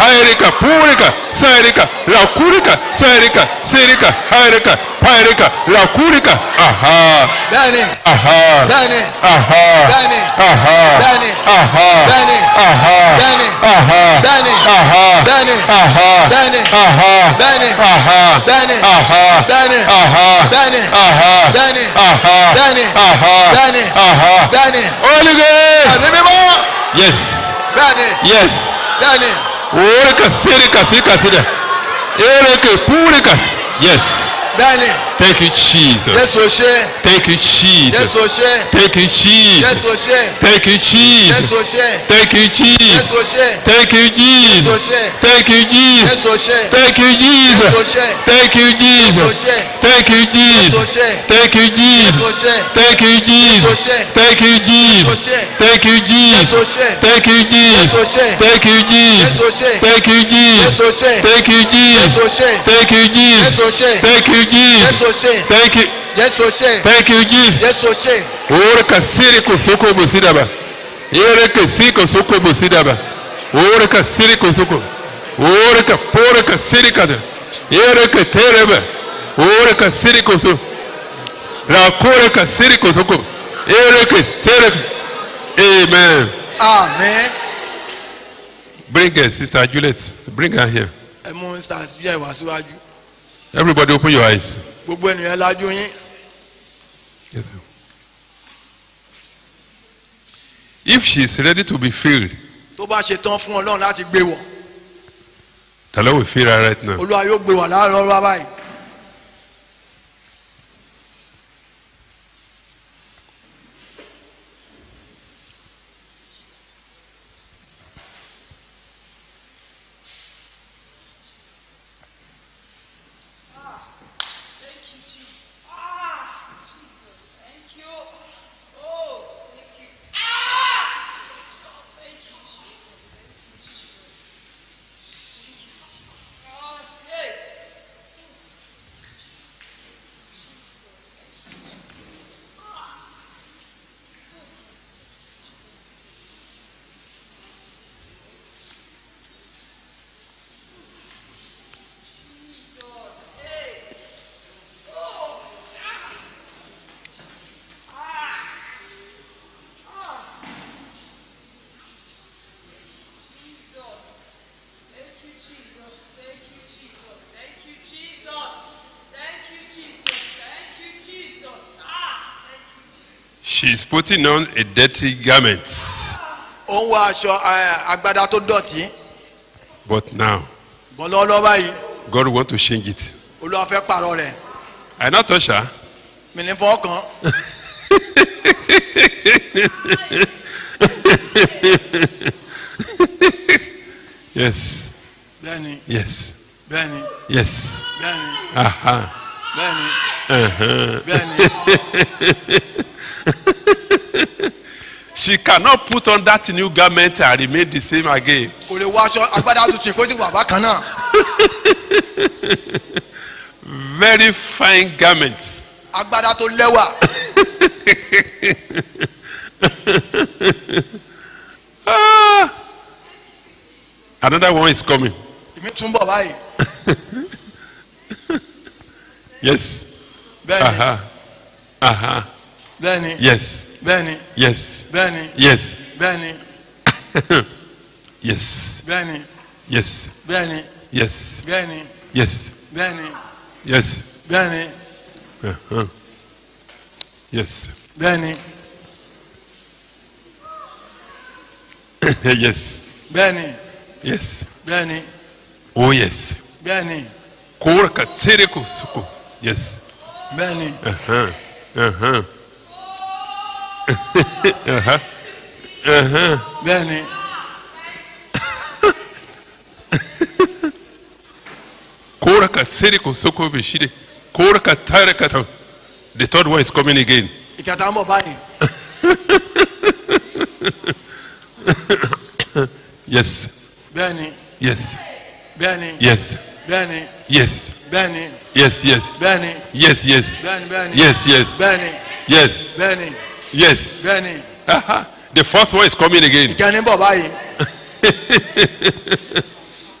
hairika purika sairika rakurika sairika sirika hairika pairika rakurika aha bẹ́ẹ̀ni aha bẹ́ẹ̀ni aha bẹ́ẹ̀ni aha bẹ́ẹ̀ni aha bẹ́ẹ̀ni aha bẹ́ẹ̀ni aha bẹ́ẹ̀ni aha bẹ́ẹ̀ni aha bẹ́ẹ̀ni aha bẹ́ẹ̀ni aha bẹ́ẹ̀ni aha bẹ́ẹ̀ni aha bẹ́ẹ̀ni aha bẹ́ẹ̀ni aha bẹ́ẹ̀ni aha bẹ́ẹ̀ni aha bẹ́ẹ̀ni Holy Ghost ẹ̀mí mímọ́ yes bẹ́ẹ̀ni yes bẹ́ẹ̀ni orika sirika sirika sirika ereke purika yes bẹ́ẹ̀ni thank you Jesus Jésù ṣe thank you Jesus Jésù ṣe thank you Jesus Jésù ṣe thank you Jesus Jésù ṣe thank you Jesus Jésù ṣe thank you Jésù Jesus ṣe thank you Jesus Jésù ṣe thank you Jésù Jesus ṣe thank you Jésù Jesus ṣe thank you Jésù Jesus ṣe thank you Jésù Jesus ṣe thank you Jesus ṣe. thank you Jésù Jesus ṣe thank you Jésù Jesus ṣe thank you Jésù Jesus ṣe thank you Jésù Jesus ṣe thank you Jésù Jesus ṣe thank you Jésù Jesus ṣe thank you Jésù Jesus ṣe thank you Jésù Jesus ṣe thank you Jésù ṣe thank you Jesus Jésù ṣe ore ka siri ko soko musidaba ere ka si ko soko musidaba ore ka siri ko soko ore ka pore ka siri ka ere ka tereba ore ka siri ko so ra kore ka siri ko soko ere ka tere amen àmín bring her sister Juliet bring her here ẹ mú stars bí ẹ wá síwájú everybody open your eyes gbogbo ènìyàn lajú yín yes. sir. if she is ready to be filled tó bá ṣe tán fún Ọlọ́run láti gbé wọ̀ the Lord will fill her right now Olúwa yóò gbé wọ̀ láàárọ̀ ọ̀rọ̀ báyìí Thank you, Jesus. Ah, Jesus. Thank you. Oh, thank you. Ah, Jesus. Thank you, Jesus. Thank you, Jesus. Thank you, Jesus. Hey. Jesus. Thank you, Jesus. Thank you, Jesus. Thank you, Jesus. Thank you, Jesus. Thank you, Jesus. Ah, thank you, Jesus. She's putting on a dirty garment. ó ń wọ aṣọ ẹ, agbádá tó dọ̀tí But now, bọ́ lọ́wọ́lọ́wọ́ báyìí God want to change it. Olúwa fẹ́ pààrọ̀ rẹ̀ I not touch her. mi ní fọ́ kàn Yes. bẹ́ẹ̀ni Yes. bẹ́ẹ̀ni Yes. bẹ́ẹ̀ni Aha. bẹ́ẹ̀ni Uh-huh. bẹ́ẹ̀ni She cannot put on that new garment and remain the same again. kò lè wọ aṣọ agbádá tuntun kó sì wà bákan náà Very fine garments. agbádá tó lẹ́wà Ah. Another one is coming. èmi tún bọ̀ báyìí Yes. bẹ́ẹ̀ni Aha. Aha. bẹ́ẹ̀ni Yes. bẹ́ẹ̀ni Yes. bẹ́ẹ̀ni Yes. bẹ́ẹ̀ni Yes. bẹ́ẹ̀ni Yes. bẹ́ẹ̀ni Yes. bẹ́ẹ̀ni Yes. bẹ́ẹ̀ni Yes. bẹ́ẹ̀ni Uh-huh. Yes. bẹ́ẹ̀ni yes. bẹ́ẹ̀ni Yes. bẹ́ẹ̀ni Oh yes. bẹ́ẹ̀ni Korka tsereko suko. Yes. bẹ́ẹ̀ni Uh-huh. Uh-huh. bẹ́ẹ̀ni Korka tsereko suko bishide. Korka tareka ta. The third one is coming again. ìkẹta ń bọ̀ báyìí Yes. bẹ́ẹ̀ni Yes. bẹ́ẹ̀ni Yes. bẹ́ẹ̀ni Yes. bẹ́ẹ̀ni Yes. Yes. bẹ́ẹ̀ni Yes. Yes. bẹ́ẹ̀ni bẹ́ẹ̀ni Yes. Yes. bẹ́ẹ̀ni Yes. bẹ́ẹ̀ni Yes. bẹ́ẹ̀ni Uh-huh. The fourth one is coming again. ìkẹni ń bọ̀ báyìí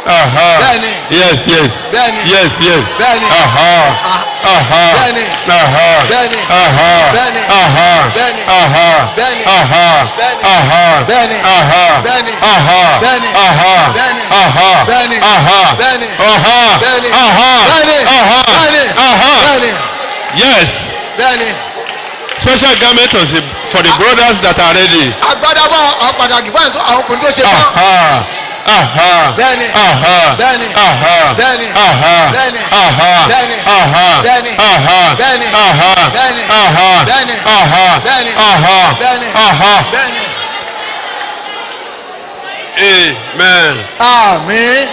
Aha. Bẹ́ẹ̀ni. Yes, yes. Bẹ́ẹ̀ni. Yes, yes. Bẹ́ẹ̀ni. Aha. Ah. Aha. Bẹ́ẹ̀ni. Aha. Bẹ́ẹ̀ni. Aha. Bẹ́ẹ̀ni. Aha. Bẹ́ẹ̀ni. Aha. Bẹ́ẹ̀ni. Aha. Bẹ́ẹ̀ni. Aha. Bẹ́ẹ̀ni. Aha. Bẹ́ẹ̀ni. Aha. Bẹ́ẹ̀ni. Aha. Bẹ́ẹ̀ni. Aha. Bẹ́ẹ̀ni. Aha. Bẹ́ẹ̀ni. Aha. Bẹ́ẹ̀ni. Aha. Bẹ́ẹ̀ni. Aha. Bẹ́ẹ̀ni. Aha. Bẹ́ẹ̀ni. Yes. Bẹ́ẹ̀ni. Special garment was for the brothers that are ready. Agbada bá àwọn pàtàkì fún àwọn tó- àwọn ọkùnrin tó ṣe tán. Aha. Aha. Bẹ́ẹ̀ni. Aha. Bẹ́ẹ̀ni. Aha. Bẹ́ẹ̀ni. Aha. Bẹ́ẹ̀ni. Aha. Bẹ́ẹ̀ni. Aha. Bẹ́ẹ̀ni. Aha. Bẹ́ẹ̀ni. Aha. Bẹ́ẹ̀ni. Aha. Bẹ́ẹ̀ni. Aha. Bẹ́ẹ̀ni. Aha. Bẹ́ẹ̀ni. Aha. Bẹ́ẹ̀ni. Amen. Àmín.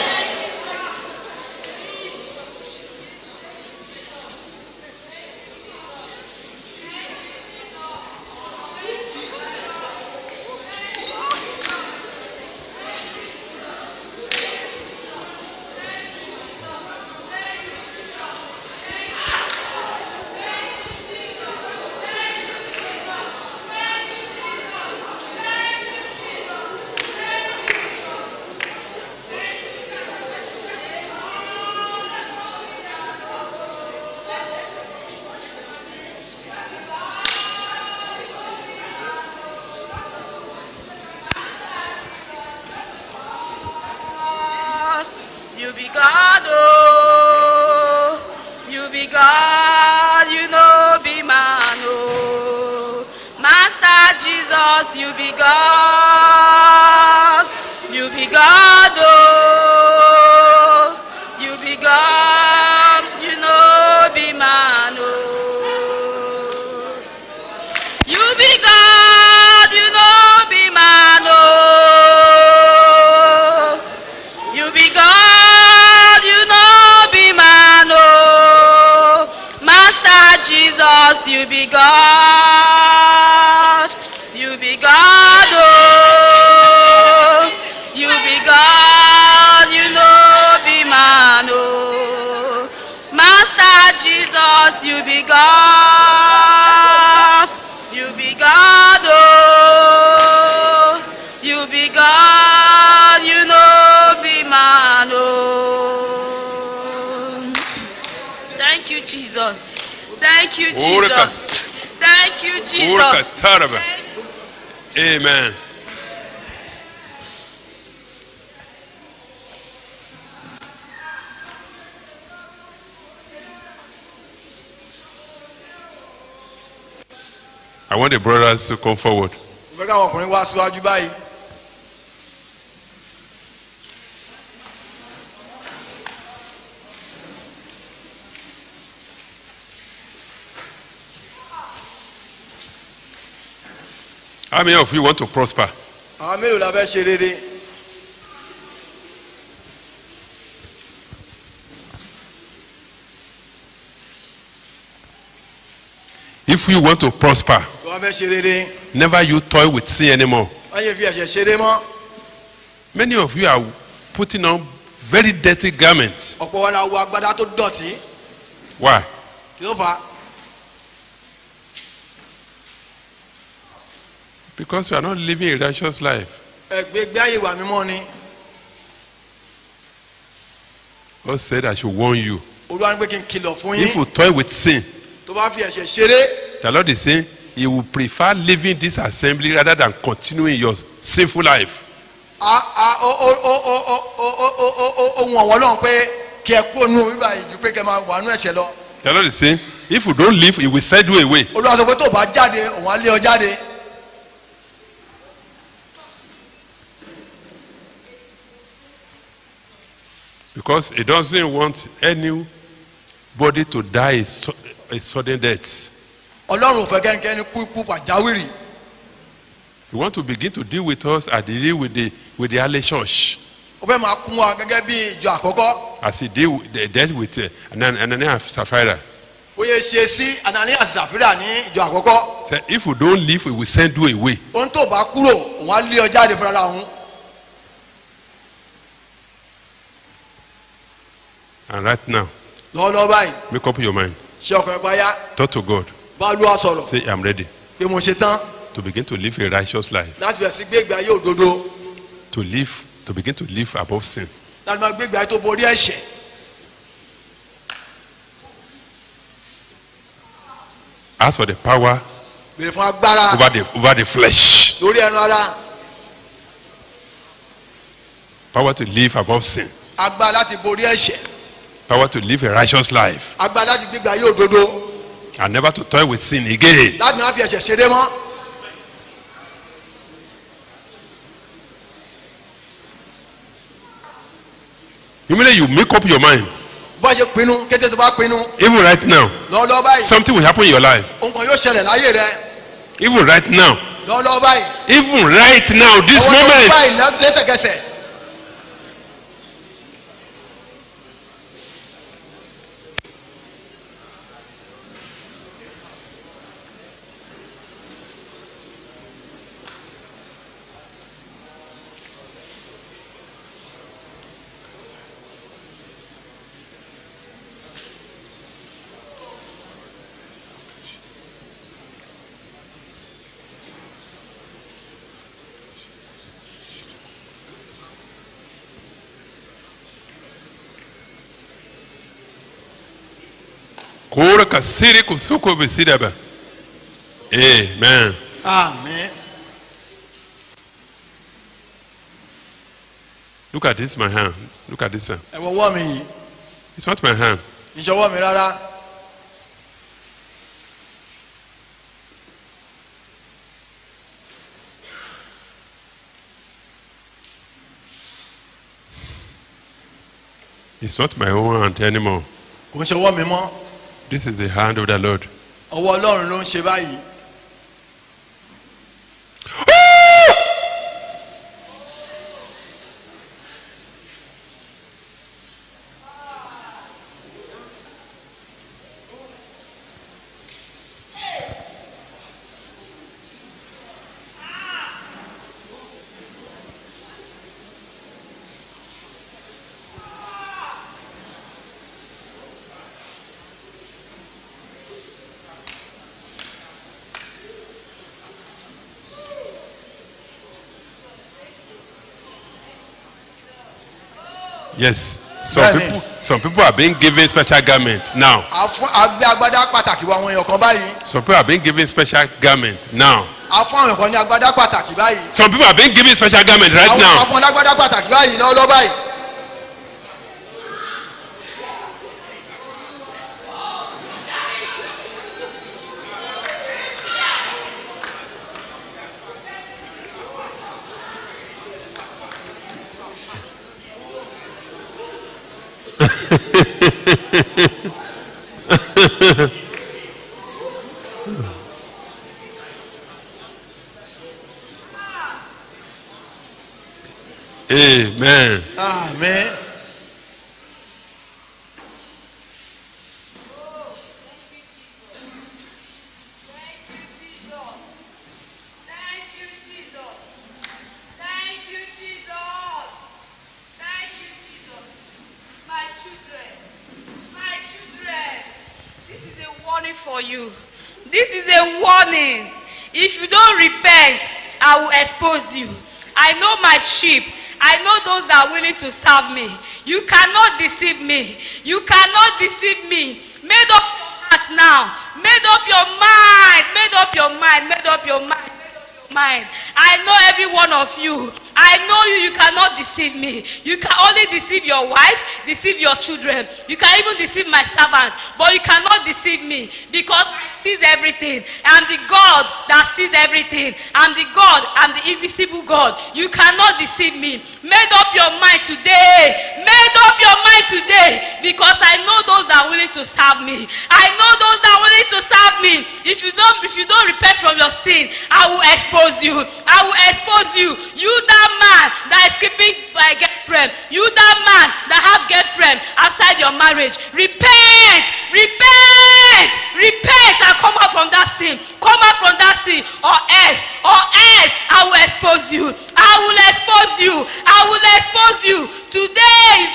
You be God, oh. You be God, you know be man, oh. Master Jesus, you be God. You be God, oh. You be God, you know be man, oh. You be God, you know be man, oh. You be God, you know be man, oh. Master Jesus, you be God. You be God, oh. You be God, you know be man, oh. Master Jesus, you be God. You be God, oh. You be God, you know be man, oh. Thank you, Jesus. Thank you, Orika. Jesus. Thank you, Orika Jesus. taraba. Amen. I want the brothers to come forward. Mo fẹ́ káwọn ọkùnrin wá síwájú báyìí. How many of you want to prosper? Àwọn mélòó la fẹ́ ṣe rere? If you want to prosper, Tó wá fẹ́ ṣe rere. never you toy with sin anymore. Wọ́n yẹ fi ẹ̀ṣẹ̀ ṣeré mọ́. Many of you are putting on very dirty garments. Ọ̀pọ̀ wọn la wọ agbádá tó dọ̀tí. Why? Kí ló fà á? Because you are not living a righteous life. Ẹgbẹ́ gbé àyè wà mímọ́ ni. God said, I should warn you. Olúwa ní pé kí n kìlọ̀ fún If yín. you toy with sin, Tó bá fi ẹ̀ṣẹ̀ ṣeré. the Lord is saying He will prefer leaving this assembly rather than continuing your sinful life. a a o o o o o o o o o o ohun ọ̀wọ́ lọ́hùn pé kí ẹ kúrò nínú bíbá yìí ju pé kí ẹ máa wà nínú ẹ̀ṣẹ̀ lọ. The Lord is saying, if you don't leave, He will send you away. Olúwa sọ pé tó o bá jáde òun á lé ọ jáde. Because He doesn't want anybody to die a, su- a sudden death. Ọlọ́run ò fẹ́ kẹ́nikẹ́ni kú ikú pàjáwìrì. He want to begin to deal with us as He deal with the with the early church, Ó fẹ́ máa kún wa gẹ́gẹ́ bí ìjọ àkọ́kọ́. as He deal with, the dealt with uh, Anan- Ananias and Sapphira. Ó yẹ ṣe sí Ananias Sàfírà ní ìjọ àkọ́kọ́. Say, if you don't leave, we will send you away. Ohun tó o bá kúrò òun á lé ọ jáde fúnra òun. And right now, Lọ́wọ́lọ́wọ́ báyìí make up your mind. ṣé ọkùnrin pa yá Talk to God. bá Olúwa sọ̀rọ̀ Say, I'm ready pé mo ṣe tán to begin to live a righteous life. láti bẹ̀rẹ̀ sí gbé ìgbé ayé òdodo To live, to begin to live above sin. láti máa gbégbé ayé tó borí ẹ̀ṣẹ̀ Ask for the power béèrè fún agbára over the over the flesh. lórí ẹnu ara Power to live above sin. agbára láti borí ẹ̀ṣẹ̀ Power to live a righteous life. agbára láti gbégbé ayé òdodo And never to toy with sin again. láti máa fi ẹ̀ṣẹ̀ ṣeré mọ́ Immediately you make up your mind. bó ṣe pinnu kété tó bá pinnu Even right now, lọ́ọ́lọ́ọ́ báyìí something will happen in your life. ohun kan yóò ṣẹlẹ̀ láyé rẹ Even right now. lọ́ọ́lọ́ọ́ báyìí Even right now, this ọwọ́ tó moment. báyìí lẹ́- lẹ́sẹ̀kẹsẹ̀ Kora kasiri kusuko bisidaba. Amen. àmín Look at this, my hand. Look at this hand. ẹ wọ ọwọ́ mi yìí It's not my hand. ìṣọwọ́ mi rárá It's not my own hand anymore. kò ń ṣọwọ́ mi mọ́ This is the hand of the Lord. ọwọ́ ọlọ́run ló ń ṣe báyìí Yes. Some Bẹ́ẹ̀ni. people, some people are being given special garment now. a fún agbé agbádá pàtàkì wọ àwọn èèyàn kan báyìí Some people are being given special garment now. a fún àwọn èèyàn kan ní agbádá pàtàkì báyìí Some people are being given special garment right àwọn now. kan fún agbádá pàtàkì báyìí lọ́wọ́lọ́wọ́ báyìí Amen. àmín Thank you, Jesus. Thank you, Jesus. Thank you, Jesus. My children, my children, this is a warning for you. This is a warning. If you don't repent, I will expose you. I know my sheep. I know those that are willing to serve me. You cannot deceive me. You cannot deceive me. Made up your heart now. Made up your mind. Made up your mind. Made up your mind. Made up your mind. I know every one of you. I know you. You cannot deceive me. You can only deceive your wife, deceive your children. You can even deceive my servants, but you cannot deceive me because I sees everything. I'm the God that sees everything. I'm the God. I'm the invisible God. You cannot deceive me. Made up your mind today. Made up your mind today because I know those that are willing to serve me. I know those that are willing to serve me. If you don't, if you don't repent from your sin, I will expose you. I will expose you. You that man that is keeping my girlfriend. You that man that have girlfriend outside your marriage. Repent. Repent. Repent and come out from that sin. Come out from that sin or else, or else I will expose you. I will expose you. I will expose you. Today is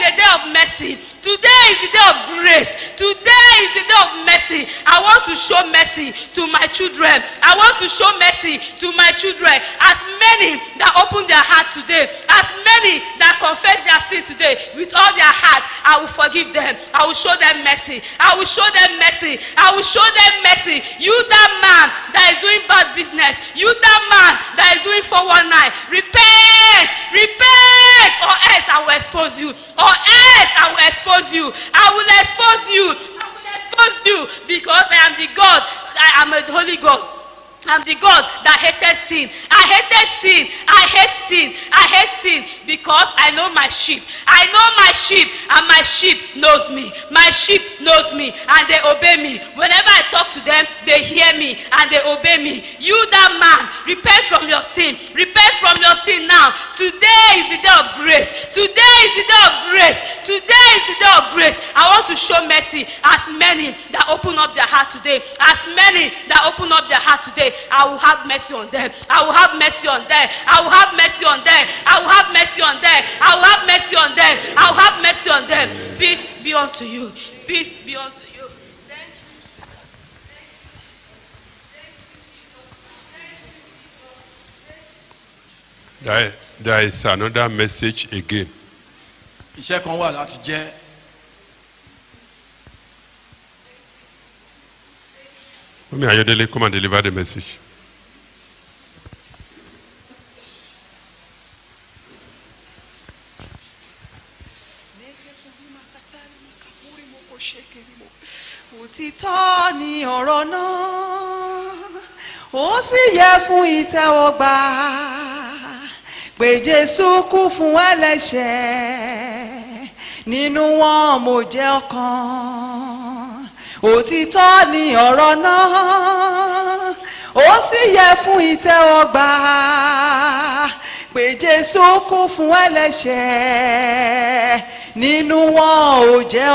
the day of mercy. Today is the day of grace. Today is the day of mercy. I want to show mercy to my children. I want to show mercy to my children. As many that open their heart today, as many that confess their sin today with all their heart, I will forgive them. I will show them mercy. I will show them mercy. I will show them mercy. You that man that is doing bad business, you that man that is doing 419, repent, repent, or else I will expose you. Or else I will expose you. I will expose you. I will expose you because I am the God. I am a holy God. I'm the God that hated sin. I hated sin. I hate sin. I hate sin because I know my sheep. I know my sheep and my sheep knows me. My sheep knows me and they obey me. Whenever I talk to them, they hear me and they obey me. You that man, repent from your sin. Repent from your sin now. Today is the day of grace. Today is the day of grace. Today is the day of grace. I want to show mercy as many that open up their heart today. As many that open up their heart today. I will have mercy on them. I will have mercy on them. I will have mercy on them. I will have mercy on them. I will have mercy on them. I will have mercy on them. Peace be unto you. Peace be unto you. Thank you. There, there is another message again. iṣẹ́ kan wà láti jẹ́ Mami Ayodele, come and deliver the message. òtítọ́ ni ọ̀rọ̀ náà ó sì yẹ fún ìtẹ́wọ́gbà pé jésù kú fún ẹlẹ́ṣẹ̀ nínú wọn mo jẹ́ ọ̀kan òtítọ́ ni ọ̀rọ̀ náà ó sì yẹ fún ìtẹ́wọ́gbà pé jésù kú fún ẹlẹ́ṣẹ̀ nínú wọn ò jẹ́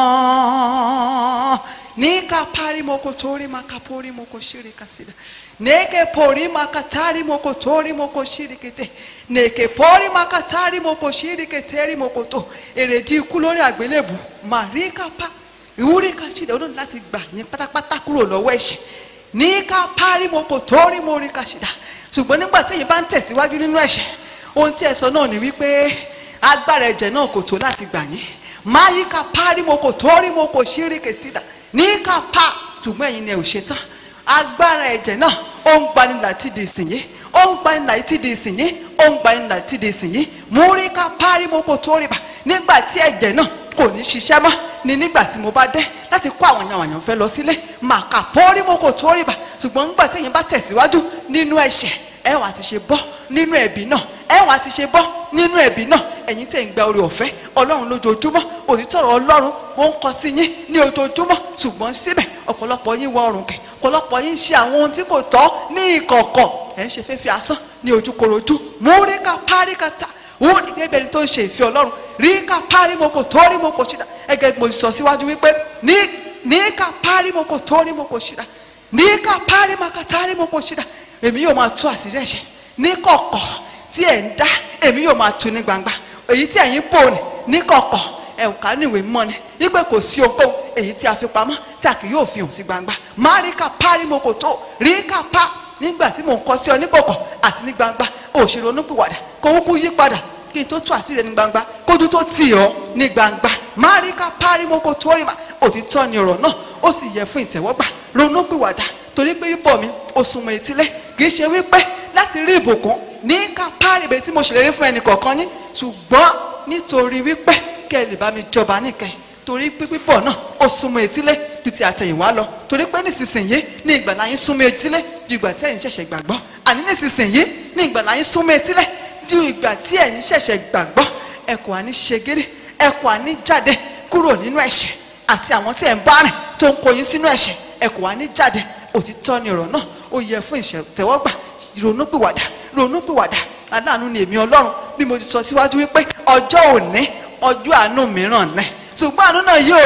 ọ̀kan ní kapari moko tori makapori moko shiri kasida neke pori makatari moko tori moko shiri kete neke pori makatari moko shiri keteri moko to èrèdí ikú lórí àgbélébù màrí kapa ìwúrí kasida olóòtú láti gbà yín pátápátá kúrò lọ́wọ́ ẹ̀ṣẹ̀ ní kapari moko tori mori kasida ṣùgbọ́n nígbà tí èyí bá ń tẹ̀síwájú nínú ẹ̀ṣẹ̀ ohun tí ẹ sọ náà ni wípé agbára ẹ̀jẹ̀ náà kò tó láti gbà yín máyí kapari moko tori moko shiri kesida ní kápá ṣùgbọ́n ẹ̀yin ni ẹ ò ṣe tán agbára ẹ̀jẹ̀ náà ó ń gbani láti di ìsìnyí ó ń gbani láti di ìsìnyí ó ń gbani láti di ìsìnyí múrí ká párí mo kò tó rí bá nígbà tí ẹ̀jẹ̀ náà kò ní ṣiṣẹ́ mọ́ ni nígbà tí mo bá dé láti kó àwọn èèyàn àyàn fẹ́ lọ sílé màkà pórí mo kò tó rí bá ṣùgbọ́n nígbà tí ẹ̀yin bá tẹ̀síwájú nínú ẹ̀ṣẹ̀ ẹ wà ti ṣe bọ́ nínú ẹ̀bí náà ẹ wà ti ṣe bọ́ nínú ẹ̀bí náà ẹ̀yin tẹ̀ ń gba oore ọ̀fẹ́ ọlọ́run lójoojúmọ́ òtítọ́rọ̀ ọlọ́run ó ń kọ sí yín ní ojoojúmọ́ ṣùgbọ́n síbẹ̀ ọ̀pọ̀lọpọ̀ yín wọ ọrùn kẹ̀ ọ̀pọ̀lọpọ̀ yín ṣe àwọn ohun tí kò tọ́ ní ìkọ̀kọ̀ ẹ̀ ń ṣe fẹ́fẹ́ asán ní ojúkorojú múríkà páríkàtà wọ́n ní gẹ́gẹ́ bí ẹni tó ń ṣe ìfẹ́ ọlọ́run ríkà párímoko tórímoko ṣídà ẹgẹ́ bí mo sọ síwájú wípé ní níkà párímoko tórímoko ṣídà níkà párímaka tárímoko ṣídà èmi yóò máa tú àṣírí ẹ̀ṣẹ̀ ní kọ̀kọ̀ tí ẹ̀ ń dá èmi yóò máa tú ní gbangba èyí tí ẹ̀yin bò ní ní kọ̀kọ̀ ẹ̀ka níwèé mọ́ ni wípé kò sí ohunkóhun èyí tí a fi pamọ́ tí a kì yóò fi hàn sí gbangba má ríkà párímoko tó ríkà pá nígbà tí mò ń kọ sí ọ ní kọ̀kọ̀ àti ní gbangba òṣèré onúpìwàdà kò kúkú yí padà kí n tó tú àṣírí ẹ ní gbangba kójú tó tì ọ́ ní gbangba máríkà párímọ́kò tó rí ma òtítọ́ ni ọ̀rọ̀ náà ó sì yẹ fún ìtẹ̀wọ́gbà ronúpìwàdà torí pé bíbọ̀ mi ó súnmọ́ etílé kì í ṣe wípé láti rí ìbùkún ní ká páríbe tí mo ṣèlérí fún ẹnì kọ̀ọ̀kan yín ṣùgbọ́n nítorí wípé kẹ́ ẹ lè bá mi jọba níkẹyìn torí pé pípọ̀ náà ó súnmọ́ etílé ju ti àtẹ̀yìnwá lọ torí pé nísinsìnyí ní ìgbàlá yín súnmọ́ etílé ju ìgbà tí ẹ̀yin ṣẹ̀ṣẹ̀ gbàgbọ́ àní nísinsìnyí ní ìgbàlá yín súnmọ́ etílé ju ìgbà tí ẹ̀yin ṣẹ̀ṣẹ̀ gbàgbọ́ ẹ kò àní ṣegéré ẹ kò àní jáde kúrò nínú ẹ̀ṣẹ̀ àti àwọn tí ẹ̀ ń bá rìn tó ń kó yín sínú ẹ̀ṣẹ̀ ẹ kò àní jáde òtítọ́ ni ọ̀rọ̀ náà ó yẹ fún ìṣẹ̀tẹ̀wọ́gbà ronúpìwàdà ronúpìwàdà aláàánú ni èmi ọlọ́run bí mo ti sọ síwájú wípé ọjọ́ òní ọjọ́ àánú mìíràn náà ṣùgbọ́n àánú náà yóò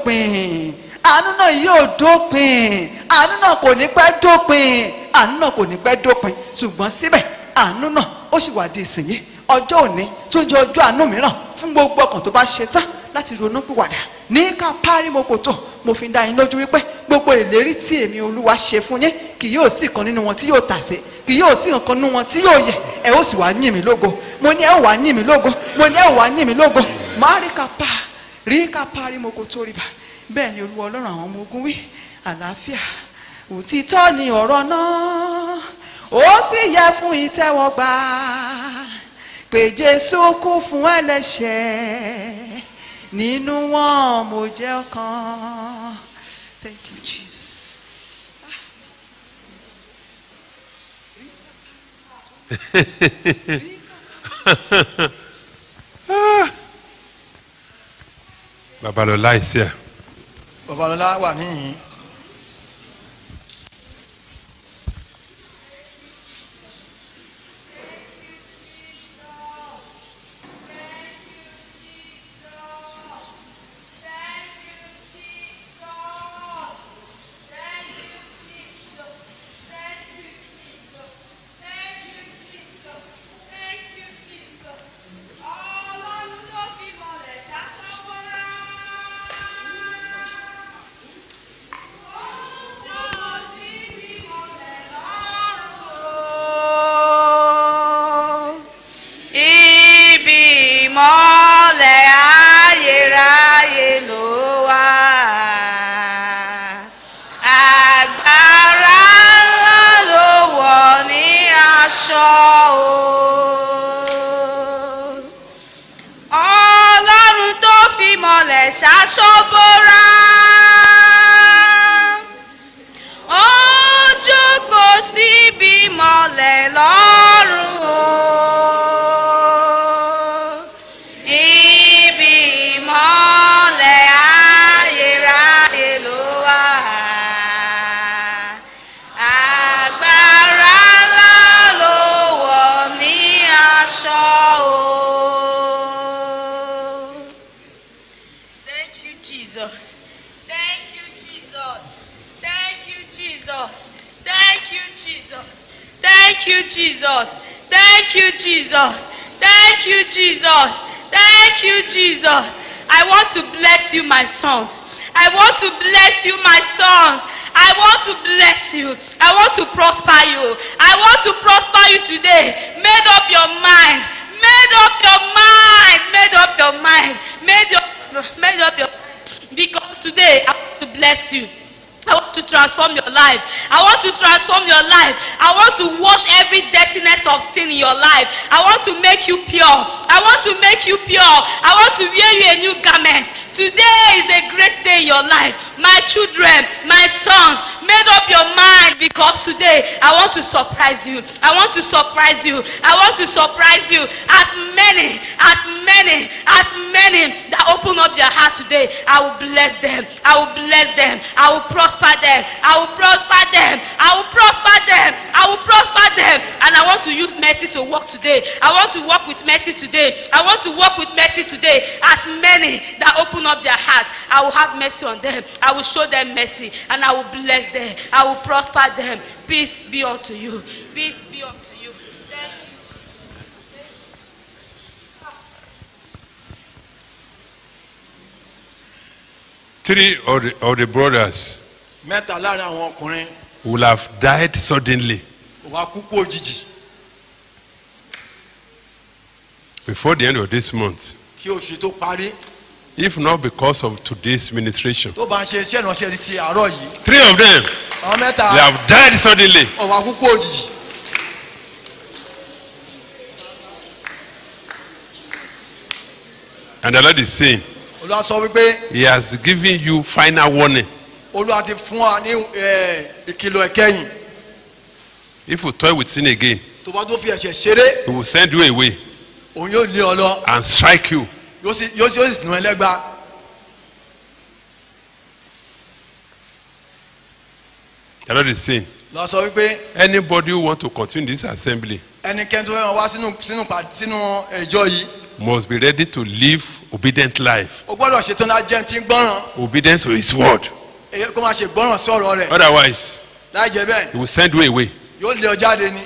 dópin àánú náà yóò dópin àánú náà kò ní pẹ́ dópin àánú náà kò ní pẹ́ dópin ṣùgbọ́n síbẹ̀ àánú náà ó sì wà di ìsìnyí ọjọ́ òní tó jẹ́ ọjọ́ àánú mìíràn fún gbogbo ọkàn tó bá ṣe tán láti ronú pìwàdà ní ká párí mo kò tó mo fi ń dá yín lójú wípé gbogbo ìlérí tí èmi olúwa ṣe fún yín kì yóò sí ìkan nínú wọn tí yóò tàsé kì yóò sí ìkan nínú wọn tí yóò yẹ ẹ ó sì wá yìn mí lógo mo ní ẹ ó wá yìn mí lógo mo ní ẹ ó wá yìn mí lógo má rí ká pa rí ká párí mo kò tó rí bá bẹ́ẹ̀ ni olúwa ọlọ́run àwọn ọmọ ogun wí àlàáfíà òtítọ́ ni ọ̀rọ̀ náà ó sì yẹ fún ìtẹ́wọ́gbà pé jésù kú fún ẹlẹ́ṣẹ̀ nínú wọn mo jẹ́ ọ̀kan thank you jesus. babalọla ìsí ẹ babalọla wà níyìn Ibi ìmọ̀lẹ̀ ayérayé ló wà. Agbára ńlá ló wọ̀ ní aṣọ o. Ọlọ́run tó fi mọ̀lẹ̀ ṣaṣọ bóra. Ó jókòó síbi mọ̀lẹ̀ lọ́rùn o. Ibi ìmọ̀lẹ̀ ayérayé ló wà. Agbára ńlá ló wọ̀ ní aṣọ o. Thank you, Jesus. Thank you, Jesus. Thank you, Jesus. Thank you, Jesus. Thank you, Jesus. Thank you, Jesus. Thank you, Jesus. Thank you, Jesus. I want to bless you, my sons. I want to bless you, my sons. I want to bless you. I want to prosper you. I want to prosper you today. Made up your mind. Made up your mind. Made up your mind. Made up, made up your because today I want to bless you. I want to transform your life. I want to transform your life. I want to wash every dirtiness of sin in your life. I want to make you pure. I want to make you pure. I want to wear you a new garment. Today is a great day in your life. My children, my sons, made up your mind because today I want to surprise you. I want to surprise you. I want to surprise you. As many, as many, as many that open up their heart today, I will bless them. I will bless them. I will prosper them. I will prosper them. I will prosper them. I will prosper them. And I want to use mercy to work today. I want to work with mercy today. I want to work with mercy today. As many that open up their hearts, I will have mercy on them. I will show them mercy and I will bless them. I will prosper them. Peace be unto you. Peace be unto you. Thank you. three of the, of the brothers mẹ́ta láàrin àwọn ọkùnrin will have died suddenly wà kúkú òjijì before the end of this month kí oṣù tó parí if not because of today's ministration tó bá ń ṣe iṣẹ́ ìránṣẹ́ ti àárọ̀ yìí three of them àwọn mẹ́ta they have died suddenly wà kúkú òjijì and the lord is saying olúwa sọ wípé he has given you final warning olúwa ti fún wa ní eh, ìkìlọ̀ ẹ̀kẹ́yìn if you toy with sin again tó bá tó fi ẹ̀ṣẹ̀ ṣeré he will send you away òun yóò lé ọ lọ and strike you yóò sì yóò sì yóò sì nù ẹ lẹ́gba the lord is saying lọ sọ wípé anybody who want to continue this assembly ẹnikẹ́ni tó fẹ́ wá sínú sínú pa- sínú ìjọ yìí must be ready to live obedient life o gbọ́dọ̀ ṣetán láti jẹ́ ti ń gbọ́ràn obedience to his word èyí kó máa ṣe gbọ́ràn sí ọ̀rọ̀ rẹ̀ otherwise láì jẹ́ bẹ́ẹ̀ he will send you away yóò lé ọ jáde ni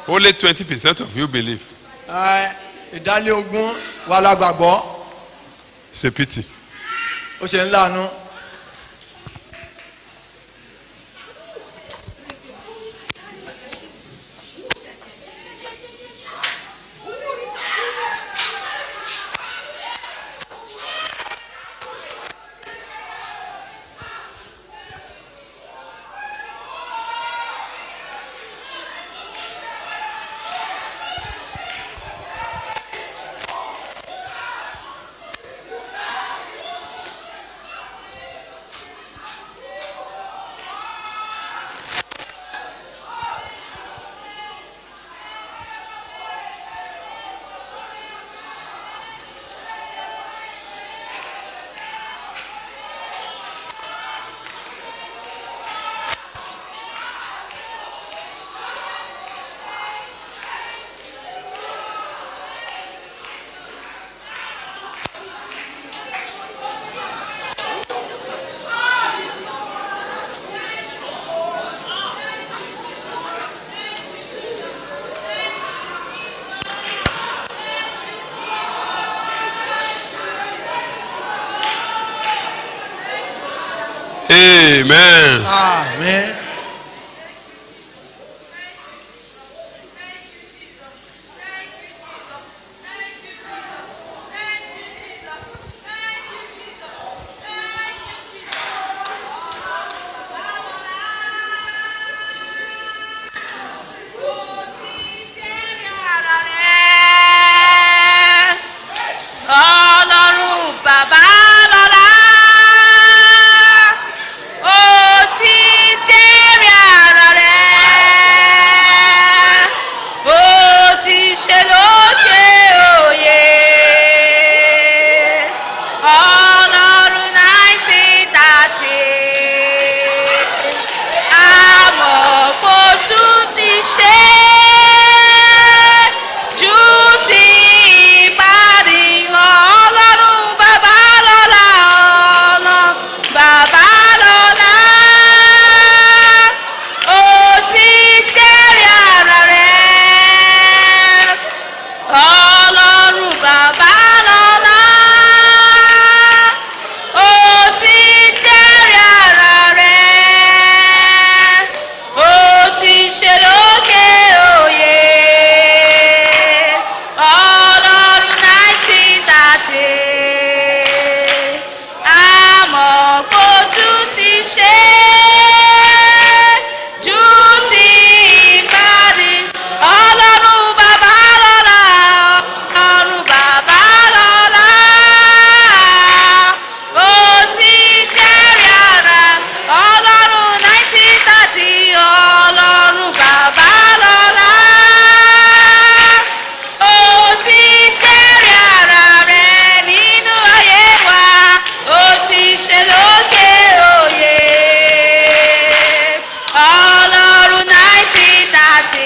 Only 20% of you believe. ẹ, ìdálé ogún wà lágbàgbọ́ It's a pity. ó ṣe ń láàánú. Amen. àmín. Ọlọ́run bàbá lọ́lá, ó ti jẹ́rìí ara rẹ̀, ó ti ṣe lókè òye. Ọlọ́run nineteen thirty, àmọ́ kò tún ti ṣe ju ti ìparí ọlọ́run bàbá lọ́la ọlọ́run bàbá lọ́la ó ti jẹ́rìí ara rẹ̀ ọlọ́run bàbá lọ́la ó ti jẹ́rìí ara rẹ̀ ó ti ṣe lókè òye ọlọ́run nineteen thirty àmọ́ kó tún ti ṣe ju ti ìparí ọlọ́run bàbá lọ́la ọlọ́run bàbá lọ́la ó ti jẹ́rìí ara ọlọ́run nineteen thirty ọlọ́run bàbá lọ́la ó ti jẹ́rìí ara rẹ̀ nínú ayé wa ó ti ṣe lókè òye ọlọ́run nineteen thirty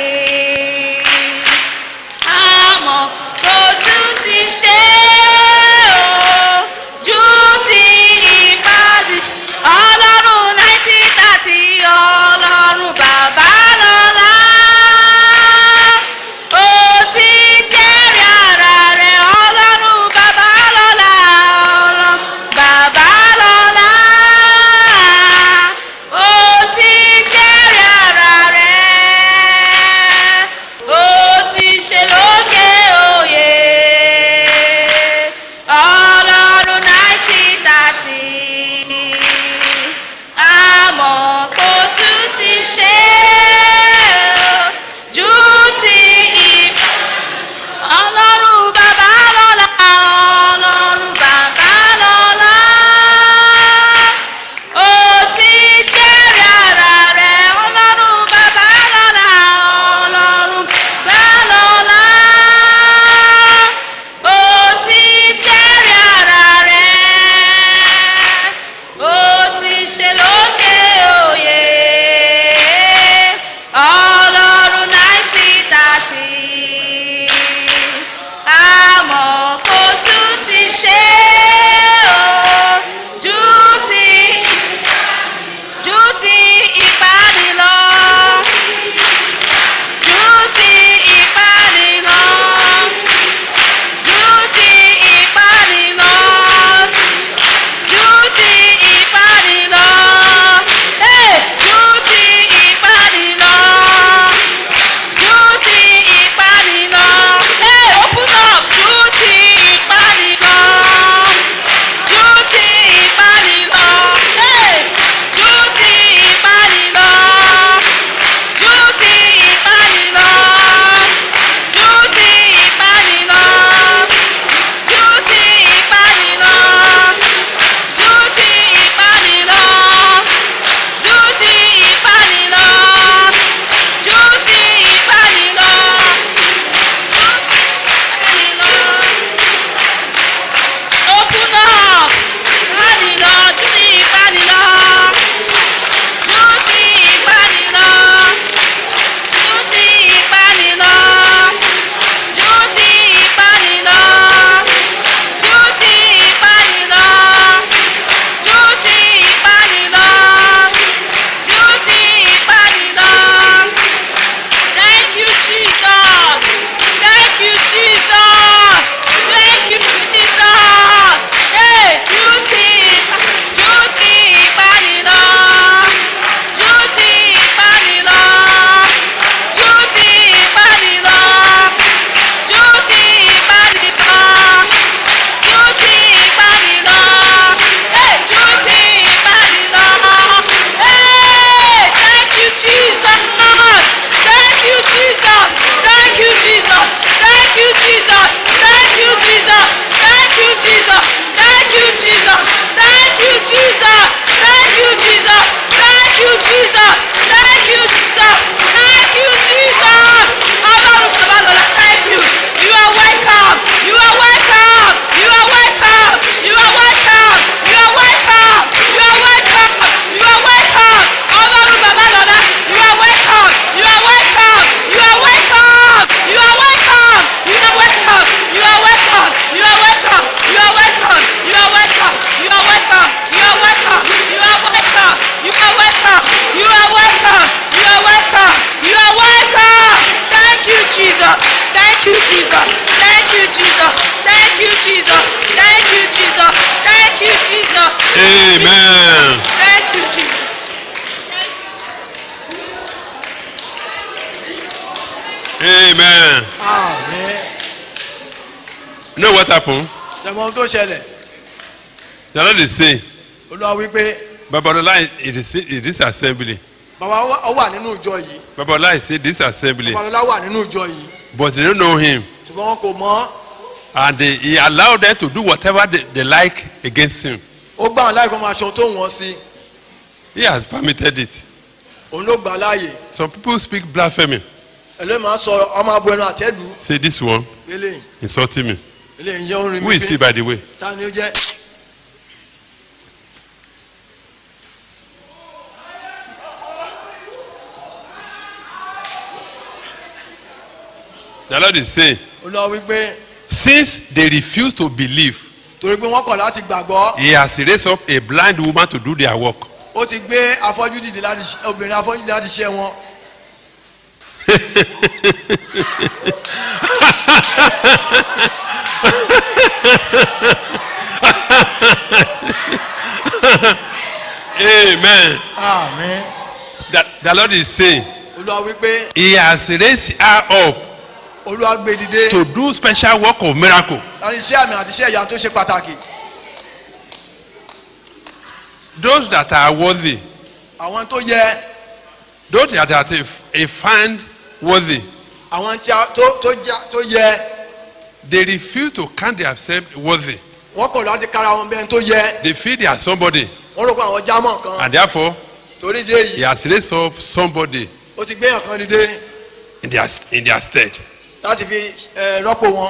àmọ́ kò tún ti ṣe o ju ti ìpàdé ọlọ́run nineteen thirty ọlọ́run bàbá lọ́la ó ti jẹ́rìí ara rẹ̀ ọlọ́run bàbá lọ́la ọlọ́run bàbá lọ́la ó ti jẹ́rìí ara rẹ̀ ó ti ṣe lókè òye Jesus. Thank you, Jesus. Thank you, Jesus. Thank you, Jesus. Thank you, Jesus. Amen. Thank you, Jesus. Amen. àmín You know what happened? ṣẹ̀mọ́ ohun tó ṣẹlẹ̀ The Lord is saying, olúwa wípé Babalola in this, in this assembly. bàbá wa- ó wà nínú ìjọ yìí Babalola is in this assembly. babalọ́lá wà nínú ìjọ yìí But they don't know him. ṣùgbọ́n wọn kò mọ̀ And they, he allowed them to do whatever they, they like against him. ó gbà wọn láì kó máa ṣe ohun tó wọ́n sí He has permitted it. òun ló gbà láàyè Some people speak blasphemy. ẹlẹ́yìn máa ń sọ ọmọ abo ẹnu àtẹ́lù Say this one eléyìí insulting me. eléyìí jẹ́ orin Who mi is he fín by the way? ta ni ó jẹ́ The Lord is saying, olúwa wípé since they refuse to believe, torí pé wọ́n kọ̀ láti gbàgbọ́ He has raised up a blind woman to do their work. ó ti gbé afọ́jú dìde láti ṣe- obìnrin afọ́jú dìde láti ṣe wọn Amen. àmín The, the Lord is saying, olúwa wípé He has raised her up olúwa gbé dìde to do special work of miracle. láti ṣe àmì àti iṣẹ́ ìyanu tó ṣe pàtàkì Those that are worthy, àwọn tó yẹ those that are a find worthy, àwọn tí a tó tó já- tó yẹ they refuse to count themselves worthy. wọ́n kọ̀ láti kára wọn bẹ́ẹ̀ tó yẹ They feel they are somebody, wọ́n rò pé àwọn jámọ̀ kan and therefore torí ìdí èyí He has raised up somebody ó ti gbé yàn kan dìde in their in their stead. láti fi ẹ, rọ́pò wọn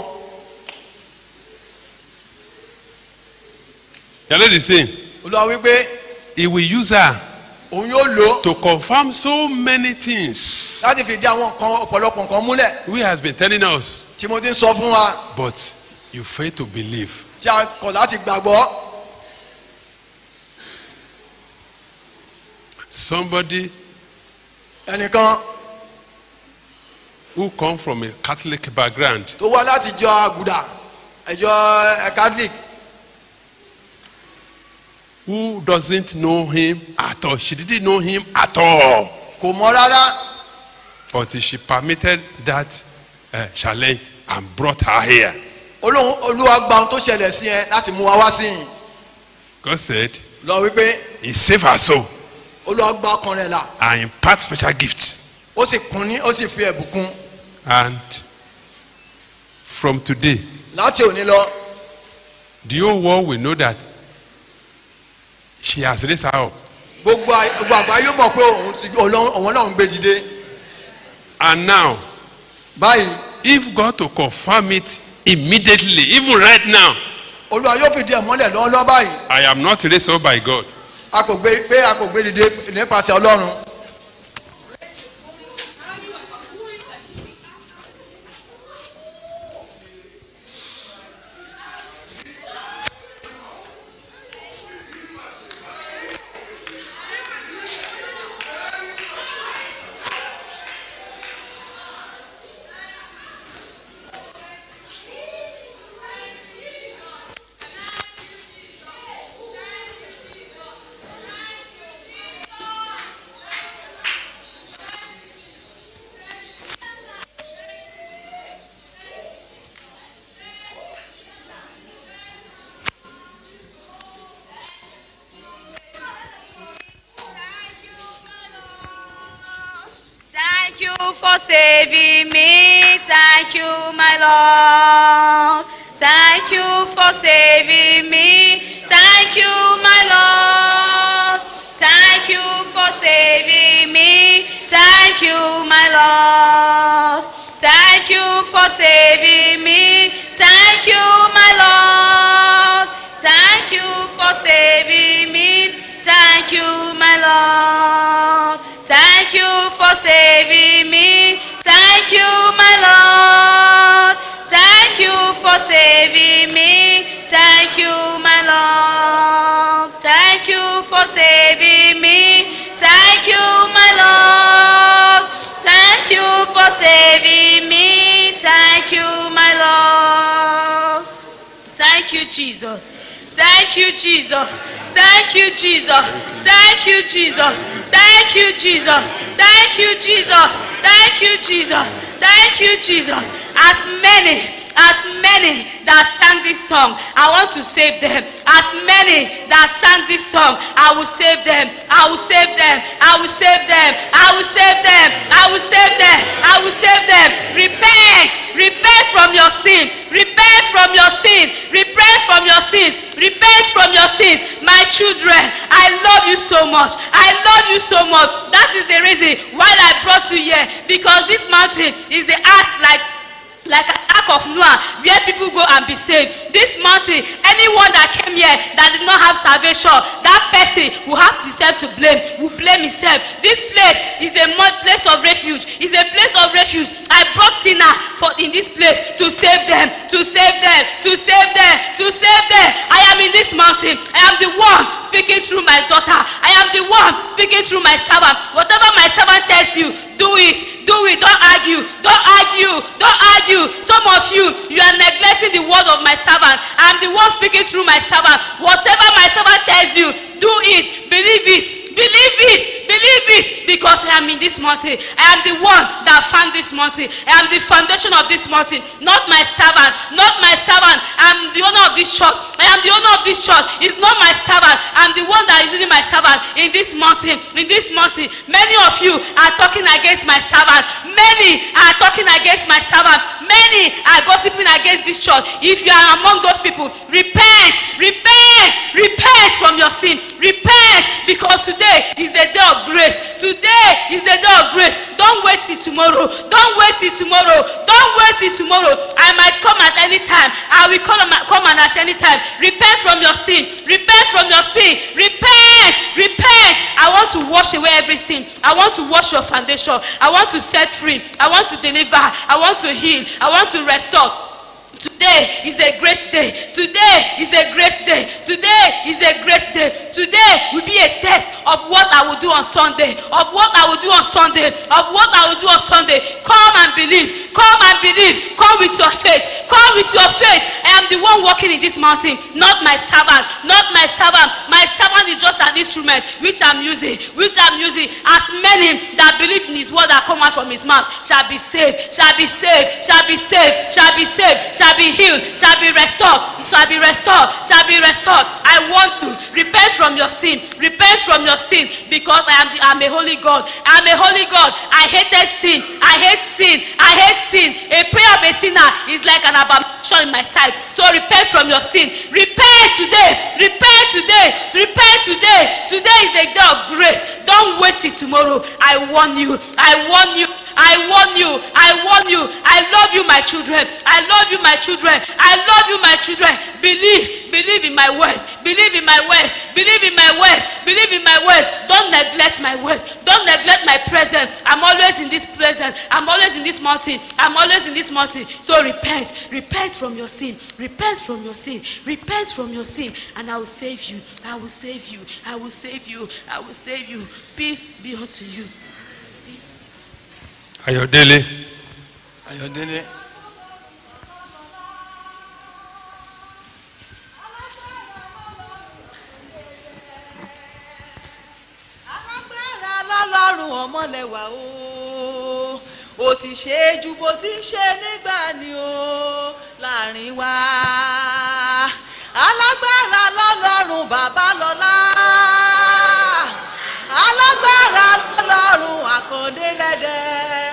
The Lord is saying, olúwa wípé He will use her òun yóò lò ó to confirm so many things. láti fi dí àwọn nǹkan ọ̀pọ̀lọpọ̀ nǹkan múlẹ̀ We has been telling us, tí mo ti ń sọ fún wa but you fail to believe. tí a kọ̀ láti gbàgbọ́ Somebody ẹnìkan who come from a Catholic background tó wá láti jọ àgùdà ẹjọ ẹ catholic who doesn't know him at all. She didn't know him at all kò mọ rárá until she permitted that uh, challenge and brought her here. olóhùn olúwa gba ohun tó ṣẹlẹ̀ sí ẹ láti mú wa wá sí yìí God said, lọ wípé He saved her soul olúwa gba ọkàn rẹ̀ là and impart special gifts. ó sì kún ní ó sì fi ẹ̀bùn kún And from today, láti òní lọ the whole world will know that she has raised her up. gbogbo ày- gbogbo àgbáyé mọ̀ pé òun ti Ọlọ́run- òun náà ń gbé dìde And now, báyìí if God to confirm it immediately, even right now, olúwa yóò fìdí ẹ̀ mọ́lẹ̀ lọ́wọ́lọ́wọ́ báyìí I am not raised up by God. a kò gbé pé a kò gbé dìde nípasẹ̀ ọlọ́run Thank you for saving me. Thank you, my Lord. Thank you for saving me. Thank you, my Lord. Thank you for saving me. Thank you, my Lord. Thank you for saving me. Thank you, my Lord. Thank you for saving me. Thank you, my Lord. Thank you for saving me. Thank you, my Lord. Thank you for saving me. Thank you, my Lord. Thank you for saving me. Thank you, my Lord. Thank you for saving me. Thank you, Thank you, Jesus. Thank you, Jesus. Thank you, Jesus. Thank you, Jesus. Thank you, Jesus. Thank you, Jesus. Thank you, Jesus. Thank you, Jesus. As many, as many that sang this song, I want to save them. As many that sang this song, I will save them. I will save them. I will save them. I will save them. I will save them. I will save them. Repent. Repent from your sin. Repent from your sin. Repent from your sins. Repent from your sins. My children, I love you so much. I love you so much. That is the reason why I brought you here. Because this mountain is the act like like an ark of Noah where people go and be saved. This mountain, anyone that came here that did not have salvation, that person will have himself to blame, will blame himself. This place is a mo- place of refuge, is a place of refuge. I brought sinner for in this place to save them, to save them, to save them, to save them. I am in this mountain. I am the one speaking through my daughter. I am the one speaking through my servant. Whatever my servant tells you, do it, do it. Don't argue, don't argue, don't argue. Some of you, you are neglecting the word of my servant. I am the one speaking through my servant. Whatever my servant tells you, do it, believe it, believe it, believe it, because I am in this mountain. I am the one that found this mountain. I am the foundation of this mountain, not my servant, not my servant. I am the owner of this church. I am the owner of this church. It's not my servant. I am the one that is using my servant in this mountain. In this mountain, many of you are talking against my servant. Many are talking against my servant. Many are gossiping against this church. If you are among those people, repent, repent, repent from your sin. Repent because today is the day of grace. Today is the day of grace. Don't wait till tomorrow. Don't wait till tomorrow. Don't wait till tomorrow. I might come at any time. I will come, come and at any time. Repent from your sin. Repent from your sin. Repent. Repent. I want to wash away every sin. I want to wash your foundation. I want to set free. I want to deliver. I want to heal. I want to restore. Today is a great day. Today is a great day. Today is a great day. Today will be a test of what I will do on Sunday. Of what I will do on Sunday. Of what I will do on Sunday. Come and believe. Come and believe. Come with your faith. Come with your faith. I am the one walking in this mountain, not my servant. Not my servant. My servant is just an instrument which I'm using. Which I'm using. As many that believe in his word that come out from his mouth shall be saved. Shall be saved. Shall be saved. Shall be saved. Shall be healed. Shall be restored. Shall be restored. Shall be restored. I want to repent from your sin. Repent from your sin because I am the, I'm a holy God. I'm a holy God. I hated sin. I hate sin. I hate sin. A prayer of a sinner is like an abomination in my sight. So repent from your sin. Repent today. Repent today. Repent today. Today is the day of grace. Don't wait till tomorrow. I warn you. I warn you. I warn you. I warn you. I love you, my children. I love you, my children. I love you, my children. Believe. Believe in my words. Believe in my words. Believe in my words. Believe in my words. Don't neglect my words. Don't neglect my presence. I'm always in this presence. I'm always in this mountain. I'm always in this mountain. So repent. Repent from your sin. Repent from your sin. Repent from your sin. And I will save you. I will save you. I will save you. I will save you. Peace be unto you. ayọ̀délé ayọ̀délé alágbára lọ́lọ́run ọmọlẹ́wà o ó ti ṣe é ju bó ti ṣe nígbà ni o láàrin wa alágbára lọ́lọ́run bàbá lọ́lá alágbára lọ́lọ́run àkàndé lẹ́dẹ̀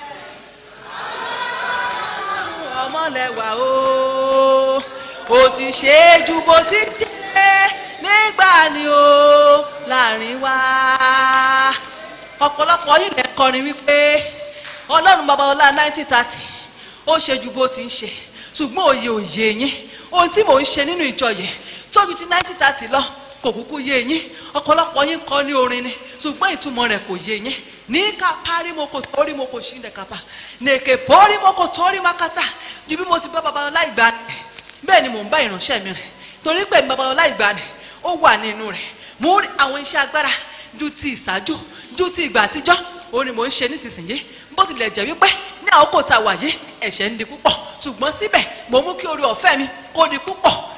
alágbára lọ́lọ́run ọmọlẹ́wà o ó ti ṣe é ju bó ti ṣe nígbà ni o láàrin wa ọ̀pọ̀lọpọ̀ yìí lè kọrin wípé ọlọ́run babalọ́lá nineteen thirty ó ṣe ju bó ti ń ṣe ṣùgbọ́n òye òye yín ohun tí mò ń ṣe nínú ìjọ yẹn tóbi ti nineteen thirty lọ kò kúkú yé yín ọ̀pọ̀lọpọ̀ yín kọ́ ní orin ni ṣùgbọ́n ìtumọ̀ rẹ̀ kò yé yín ní ká parí mo kò torí mo kò ṣí ní kapa nèkè pórí mo kò torí makata ju bí mo ti bá babalọ́lá ìgbà ni bẹ́ẹ̀ ni mò ń bá ìránṣẹ́ mi rìn torí pé babalọ́lá ìgbà ni ó wà nínú rẹ̀ mo rí àwọn iṣẹ́ agbára ju ti ìṣáájú ju ti ìgbà àtijọ́ òun ni mò ń ṣe nísinsìnyí bó tilẹ̀ jẹ́ wípé ní àkókò tá a wà yìí ẹ̀ṣẹ̀ ń di púpọ̀ ṣùgbọ́n síbẹ̀ mo mú kí orí ọ̀fẹ́ mi kó di púpọ̀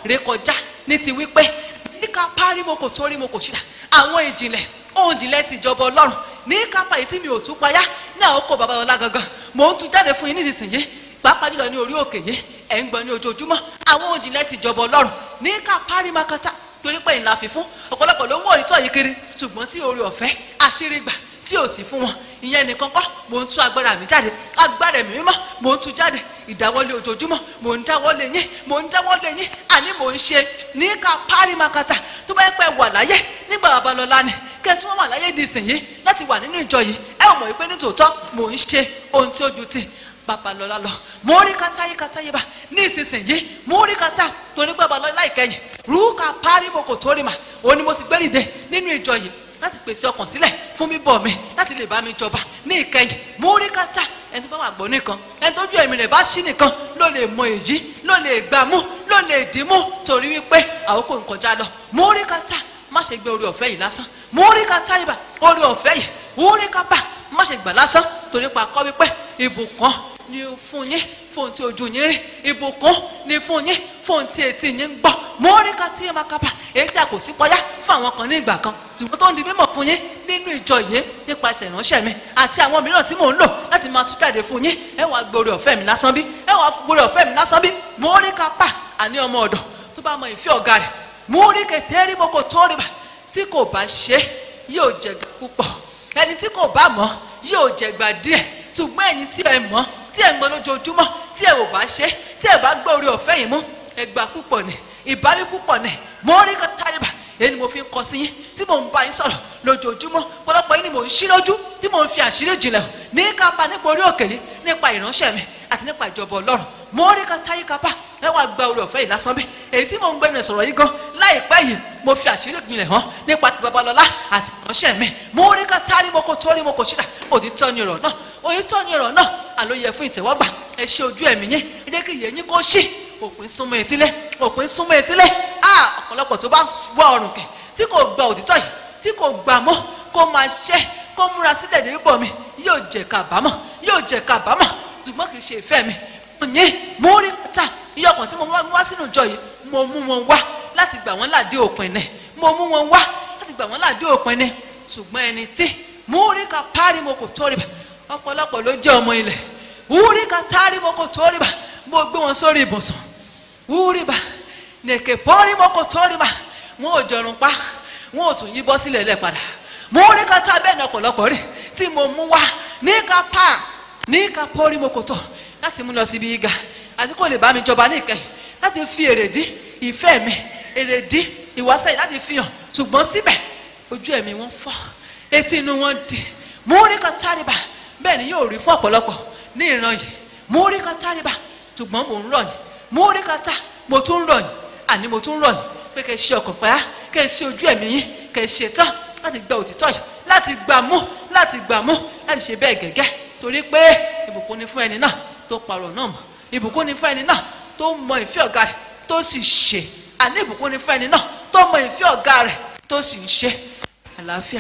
rékọjá ní ti wípé níka parí mo kò torí mo kò ṣíra àwọn ìjìnlẹ̀ ohun ìjìnlẹ̀ ti ìjọba ọlọ́run ní kápá yìí tí mi ò tún payá ní àkókò babalọlá gangan mò ń tún jáde fún yín nísinsìnyí pàápàá jùlọ ní orí òkè yìí ẹ̀ ń gbọ́ ní ojoojúmọ́ àwọn ohun ìjìnlẹ̀ ti ìjọba ọlọ́run ní ká parí makata torí pé ìlà fífún ọ̀pọ̀lọpọ̀ ló ń wọ̀ ìtọ́ yìí kiri ṣùgbọ́n tí orí ọ̀fẹ́ àti rí gbà tí ò sí fún wọn ìyẹn nìkan kọ́ mò ń tú agbára mi jáde agbára mi mímọ́ mò ń tú jáde ìdáwọ́lé ojoojúmọ́ mò ń dáwọ́lé yín mò ń dáwọ́lé yín àní mò ń ṣe ní ká parí makata tó bá yẹ pé wà láyé nígbà babalọ́lá ni kẹ́ tí wọ́n wà láyé di ìsìn yìí láti wà nínú ìjọ yìí ẹ ò mọ̀ wípé nítòótọ́ mò ń ṣe ohun tí ó ju ti babalọ́lá lọ mo rí kata yí kata yí bá ní ìsinsìnyí mo rí kata torí pé babalọ́lá ìkẹyìn rúkà parí mo kò tó rí mà òun ni mo ti gbé nìde nínú ìjọ yìí láti pèsè ọkàn sílẹ̀ fún bíbọ̀ mi láti lè bá mi jọba ní ìkẹyìn mo rí kata ẹni tó bá wà gbọ́ nìkan ẹni tójú ẹ̀mí rẹ̀ bá ṣí nìkan ló lè mọ èyí ló lè gbà mú ló lè dì mú torí wípé àkókò ń kọjá lọ mo rí kata má ṣe gbé orí ọ̀fẹ́ yìí lásán mo rí kata ibà orí ọ̀fẹ́ yìí mo rí kápá má ṣe gbà lásán torí pa kọ́ wípé ìbùkún ni fún yín fún tí ojú yín rí ìbùkún ni fún yín fún tí etí yín ń gbọ́ mo rí ká tí yín máa kápá èyí tí a kò sí pọ́yá fún àwọn kan ní ìgbà kan ṣùgbọ́n tó ń di mímọ̀ fún yín nínú ìjọ yìí nípasẹ̀ ìránṣẹ́ mi àti àwọn mìíràn tí mò ń lò láti máa tú jáde fún yín ẹ wàá gbórí ọ̀fẹ́ mi lásán bí ẹ wàá gbórí ọ̀fẹ́ mi lásán bí mo rí kápá àní ọmọ ọ̀dọ̀ tó bá mọ ìfẹ́ ọ̀gá rẹ̀ mo rí kẹtẹ́rì mo kò tó rí bá tí kò bá ṣe yóò jẹ̀gbà púpọ̀ ẹni tí kò bá mọ̀ yóò jẹ̀gbà díẹ̀ ṣùgbọ́n ẹ̀yin tí ẹ mọ̀ tí ẹ ń gbọ́ lójoojúmọ́ tí ẹ ò bá ṣe tí ẹ bá gbé orí ọ̀fẹ́ yìí mú ẹgbà púpọ̀ ni ìbáwí púpọ̀ ni mo rí kan tálíbà èyí ni mo fi ń kọ sí yín tí mò ń bá yín sọ̀rọ̀ lójoojúmọ́ pọ̀lọpọ̀ yín ni mò ń ṣí lójú tí mò ń fi àṣírí jìnlẹ̀ hàn ní kápá nípa orí òkè yìí nípa ìránṣẹ́ mi àti nípa ìjọba ọlọ́run mo rí kan táyé kápá ẹ wá gba orí ọ̀fẹ́ yìí lásán bí èyí tí mò ń gbẹ́nu sọ̀rọ̀ yìí gan láìpẹ́ yìí mo fi àṣírí ìpìlẹ̀ hàn nípa ti babalọ́lá àti ìránṣẹ́ mi mo rí kan tárí mo kò torí mo kò ṣídà òtítọ́ ni ọ̀rọ̀ náà òtítọ́ ni ọ̀rọ̀ náà àlóye fún ìtẹ̀wọ́gbà ẹ ṣe ojú ẹ̀mí yín ẹ jẹ́ kí ìyẹn yín kó ṣí òpin súnmọ́ etílé òpin súnmọ́ etílé a ọ̀pọ̀lọpọ̀ tó bá wọ ọrùn kẹ̀ tí kò gba òtítọ́ yìí tí kò gbà mọ́ kó máa ṣẹ́ kó múra sílẹ̀ dé bọ̀ mi yóò jẹ́ kábàámọ̀ yóò jẹ́ kábàámọ̀ ṣùgbọ́n kì í ṣe ìfẹ́ mi mo yín mo rí ta iye ọkàn tí mo mú wá sínú ìjọ yìí mo mú wọn wá láti gbà wọ́n láàdé òpin ni mo mú wọn wá láti gbà wọ́n láàdé òpin ni ṣùgbọ́n ẹni tí mo rí ka párí mo kò tó rí bá ọ̀pọ̀lọpọ̀ ló jẹ́ ọmọ ilẹ̀ wúrí ka tárí mo kò tó rí bá mo gbé wọn sórí ibùsùn wúrí bá nèké pọ́rí mo kò tó rí bá wọn ò jọrùn pa wọn ò tún yí bọ́ sílẹ̀ lẹ̀ padà mo rí ka tá bẹ́ẹ̀ ní ọ̀pọ̀lọpọ̀ rí tí mo mú wá ní ka pa ní ka pọ́rí mo kò tó láti mú lọ síbi ìga àti kò lè bá mi jọba ní ìkẹyìn láti fi èrèdí ìfẹ́ mi èrèdí ìwásẹ̀yìn láti fi hàn ṣùgbọ́n síbẹ̀ ojú ẹ̀mí wọn fọ́ etí inú wọn di mo rí ka táríba bẹ́ẹ̀ ni yóò rí fún ọ̀pọ̀lọpọ̀ ní ìran yìí mo rí ka táríba ṣùgbọ́n mò ń rọ̀ yìí mo rí ka tá mo tún ń rọ̀ yìí àní mo tún ń rọ̀ yìí pé kẹ́ ẹ ṣe ọkàn pẹ́yà kẹ́ ẹ ṣe ojú ẹ̀mí yín kẹ́ ẹ ṣe tán láti gba òtítọ́ yìí láti gbà mú láti gbà mú láti ṣe bẹ́ẹ̀ gẹ́gẹ́ torí pé ìbùkún ni fún ẹni náà tó parọ̀ náà mọ̀ ìbùkún ni fún ẹni náà tó mọ ìfẹ́ ọ̀gá rẹ̀ tó sì ṣe àní ìbùkún ni fún ẹni náà tó mọ ìfẹ́ ọ̀gá rẹ̀ tó sì ń ṣe àlàáfíà.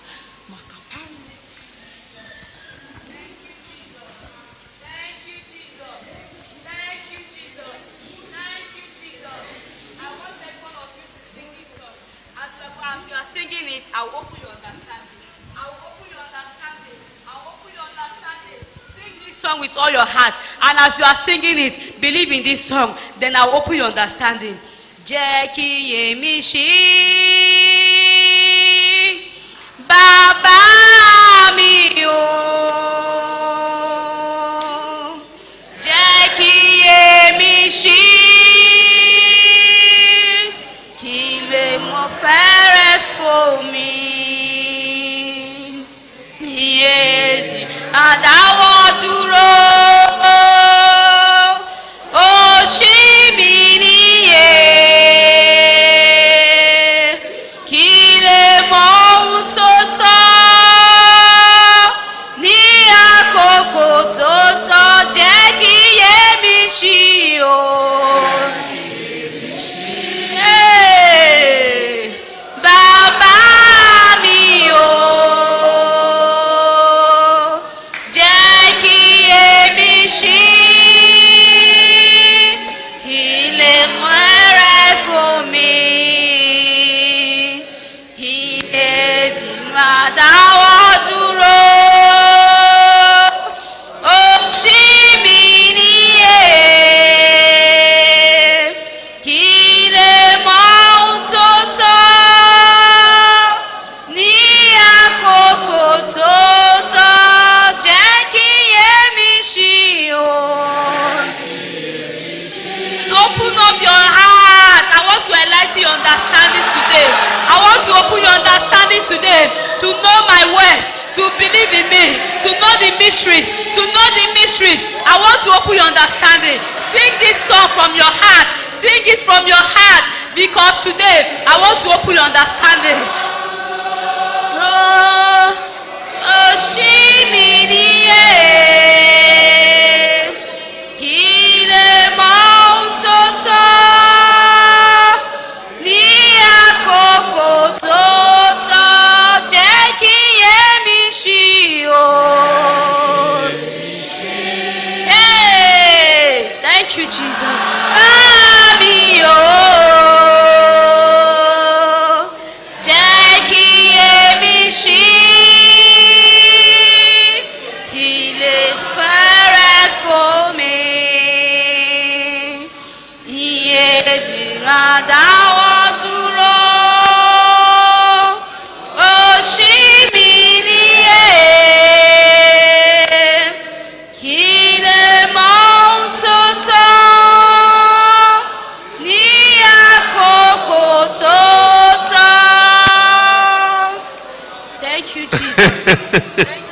Thank you, Jesus. Thank you, Jesus. Thank you, Jesus. I want every one of you to sing this song. As you are, as you are singing it, I will open your understanding. I will open your understanding. I will open your understanding. Sing this song with all your heart. And as you are singing it, believe in this song. Then I will open your understanding. Jẹ́ kí yèmí ṣí. Bàbá mi o. Jẹ́ kí yèmí ṣí. Kí lè mọ fẹ́rẹ̀ fò mí. Iye àdáwọ̀ dúró. Ó ṣí mi níyè. Kí lè mọ ohun tó tọ́ ní mighty understanding today. I want to open your understanding today to know my words, to believe in me, to know the mysteries, to know the mysteries. I want to open your understanding. Sing this song from your heart. Sing it from your heart because today I want to open your understanding. Oh, oh, she me kí lè mọ ohun tó tọ́ ní àkókò tó tọ́ jẹ́ kí yémi ṣí o. Hey, thank you Jesus. Àmì o. Jẹ́ kí yémi ṣí kí lè fẹ́rẹ̀ fún mi. Iye ìdìran dáwọ́ dúró. Òṣì mi níyè. Kí lè mọ ohun tó tọ́ ní àkókò tó tọ́. Thank you, Jesus.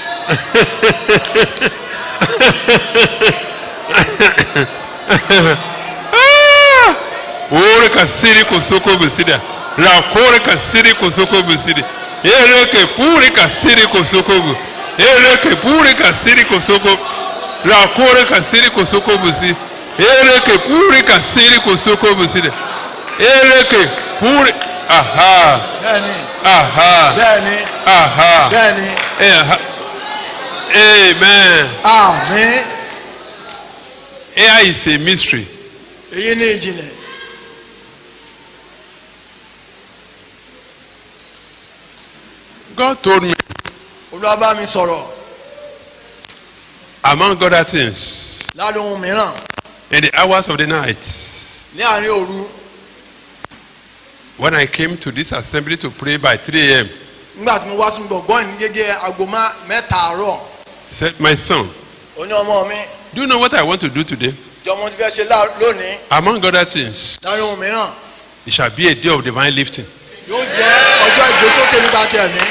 Ore kasiri kosoko besida. Rakore kasiri kosoko besida. Ere ke pure kasiri kosoko bu. Ere ke pure kasiri kosoko. Rakore kasiri kosoko besi. Ere ke pure kasiri kosoko besida. Ere ke pure. Aha. bẹ́ẹ̀ni Aha. bẹ́ẹ̀ni Aha. bẹ́ẹ̀ni Eh, aha. Amen. àmín Here is a mystery. èyí ní ìjìnlẹ̀ God told me, olúwa bá mi sọ̀rọ̀ among other things, láàrin ohun mìíràn in the hours of the night, ní àárín òru when I came to this assembly to pray by 3 a.m., nígbà tí mo wá sínú gbọ̀ngàn ní gẹ́gẹ́ aago má- mẹ́ta àárọ̀ said, My son, ó ní ọmọ mi do you know what I want to do today? jọ mo ti fẹ́ ṣe lá- lónìí Among other things, láàrin ohun mìíràn it shall be a day of divine lifting. yóò jẹ́ ọjọ́ ìgbésókè nípa ti ẹ̀mí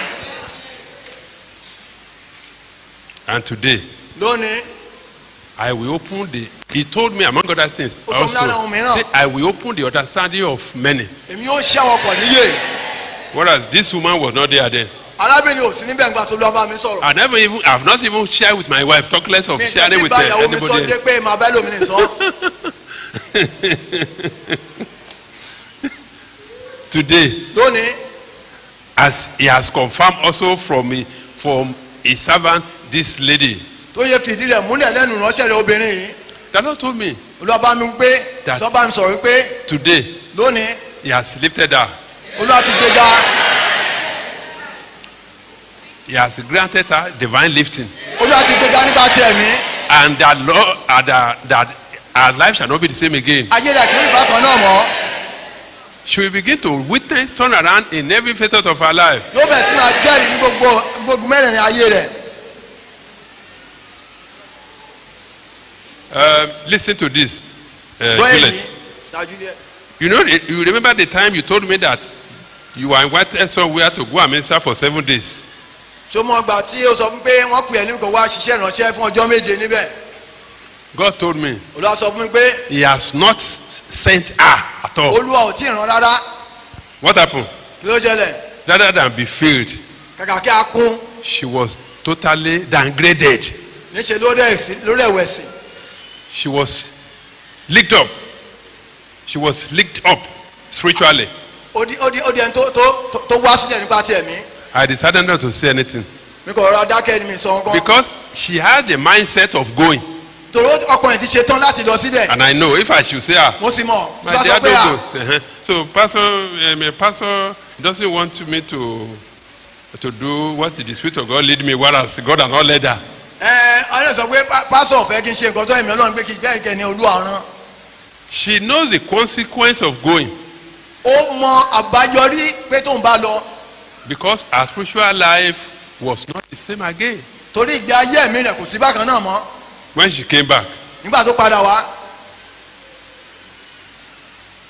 And today, lónìí I will open the. He told me, among other things, Ó sọ fún mi lára ohun also, mìíràn. say, I will open the understanding of many. èmi yóò ṣẹ́ wọn pọ̀ níyè Whereas this woman was not there then. arábìnrin ò sí níbẹ̀ nígbà tó lọ́ọ́ bá mi sọ̀rọ̀ I never even, I've not even shared with my wife, talk less of mi sharing ìtẹ́sí with bá uh, ìyàwó mi sọ anybody dé else. pé màá bẹ́ lómi nìsọ́ Today, lónìí as he has confirmed also from me, from his servant, this lady. tó yẹ fìdí rẹ̀ múlẹ̀ lẹ́nu ránṣẹ́ rẹ̀ obìnrin yìí The Lord told me olúwa bá mi pé That- sọ bá mi sọ̀rọ̀ pé today lónìí he has lifted her. olúwa ti gbéga He has granted her divine lifting. olúwa ti gbéga nípa ti ẹ̀mí And that Lord, uh, that, that her life shall not be the same again. ayé rẹ̀ kì í rí bákan náà mọ́ She will begin to witness turn around in every facet of her life. yóò bẹ̀ sí máa jẹ́rìí ní gbogbo gbogbo mẹ́rẹ̀ẹ̀rin ayé rẹ̀ Um, listen to this. Uh, gbọ́ èyí Juliet. ṣáájú díẹ̀ You know, you remember the time you told me that you were invited somewhere to go and minister for seven days. ṣó mọ gbà tí ó sọ fún pé wọ́n pè é nígbà wá ṣiṣẹ́ ìránṣẹ́ fún ọjọ́ méje níbẹ̀ God told me olúwa sọ fún mi pé He has not s- sent her at all. olúwa ò tí ì rán rárá What happened? kí ló ṣẹlẹ̀ Rather than be filled, kàkà kí a kún she was totally downgraded. níṣẹ́ lórí ẹ̀sìn lórí ẹ̀wẹ̀sì She was licked up. She was licked up spiritually. ó di ó di ó di ẹni tó tó tó- tó wá sílẹ̀ nípa ti ẹ̀mí I decided not to say anything mi kò rọra dákẹ́ ni mi sọ nǹkan because she had the mindset of going. torí ó- ọkùnrin ti ṣe tán láti lọ síbẹ̀ And I know if I should say, ah, mo sì mọ̀ tí my wọ́n sọ dear pé à don't go. Uh-huh. So pastor, um, a pastor doesn't want me to to do what the spirit of God lead me, whereas God has not led her. ẹ ọ̀rẹ́ sọ pé pá- pásọ̀ fẹ́ kí n ṣe nǹkan tó ẹ̀mí ọlọ́run pé kí bẹ́ẹ̀ kẹ́ ni olúwa rán She knows the consequence of going ó mọ àbáyọrí pé tóun bá lọ because her spiritual life was not the same again torí ìgbé ayé ẹ̀mí rẹ̀ kò sí bákan náà mọ́ when she came back. nígbà tó padà wá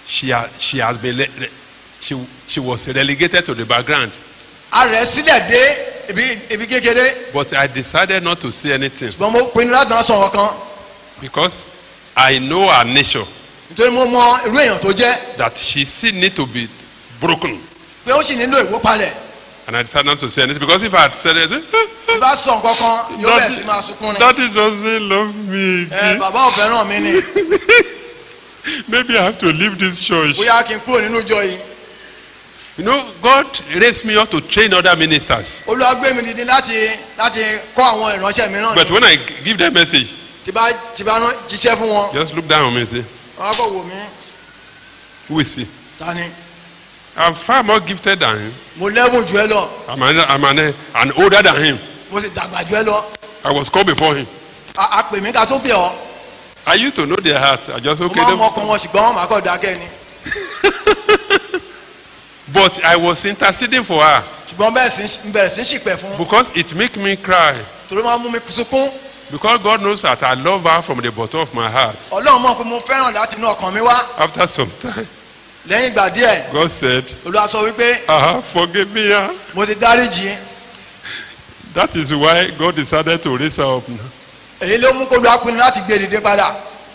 she, ha, she has been, le- re- she, she was relegated to the background. a rẹ̀ sílẹ̀ dé ibi ibi kékeré But I decided not to say anything ṣùgbọ́n mo pinnu láti máa sọ ọ̀kan because I know her nature nítorí mo mọ irú èèyàn tó jẹ́ that she still need to be broken. pé ó sì nílò ìwópalẹ̀ And I decided not to say anything because if I had said it, tí bá sọ nǹkan kan yóò bẹ̀ sí máa sunkún ni Daddy doesn't love me ẹ again. bàbá ò fẹ́ràn mi ni Maybe I have to leave this church. bóyá kí n kúrò nínú ìjọ yìí You know, God raised me up to train other ministers. olúwa gbé mi dìde láti láti kọ́ àwọn ìránṣẹ́ mìíràn But ni when I give them message, tí bá tí bá rán jíṣẹ́ fún wọn just look down on me and say, wọn á kọ́ wò mí Who is he? ta ni I'm far more gifted than him. mo lẹ́bùn jù ẹ lọ I'm, an, I'm an, an older than him. mo sì dàgbà jù ẹ lọ I was called before him. a a pè mí ká tó bẹ̀ ọ́ I used to know their heart. I just mo okay. máa ń mọ them- ọkàn wọn ṣùgbọ́n wọn máa kọ́ dákẹ́ ni But I was interceding for her ṣùgbọ́n bẹ́ẹ̀ sì ń bẹ̀rẹ̀ sí ń ṣìpẹ̀ fún because it make me cry. torí máa ń mú mi sunkún Because God knows that I love her from the bottom of my heart. ọlọ́run mọ̀ pé mo fẹ́ràn láti inú ọkàn mi wá After some time, lẹ́yìn ìgbà díẹ̀ God said, olúwa sọ wípé uh forgive me. ah." mo ti dáríjì That is why God decided to raise her up now. èyí ló mú kó lu apinnu láti gbé dìde padà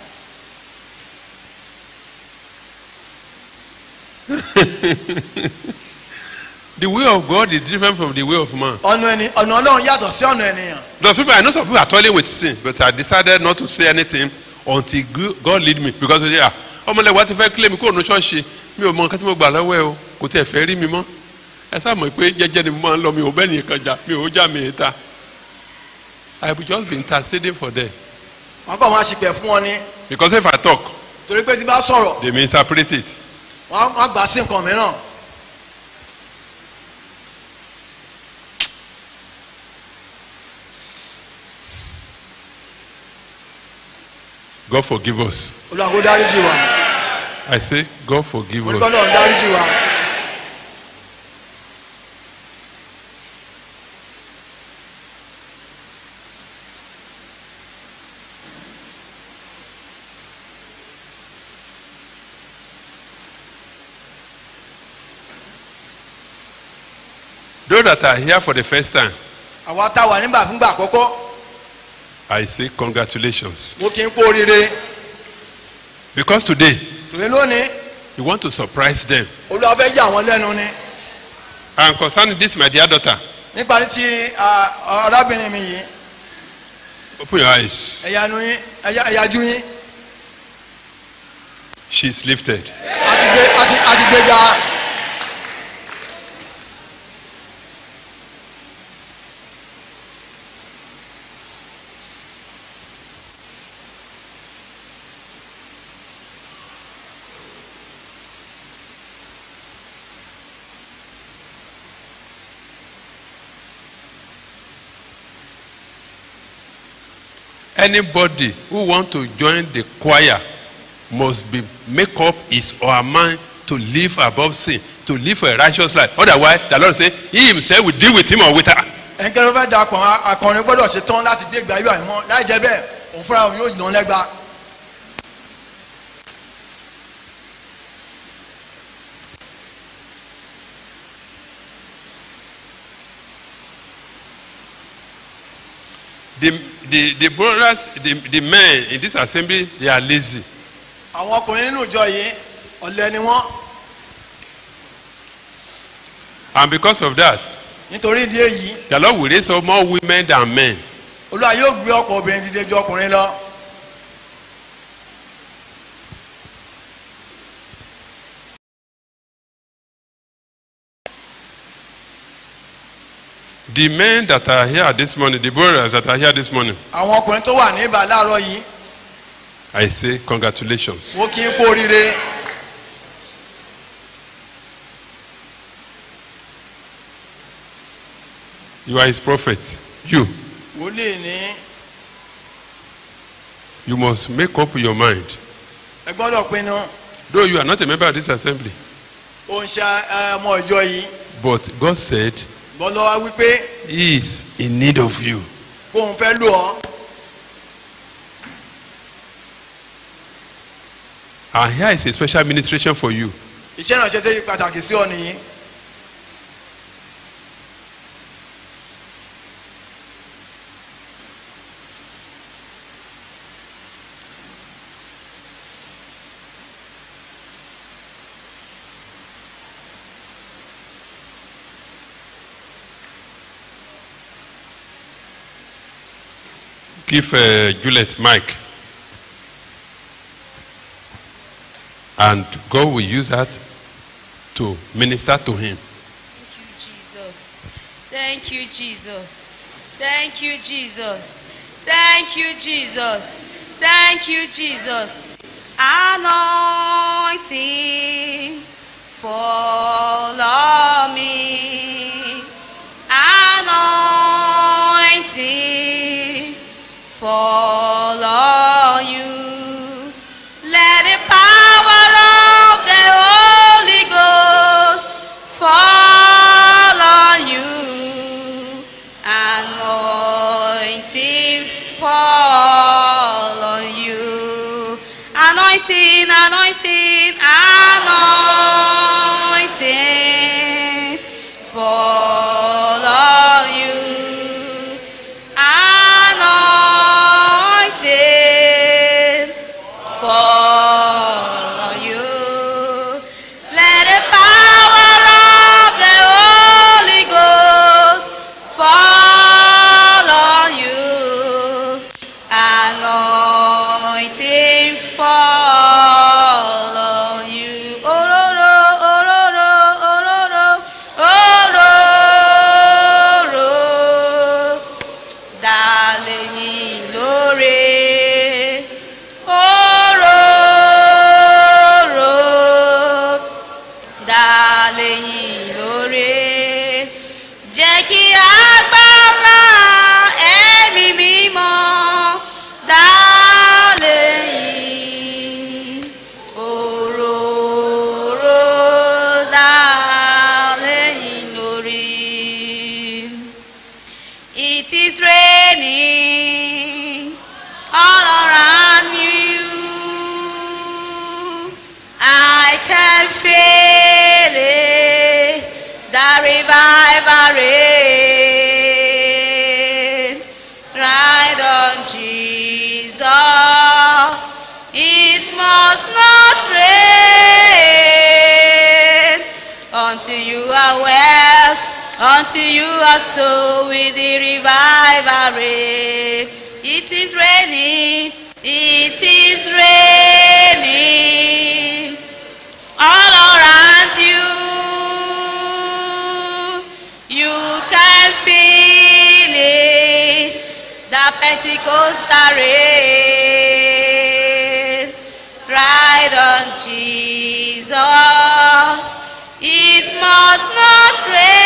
The way of God is different from the way of man. ọ̀nà ẹni ọ̀nà ọlọ́run yàtọ̀ sí ọ̀nà ènìyàn Those people, I know some people are toiling with sin, but I decided not to say anything until Go- God lead me. Because they are, ọmọlẹ́wà ti fẹ́ kílẹ̀ mi kó nu ṣọ́ọ̀ṣì mi ò mọ nǹkan tí mo gbà lọ́wọ́ ẹ o kò tẹ̀ fẹ́ rí mi mọ́. Ẹ sáà mọ̀ pé jẹ́jẹ́ ni mo máa ń lọ mi ò bẹ́ẹ̀ nìkan jà mi ò já mi ta. I have just been interceding for them. wọn kọ́ máa ṣìpẹ̀ fún wọn ni Because if I talk, torí pé tí bá sọ̀rọ̀ they may interpret it. wọn á- wọn á gbà á sí nǹkan mìíràn God forgive us. olúwa kó dáríjì wa I say, God forgive orúkọ us. ọlọ́run dáríjì wa Those that are here for the first time, àwa tá a wà nígbà fúngbà àkọ́kọ́ I say congratulations. mo kì í kú oríire Because today, torí lónìí you want to surprise them. olúwa fẹ́ yà wọ́n lẹ́nu ni And concerning this, my dear daughter, nípa ní ti ah, arábìnrin mi yìí open your eyes. ẹ̀yà nu yín ẹ̀yà ẹ̀yàjú yín She's lifted. àti gbé àti àti gbé ga Anybody who want to join the choir must be make up his or her mind to live above sin, to live a righteous life. Otherwise, the Lord say, He Himself will deal with him or with her. ẹnikẹ́ni fẹ́ da akọrin akọrin gbọ́dọ̀ ṣe tán láti gbé ìgbà yóò àìmọ́ láì jẹ́ bẹ́ẹ̀ òun fúnra òun yóò yàn lẹ́gba The, the, the brothers, the, the men in this assembly, they are lazy. àwọn ọkùnrin nínú ìjọ yìí ọ̀lẹ ni wọ́n And because of that, nítorí ìdí èyí the Lord will raise up more women than men. olúwa yóò gbé ọ̀pọ̀ obìnrin dìde ju ọkùnrin lọ The men that are here this morning, the brothers that are here this morning, àwọn ọkùnrin tó wà ní ibà láàárọ̀ yìí I say congratulations. mo kì í kú oríire You are his prophet. You, wòlíì ní you must make up your mind. ẹ gbọ́dọ̀ pinnu Though you are not a member of this assembly, ó ń ṣe ẹ, ọmọ ìjọ yìí but God said bọ́lọ́wá wípé he is in need of you. kóun fẹ́ lò ọ́ And here is a special administration for you. iṣẹ́ ìrànṣẹ́ tó yí pàtàkì sí ọ nìyí Give uh, Juliet Mike. And God will use that to minister to him. Thank you, Jesus. Thank you, Jesus. Thank you, Jesus. Thank you, Jesus. Anointing follow me. Anointing follow you. Let the power of the Holy Ghost follow you. Anointing follow you. Anointing, anointing, anointing follow you. Anointing follow you. Let the power of the Holy Ghost follow you. Anointing follow you. Ororo, ororo, ororo, ororo. Darling, lóore. Ororo dálẹ́yìn lóore jẹ́ kí agbára ẹ̀mí mímọ́ dálẹ́yìn òróró dálẹ́yìn lórí. It is raining all around you. I can feel it, the revival rain. Right on Jesus, it must not rain until you are wet, until you are so with the revival rain. It is raining, it is raining all around you. You can feel it, the Pentecostal rain. Right on Jesus, it must not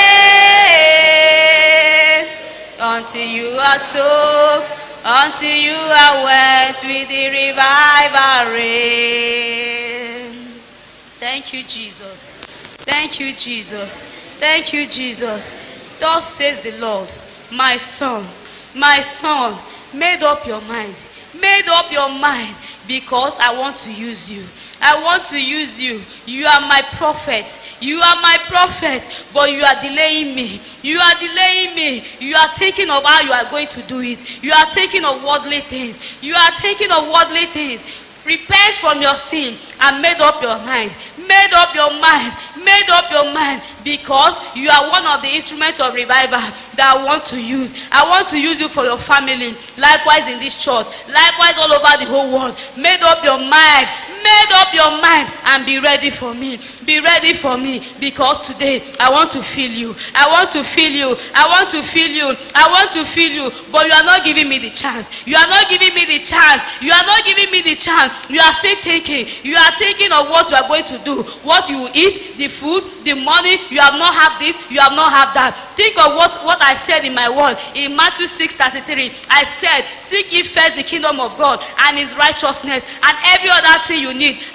rain until you are soaked, until you are wet with the revival rain. Thank you, Jesus. Thank you, Jesus. Thank you, Jesus. Thus says the Lord, my son, my son, made up your mind. Made up your mind because I want to use you. I want to use you. You are my prophet. You are my prophet, but you are delaying me. You are delaying me. You are thinking of how you are going to do it. You are thinking of worldly things. You are thinking of worldly things. Repent from your sin and made up your mind. Made up your mind. Made up your mind because you are one of the instruments of revival that I want to use. I want to use you for your family. Likewise in this church. Likewise all over the whole world. Made up your mind. Made up your mind and be ready for me. Be ready for me because today I want to feel you. I want to feel you. I want to feel you. I want to feel you. But you are not giving me the chance. You are not giving me the chance. You are not giving me the chance. You are still thinking. You are thinking of what you are going to do. What you will eat, the food, the money. You have not have this. You have not have that. Think of what, what I said in my word. In Matthew 6 33, I said, Seek ye first the kingdom of God and his righteousness, and every other thing you need,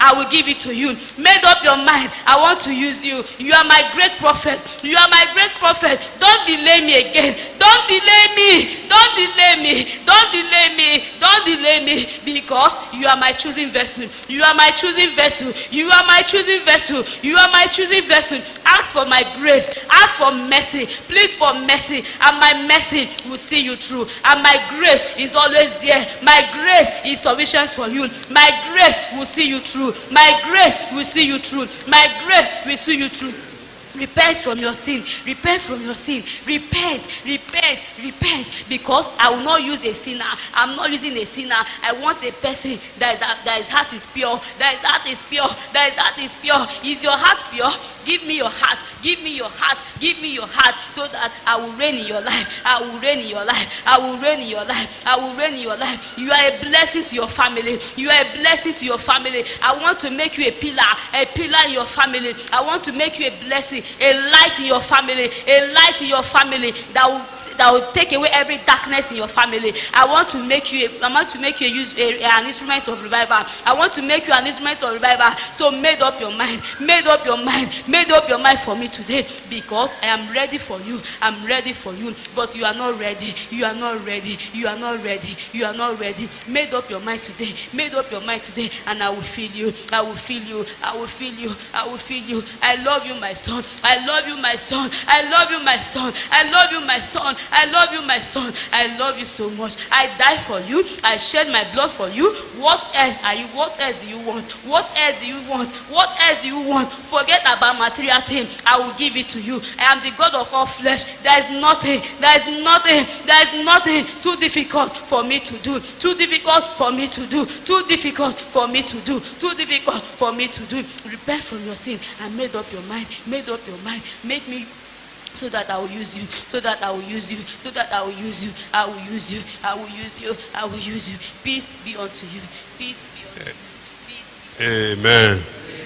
I will give it to you. Made up your mind, I want to use you. You are my great prophet. You are my great prophet. Don't delay me again. Don't delay me. Don't delay me. Don't delay me. Don't delay me because you are my choosing vessel. You are my choosing vessel. You are my choosing vessel. You are my choosing vessel. Ask for my grace. Ask for mercy. Plead for mercy. And my mercy will see you through. And my grace is always there. My grace is sufficient for you. My grace will see you through. My grace will see you through. My grace will see you through. Repent from your sin. Repent from your sin. Repent, repent, repent. Because I will not use a sinner. I'm not using a sinner. I want a person that is that his heart is pure. That his heart is pure. That his heart is pure. Is your heart pure? Give me your heart. Give me your heart. Give me your heart so that I will reign in your life. I will reign in your life. I will reign in your life. I will reign in your life. You are a blessing to your family. You are a blessing to your family. I want to make you a pillar, a pillar in your family. I want to make you a blessing, a light in your family, a light in your family that will that will take away every darkness in your family. I want to make you a, I want to make you a use a, an instrument of revival. I want to make you an instrument of revival. So made up your mind, made up your mind, made up your mind for me today because I am ready for you. I'm ready for you, but you are not ready. You are not ready. You are not ready. You are not ready. Made up your mind today. Made up your mind today, and I will feel you. I will feel you. I will feel you. I will feel you. I love you, my son. I love you, my son. I love you, my son. I love you, my son. I love you, my son. I love you so much. I die for you. I shed my blood for you. What else are you? What else do you want? What else do you want? What else do you want? Forget about material thing. I will give it to you. I am the God of all flesh. There is nothing. There is nothing. There is nothing too difficult for me to do. Too difficult for me to do. Too difficult for me to do. Too difficult for me to do. Repent from your sin and made up your mind. Made up your mind. Make me so that I will use you, so that I will use you, so that I will use you, I will use you, I will use you, I will use you. Peace be unto you. Peace be unto you. Peace be Amen.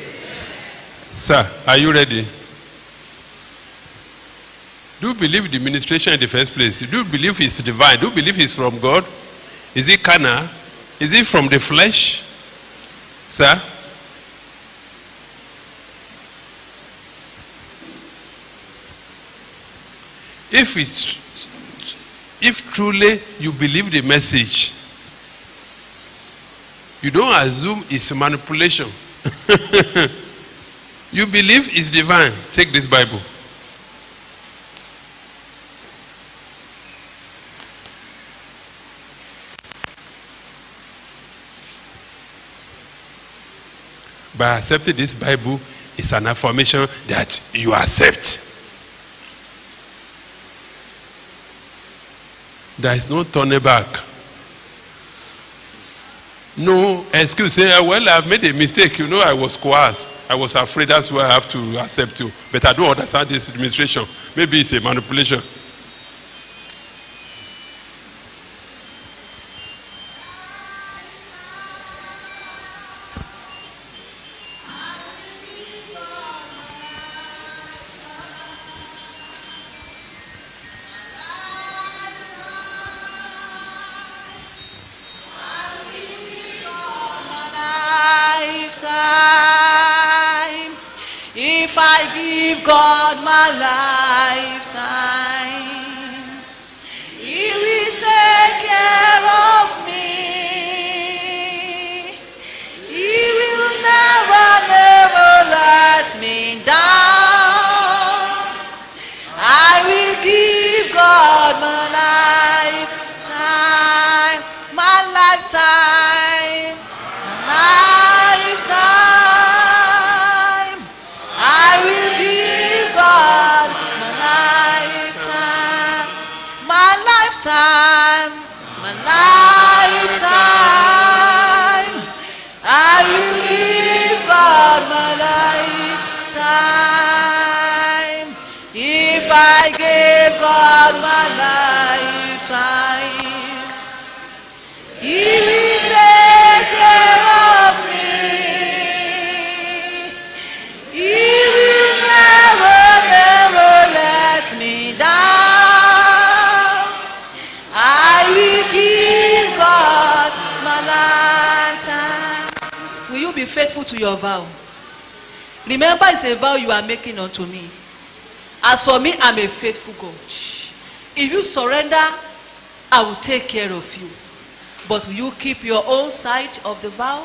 Sir, are you ready? Do you believe the ministration in the first place? Do you believe it's divine? Do you believe it's from God? Is it carnal? Is it from the flesh? Sir? If it's if truly you believe the message, you don't assume it's manipulation. you believe it's divine. Take this Bible. By accepting this Bible, it's an affirmation that you accept. There is no turning back. No excuse. Say, "Ah, well, I've made a mistake. You know, I was coerced. I was afraid. That's why I have to accept you. But I don't understand this administration. Maybe it's a manipulation. lifetime. If I give God my lifetime, He will take care of me. He will never, never let me down. I will give God my lifetime, my lifetime, lifetime. I will give God my lifetime, my lifetime, my lifetime. I will give God my lifetime. If I gave God my lifetime, He will take care of me. He will never, never let me down. I will give God my lifetime. Will you be faithful to your vow. Remember, it's a vow you are making unto me. As for me, I'm a faithful God. If you surrender, I will take care of you. But will you keep your own side of the vow?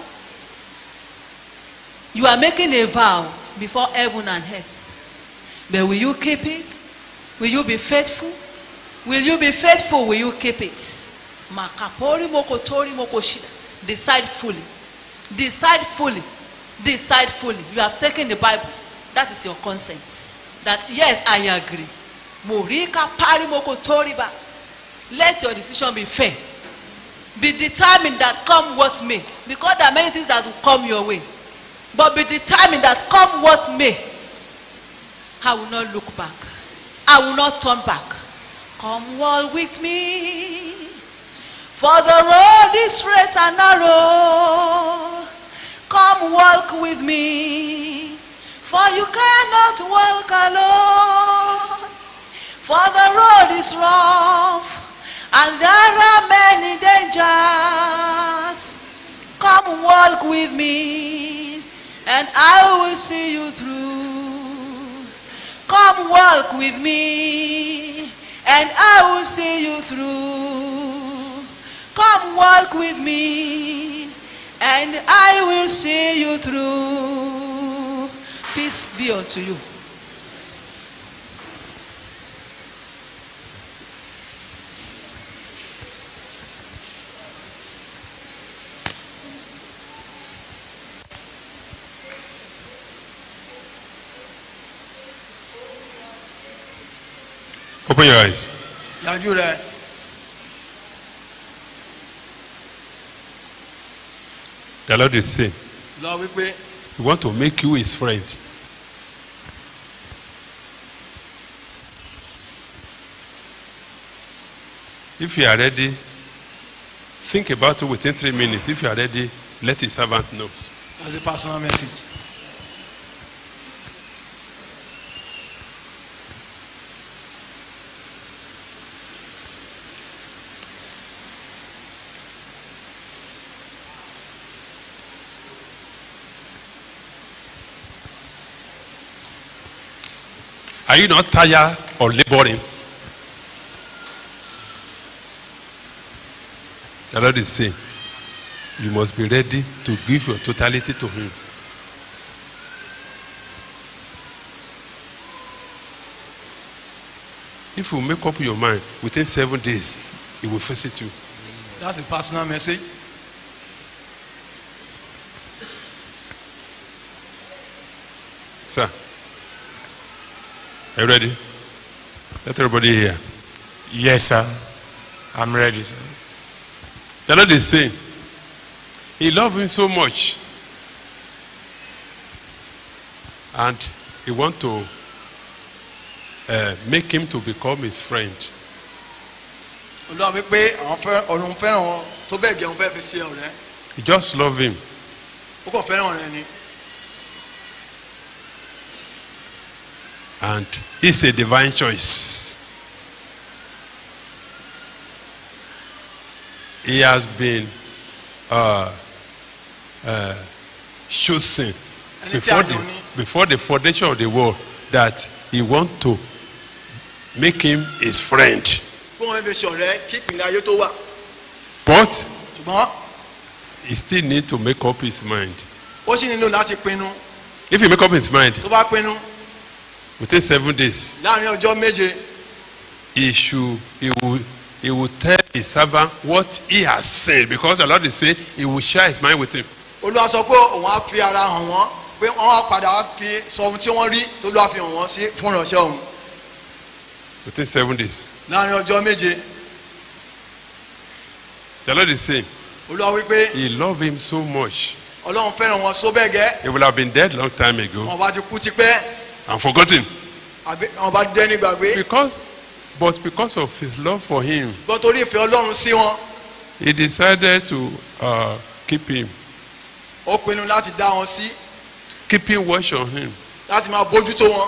You are making a vow before heaven and earth. But will you keep it? Will you be faithful? Will you be faithful? Will you keep it? Makapori mokotori mokoshida. Decide fully. Decide fully. Decide fully. You have taken the Bible. That is your consent. That yes, I agree. Morika pari mokotori ba. Let your decision be fair. Be determined that come what may. Because there are many things that will come your way. But be determined that come what may. I will not look back. I will not turn back. Come walk with me. For the road is straight and narrow. Come walk with me. For you cannot walk alone. For the road is rough. And there are many dangers. Come walk with me. And I will see you through. Come walk with me, and I will see you through. Come walk with me, and I will see you through. Peace be unto you. Open your eyes. yanjú rẹ The Lord is saying, lọ wípé He want to make you His friend. If you are ready, think about it within three minutes. If you are ready, let His servant know. that's a personal message. Are you not tired or laboring? The Lord is saying, you must be ready to give your totality to Him. If you make up your mind within seven days, He will visit you. that's a personal message. Sir, are you ready? Let everybody hear. Yes, sir. I'm ready, sir. The Lord is saying, He loves him so much. And He want to uh, make him to become his friend. olúwa wípé àwọn fẹ́ ọ̀run fẹ́ràn wọn tó bẹ́ẹ̀ gẹ̀ wọn fẹ́ fi ṣe ọ̀rẹ́ He just love him. ó kàn fẹ́ràn rẹ ni And it's a divine choice. He has been uh, uh, chosen Ẹni tí a before the, yàn ni. before the foundation of the world that he want to make him his friend. kó wọn fi ṣe ọ̀rẹ́ kí ìpínlẹ̀ ayé tó wà But ṣùgbọ́n he still need to make up his mind. ó sì nílò láti pinnu If he make up his mind tó bá pinnu within seven days, láàrin ọjọ́ méje he should he will he will tell his servant what he has said because the Lord is saying he will share his mind with him. olúwa sọ pé òun á fi ara hàn wọ́n pé wọ́n á padà wá fi sọ ohun tí wọ́n rí tó lọ́wọ́ fi hàn wọ́n sí fún ìránṣẹ́ òun Within seven days. láàrin ọjọ́ méje The Lord is saying olúwa wípé he love him so much. ọlọ́run fẹ́ràn wọn só bẹ́ẹ̀ gẹ́ He will have been dead long time ago wọn bá ti kú tipẹ́ and forgotten. àbí wọn bá dẹ́ ní gbàgbé Because but because of his love for him, gbọ́ torí ìfẹ́ ọlọ́run sí wọn he decided to uh, keep him, ó pinnu láti dá wọn sí keeping watch on him. láti máa bójútó wọn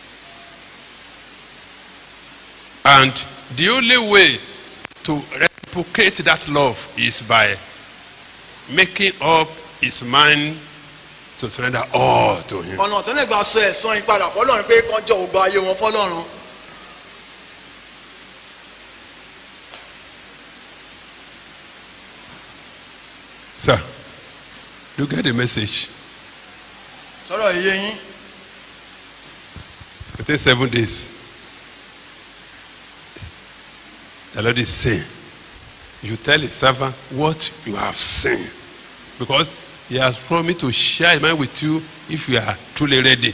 And the only way to render reciprocate that love is by making up his mind to surrender all to him. ọ̀nà tó lè gba sọ ẹ̀sán yìí padà fọlọ́run pé kọjọ́ ògbà ayé wọn fọlọ́run Sir, you get the message. sọ̀rọ̀ iye yín Within seven days, the Lord is saying, You tell his servant what you have seen. Because he has promised to share his mind with you if you are truly ready.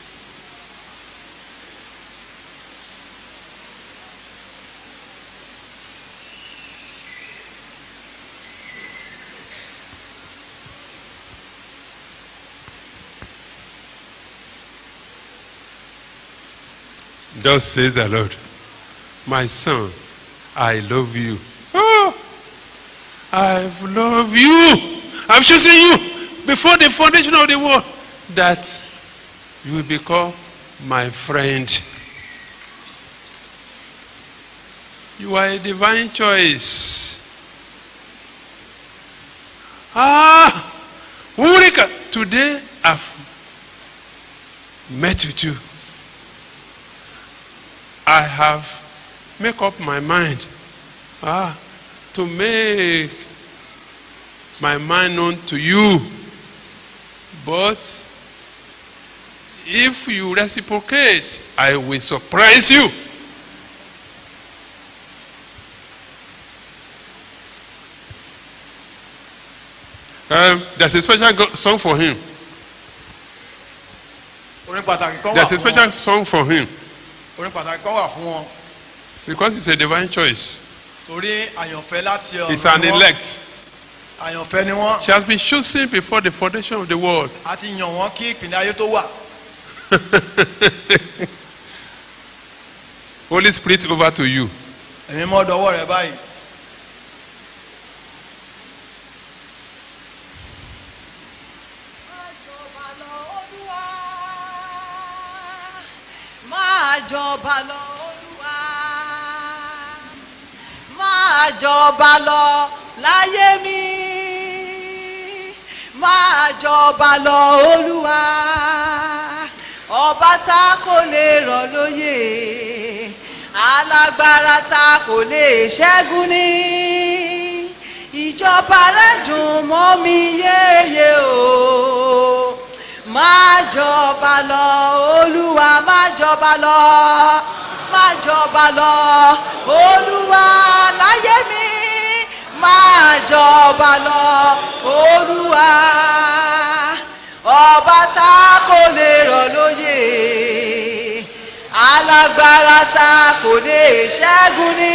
Thus says the Lord, My son, I love you. Oh, I've loved you. I've chosen you before the foundation of the world that you will become my friend. You are a divine choice. Ah, Ulrika, today I've met with you. I have make up my mind ah, to make my mind known to you. But if you reciprocate, I will surprise you. Um, there's a special go- song for him. orin pàtàkì kan wà There's a fún wọn special song for him orin pàtàkì kan wà fún wọn because it's a divine choice. torí àyànfẹ́ láti It's ọ̀run an ni wọ́n elect. àyànfẹ́ ni wọ́n She has been chosen before the foundation of the world. a ti yàn wọ́n kí ìpínlẹ̀ ayé tó wà Holy Spirit over to you. ẹ̀mí mọ́ dọwọ́ rẹ báyìí máa jọba lọ olúwa máa jọba lọ olúwa máa jọba lọ láyé mi máa jọba lọ olúwa ọba tá kò lè rọ̀ lóyè alágbára tá kò lè ṣẹ́gun ní ìjọba rẹ̀ dùn mọ́ mi yéye o máa jọba lọ olúwa máa jọba lọ máa jọba lọ olúwa láyé mi máa jọba lọ olúwa ọba tá kò lè rọ̀ lóyè alágbára tá kò lè ṣẹ́gun ní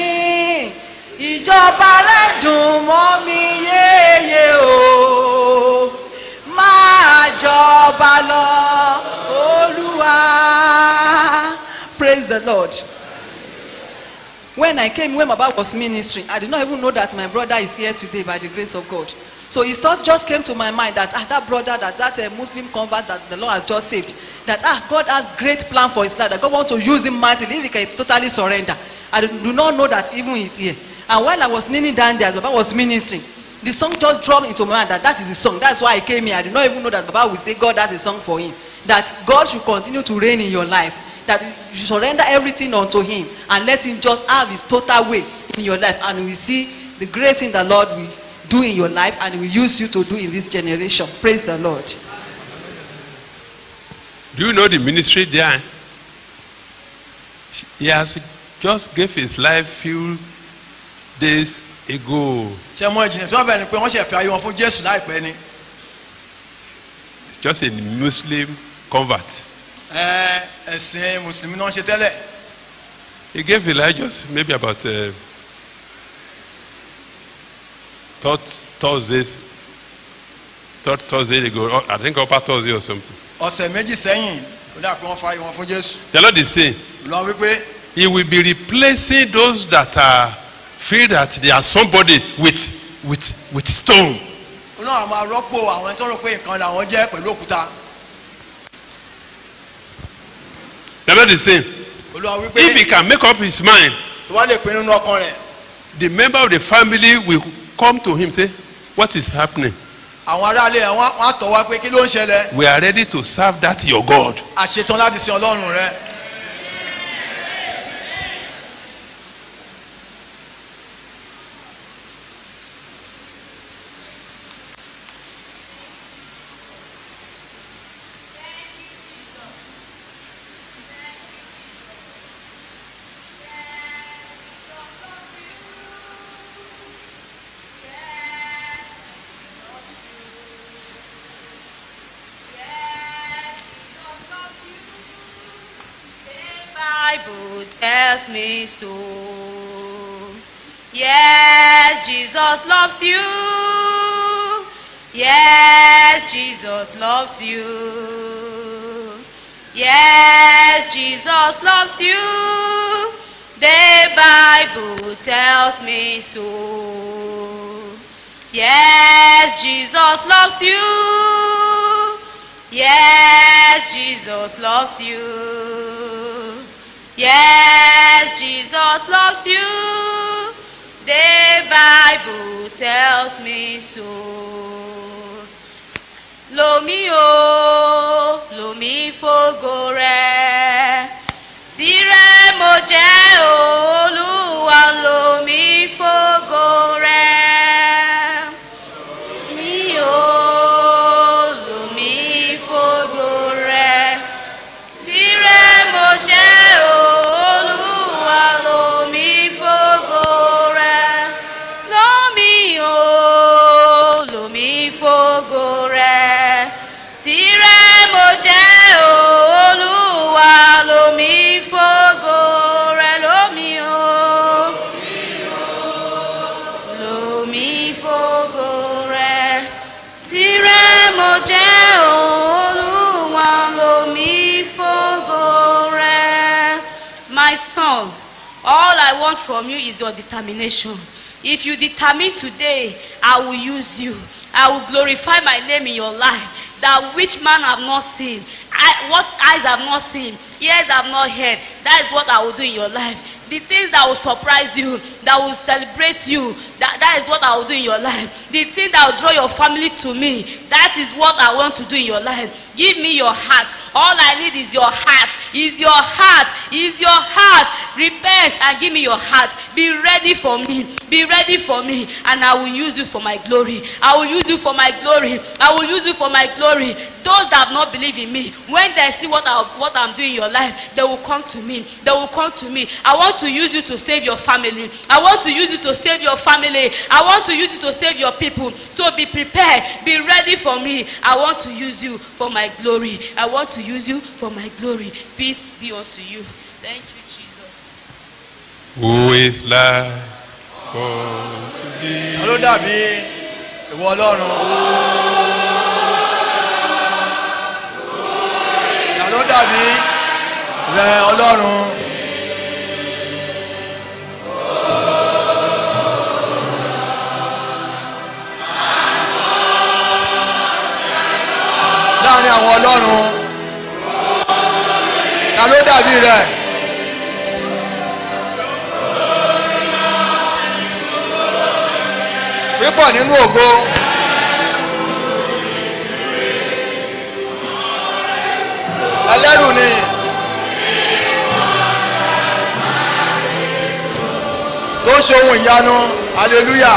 ìjọba rẹ̀ dùn mọ́ mi yéye o máa jọba lọ olúwa praise the lord when i came when baba was ministering i did not even know that my brother is here today by the grace of god so his thought just came to my mind that ah that brother that that uh, muslim convert that the lord has just saved that ah god has great plan for his life that god want to use him mightily if he can totally surrender i do, do not know that even he is here and when i was kneeling down there as baba was ministering the song just dropped into my mind that that is the song that's why i came here i did not even know that baba will say god has a song for him that god should continue to reign in your life that you should surrender everything unto him and let him just have his total way in your life and you will see the great thing the lord will do in your life and he will use you to do in this generation praise the lord Do you know the ministry there? He has just gave his life few days ago. ṣe mọ ìjìnlẹ̀ tí wọ́n bẹ̀ ni pé wọ́n ṣe fi ayé wọn fún jésù láìpẹ́ ni It's just a Muslim convert. ẹ ẹ̀sìn mùsùlùmí náà ń ṣe tẹ́lẹ̀ He gave his life just maybe about uh, third Thursdays, third Thursday ago. or I think upper Thursday or something. ọ̀sẹ̀ méjì sẹ́yìn ó dà pé wọ́n fa ayé wọn fún jésù The Lord is saying lọ wípé He will be replacing those that are feel that they are somebody with with with stone. olóhùn àwọn arọ́pò àwọn ẹni tó rò pé nǹkan làwọn jẹ́ pẹ̀lú òkúta The Lord is saying olúwa wípé if he can make up his mind tó wá lè pinnu nínú ọkàn rẹ̀ the member of the family will come to him say what is happening àwọn aráalé ẹ̀ wọ́n wọ́n á tọ̀ wá pé kí ló ń ṣẹlẹ̀ we are ready to serve that your god a ṣetán láti sin ọlọ́run rẹ. Bible tells me so. Yes, Jesus loves you. Yes, Jesus loves you. Yes, Jesus loves you. The Bible tells me so. Yes, Jesus loves you. Yes, Jesus loves you. Yes, Jesus loves you. The Bible tells me so. Lomi o, lomi fògo rẹ̀. Tìrẹ mo jẹ́ Olúwa lomi fògo rẹ̀. Mi o, lomi fògo rẹ̀. Tìrẹ mo jẹ́ Olúwa lomi fògo rẹ̀. Lómi o, lomi fògo rẹ̀. Tìrẹ mo jẹ́ Olúwa lomi fògo rẹ̀. Lómi o, lomi fògo rẹ̀. Tìrẹ mo jẹ́ Olúwa lomi fògo rẹ̀. My son, all I want from you is your determination. If you determine today, I will use you. I will glorify my name in your life. That which man have not seen, I, what eyes have not seen, ears have not heard. That is what I will do in your life. The things that will surprise you, that will celebrate you, that, that is what I will do in your life. The thing that will draw your family to me, that is what I want to do in your life. Give me your heart. All I need is your heart. Is your heart. Is your heart. Repent and give me your heart. Be ready for me. Be ready for me. And I will use you for my glory. I will use you for my glory. I will use you for my glory. Those that have not believed in me, when they see what, I, what I'm doing in your life, they will come to me. They will come to me. I want to use you to save your family. I want to use you to save your family. I want to use you to save your people. So be prepared. Be ready for me. I want to use you for my glory. I want to use you for my glory. Peace be unto you. Thank you, Jesus. who is like unto thee ta ló dàbí ìwọ ọlọ́run. ta ló dàbí rẹ ọlọ́run. láàrin àwọn ọlọ́run ta ló dàbí rẹ. pípọ̀ nínú ògo. ẹlẹ́rù ni. tó ń ṣe ohun ìyanu hallelujah.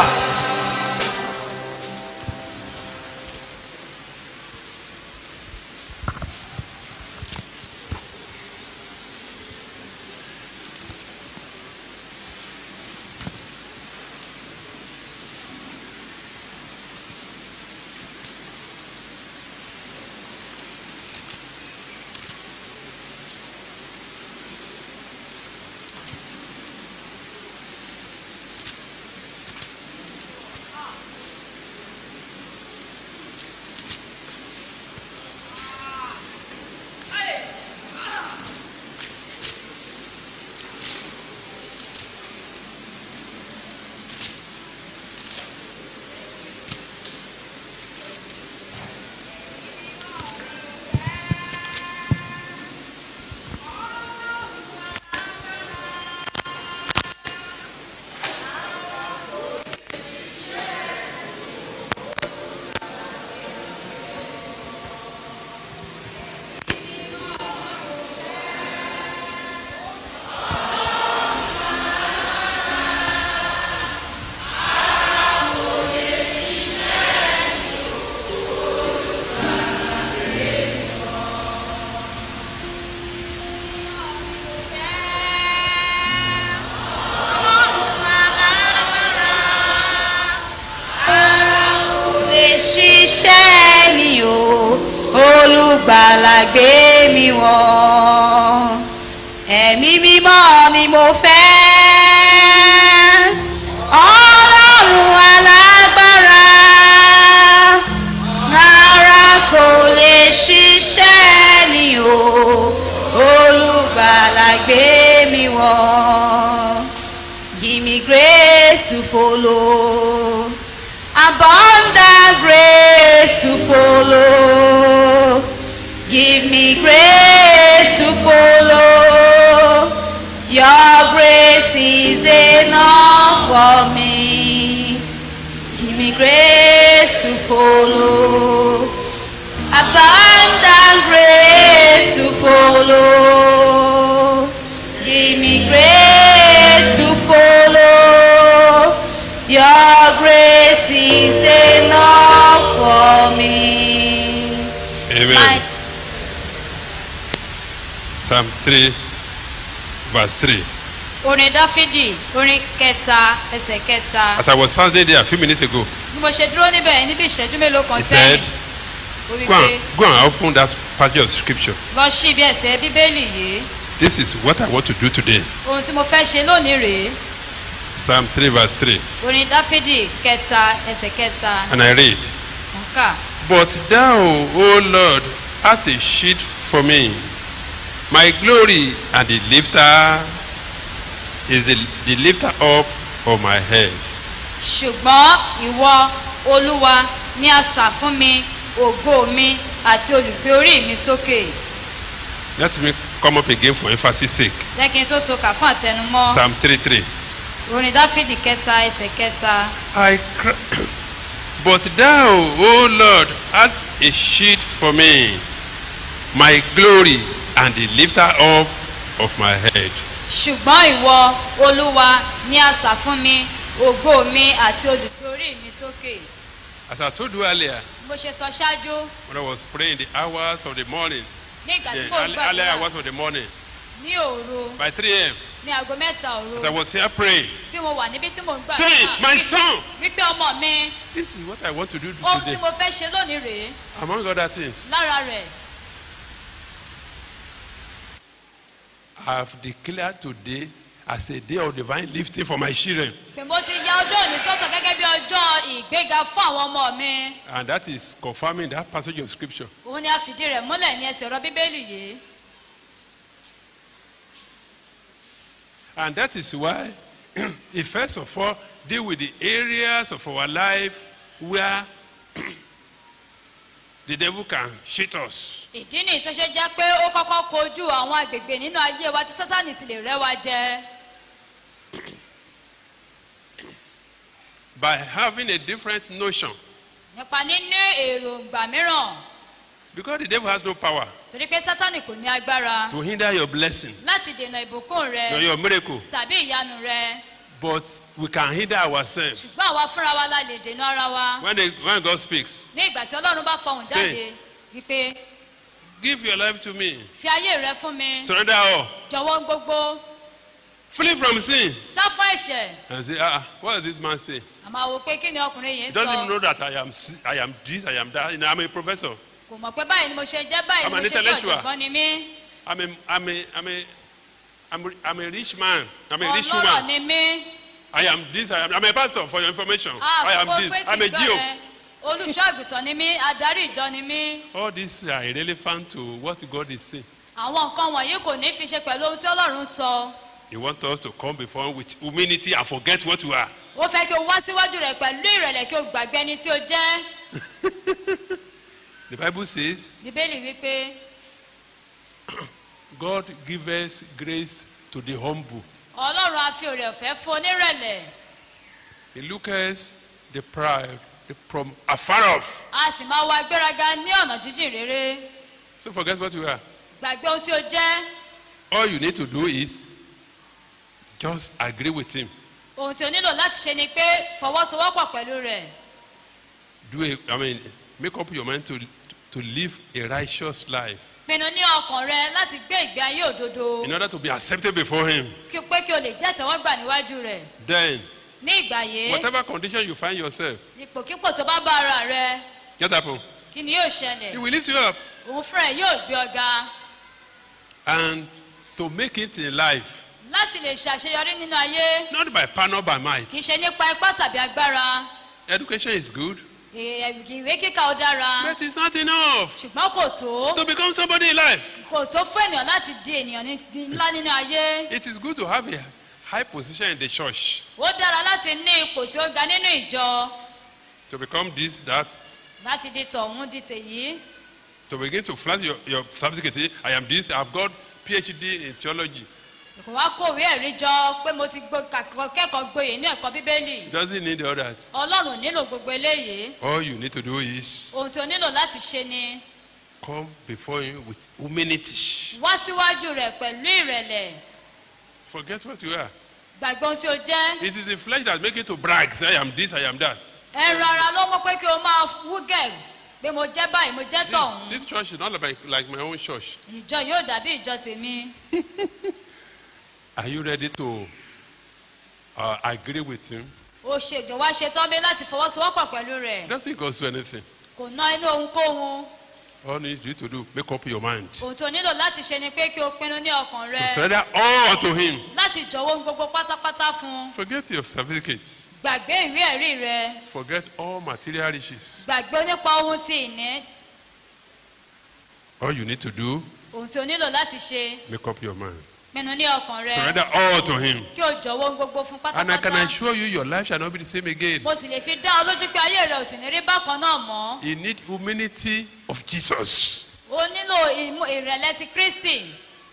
olùgbàlà gbé mi wọ̀ ẹ̀mí mímọ́ ni mo fẹ́ ọlọ́run alágbára rárá kò lè ṣiṣẹ́ ni o olùgbàlà gbé mi wọ̀ give me grace to follow abundant grace to follow give me grace to follow your grace is enough for me give me grace to follow abundant grace to follow give me grace to follow your grace is enough for me. Amen. My- Psalm 3, verse 3. orin dáfídì orin kẹta ẹsẹ̀ kẹta As I was standing there a few minutes ago, bí mo ṣe dúró níbẹ̀ níbi ìṣẹ́jú mélòó kan he said, sẹ́yìn ó wí go pé and, go and open that passage of scripture. lọ sí ibi ẹsẹ̀ bíbélì yìí This is what I want to do today. ohun tí mo fẹ́ ṣe lónìí rèé Psalm 3, verse 3. orin dáfídì kẹta ẹsẹ̀ kẹta And I read, kàkà But thou, O Lord, art a sheet for me. My glory and the lifter is the, the lifter up of my head. ṣùgbọ́n ìwọ olúwa ní asà fún mi ògo mi àti olùgbé orí mi sókè Let me come up again for emphasis sake. jẹ́ kí n tó to kà fún àtẹnumọ́ Psalm 3 3. orin dáfídì kẹta ẹsẹ̀ kẹta I cry, but thou, O Lord, art a shield for me, my glory and the lifter up of my head. ṣùgbọ́n ìwọ olúwa ní asà fún mi ògo mi àti olùgbé orí mi sókè As I told you earlier, bó ṣe sọ ṣáájú when I was praying the hours of the morning, ní ìgbà tí the mò ń early, early gbàdúrà hours of the morning, ní òru by 3 a.m., ní aago mẹ́ta òru as I was here praying, tí mo wà níbi tí mò ń saying, gbàdúrà My son, wípé ọmọ mi this is what I want to do ohun tí today, mo fẹ́ ṣe lónìí rèé among other things. lára rẹ̀ I have declared today as a day of divine lifting for my children. pé mo ti ya ọjọ́ òní sọ́tọ̀ gẹ́gẹ́ bí ọjọ́ ìgbéga fún àwọn ọmọ mi And that is confirming that passage of scripture. òun ni a fìdí rẹ̀ múlẹ̀ ní ẹsẹ̀ ọ̀rọ̀ bíbélì yìí And that is why he first of all deal with the areas of our life where the devil can cheat us. ìdí nìyí tó ṣe jẹ́ pé ó kọ́kọ́ kojú àwọn agbègbè nínú ayé wa tí sátánì ti lè rẹ́ wa jẹ By having a different notion. nípa níní èròǹgbà mìíràn Because the devil has no power torí pé sátánì kò ní agbára to hinder your blessing, láti dènà ìbùkún rẹ or your miracle. tàbí ìyanu rẹ But we can hinder ourselves. ṣùgbọ́n àwa fúnra wa la lè dènà ara wa When, they, when God speaks, ní ìgbà tí ọlọ́run bá fọhùn Say. jáde wípé give your life to me. fi ayé rẹ fún mi Surrender all. jọ̀wọ́ ń gbogbo Flee from sin. sá fún ẹ̀ṣẹ̀ And say, ah, what does this man say? àmọ́ àwò pé kí ni ọkùnrin yìí He doesn't even sọ know that I am, si- I am this, I am that. You know, I'm a professor. kò mọ̀ pé báyìí ni mo ṣe jẹ́ báyìí I'm ni an mo ṣe jẹ́ intellectual. ọ̀jọ̀gbọ́n ni mí I'm a, I'm a, I'm a, I'm a, I'm a rich man. I'm a rich ọlọ́rọ̀ woman. ni mí I am this. I am. I'm a pastor for your information. I am àkókò this. fetí I'm a gbọ́ Geo. rẹ olùṣọ́ àgùntàn ni mí adarí ìjọ ni mí All these are irrelevant to what God is saying. àwọn nǹkan wọ̀nyí kò ní fi ṣe pẹ̀lú ohun tí ọlọ́run sọ He wants us to come before Him with humility and forget what we are. ó fẹ́ kí o wá síwájú rẹ̀ pẹ̀lú ìrẹ̀lẹ̀ kí o gbàgbé ẹni tí o jẹ́ The Bible says, bíbélì wípé God gives grace to the humble. ọlọ́run á fi òrè ọ̀fẹ́ fún onírẹ̀lẹ̀ He looks the proud the from afar off. a sì máa wá gbéraga ní ọ̀nà jíjìn rere So forget what you are. gbàgbé ohun tí o jẹ́ All you need to do is just agree with Him. ohun tí o nílò láti ṣe ni pé fọwọ́sowọ́pọ̀ pẹ̀lú rẹ̀ Do a, I mean, make up your mind to to live a righteous life pinnu ní ọkàn rẹ láti gbé ìgbé ayé òdodo in order to be accepted before Him. kí o pé kí o lè jẹ́ tẹ́wọ́gbà níwájú rẹ̀ Then, ní ìgbà yìí whatever condition you find yourself, ipòkípò tó bá bá ara rẹ get up. kí ni yóò He ṣẹlẹ̀ will lift you up. òun fúnra ẹ̀ yóò gbé ọ̀gá And to make it in life, láti lè ṣàṣeyọrí nínú ayé not by power, not by might. kì í ṣe nípa ipá tàbí agbára Education is good, Ì- ìwé kíkà ó dára but it's not enough ṣùgbọ́n kò tó to become somebody in life. kò tó fún ènìyàn láti di ènìyàn ní- ní- ńlá nínú ayé It is good to have a high position in the church, ó dára láti ní ipò tí ó ga nínú ìjọ to become this, that, láti di tọ̀hún di tèyí to begin to flash your, your certificate. I am this, I've got PhD in theology. kò wá kòwé ẹ̀rí jọ pé mo ti gbó- kàkọ́- kẹ́kọ̀ọ́ gboyè ní ẹ̀kọ́ bíbélì It doesn't need all that. ọlọ́run ò nílò gbogbo eléyìí All you need to do is ohun tí o nílò láti ṣe ni come before Him with humility. wá síwájú rẹ̀ pẹ̀lú ìrẹ̀lẹ̀ Forget what you are. gbàgbé ohun tí o jẹ́ It is the flesh that make you to brag. Say, I am this, I am that. ẹ̀rọ ara ló mọ̀ pé kí o máa wúgẹ̀ pé mo jẹ́ báyìí mo jẹ́ This, tọ̀hún this church is not like, like my own church. ìjọ yóò dàbí ìjọ tèmi Are you ready to uh, agree with Him? o ṣègbè wá ṣetán bí láti fọwọ́sowọ́pọ̀ pẹ̀lú rẹ̀ It doesn't cost you anything. kò ná inú ohunkóhun All you need to do, make up your mind. ohun tí o nílò láti ṣe ni pé kí o pinnu ní ọkàn To rẹ surrender all to Him. láti jọ̀wọ́ ohun gbogbo pátápátá fún un Forget your certificates. gbàgbé ìwé ẹ̀rí rẹ Forget all material riches. gbàgbé nípa ohun tí ìní All you need to do, ohun tí o nílò láti ṣe make up your mind. pinnu ní ọkàn rẹ Surrender all to Him. kí o jọ̀wọ́ ohun gbogbo fún And I can pátápátá assure you, your life shall not be the same again. mo sì lè fi dá ọ lójú pé ayé rẹ ò sì ní rí bákan náà mọ́ You need humility of Jesus. o nílò ìmú- ìrẹ̀lẹ̀ ti kristi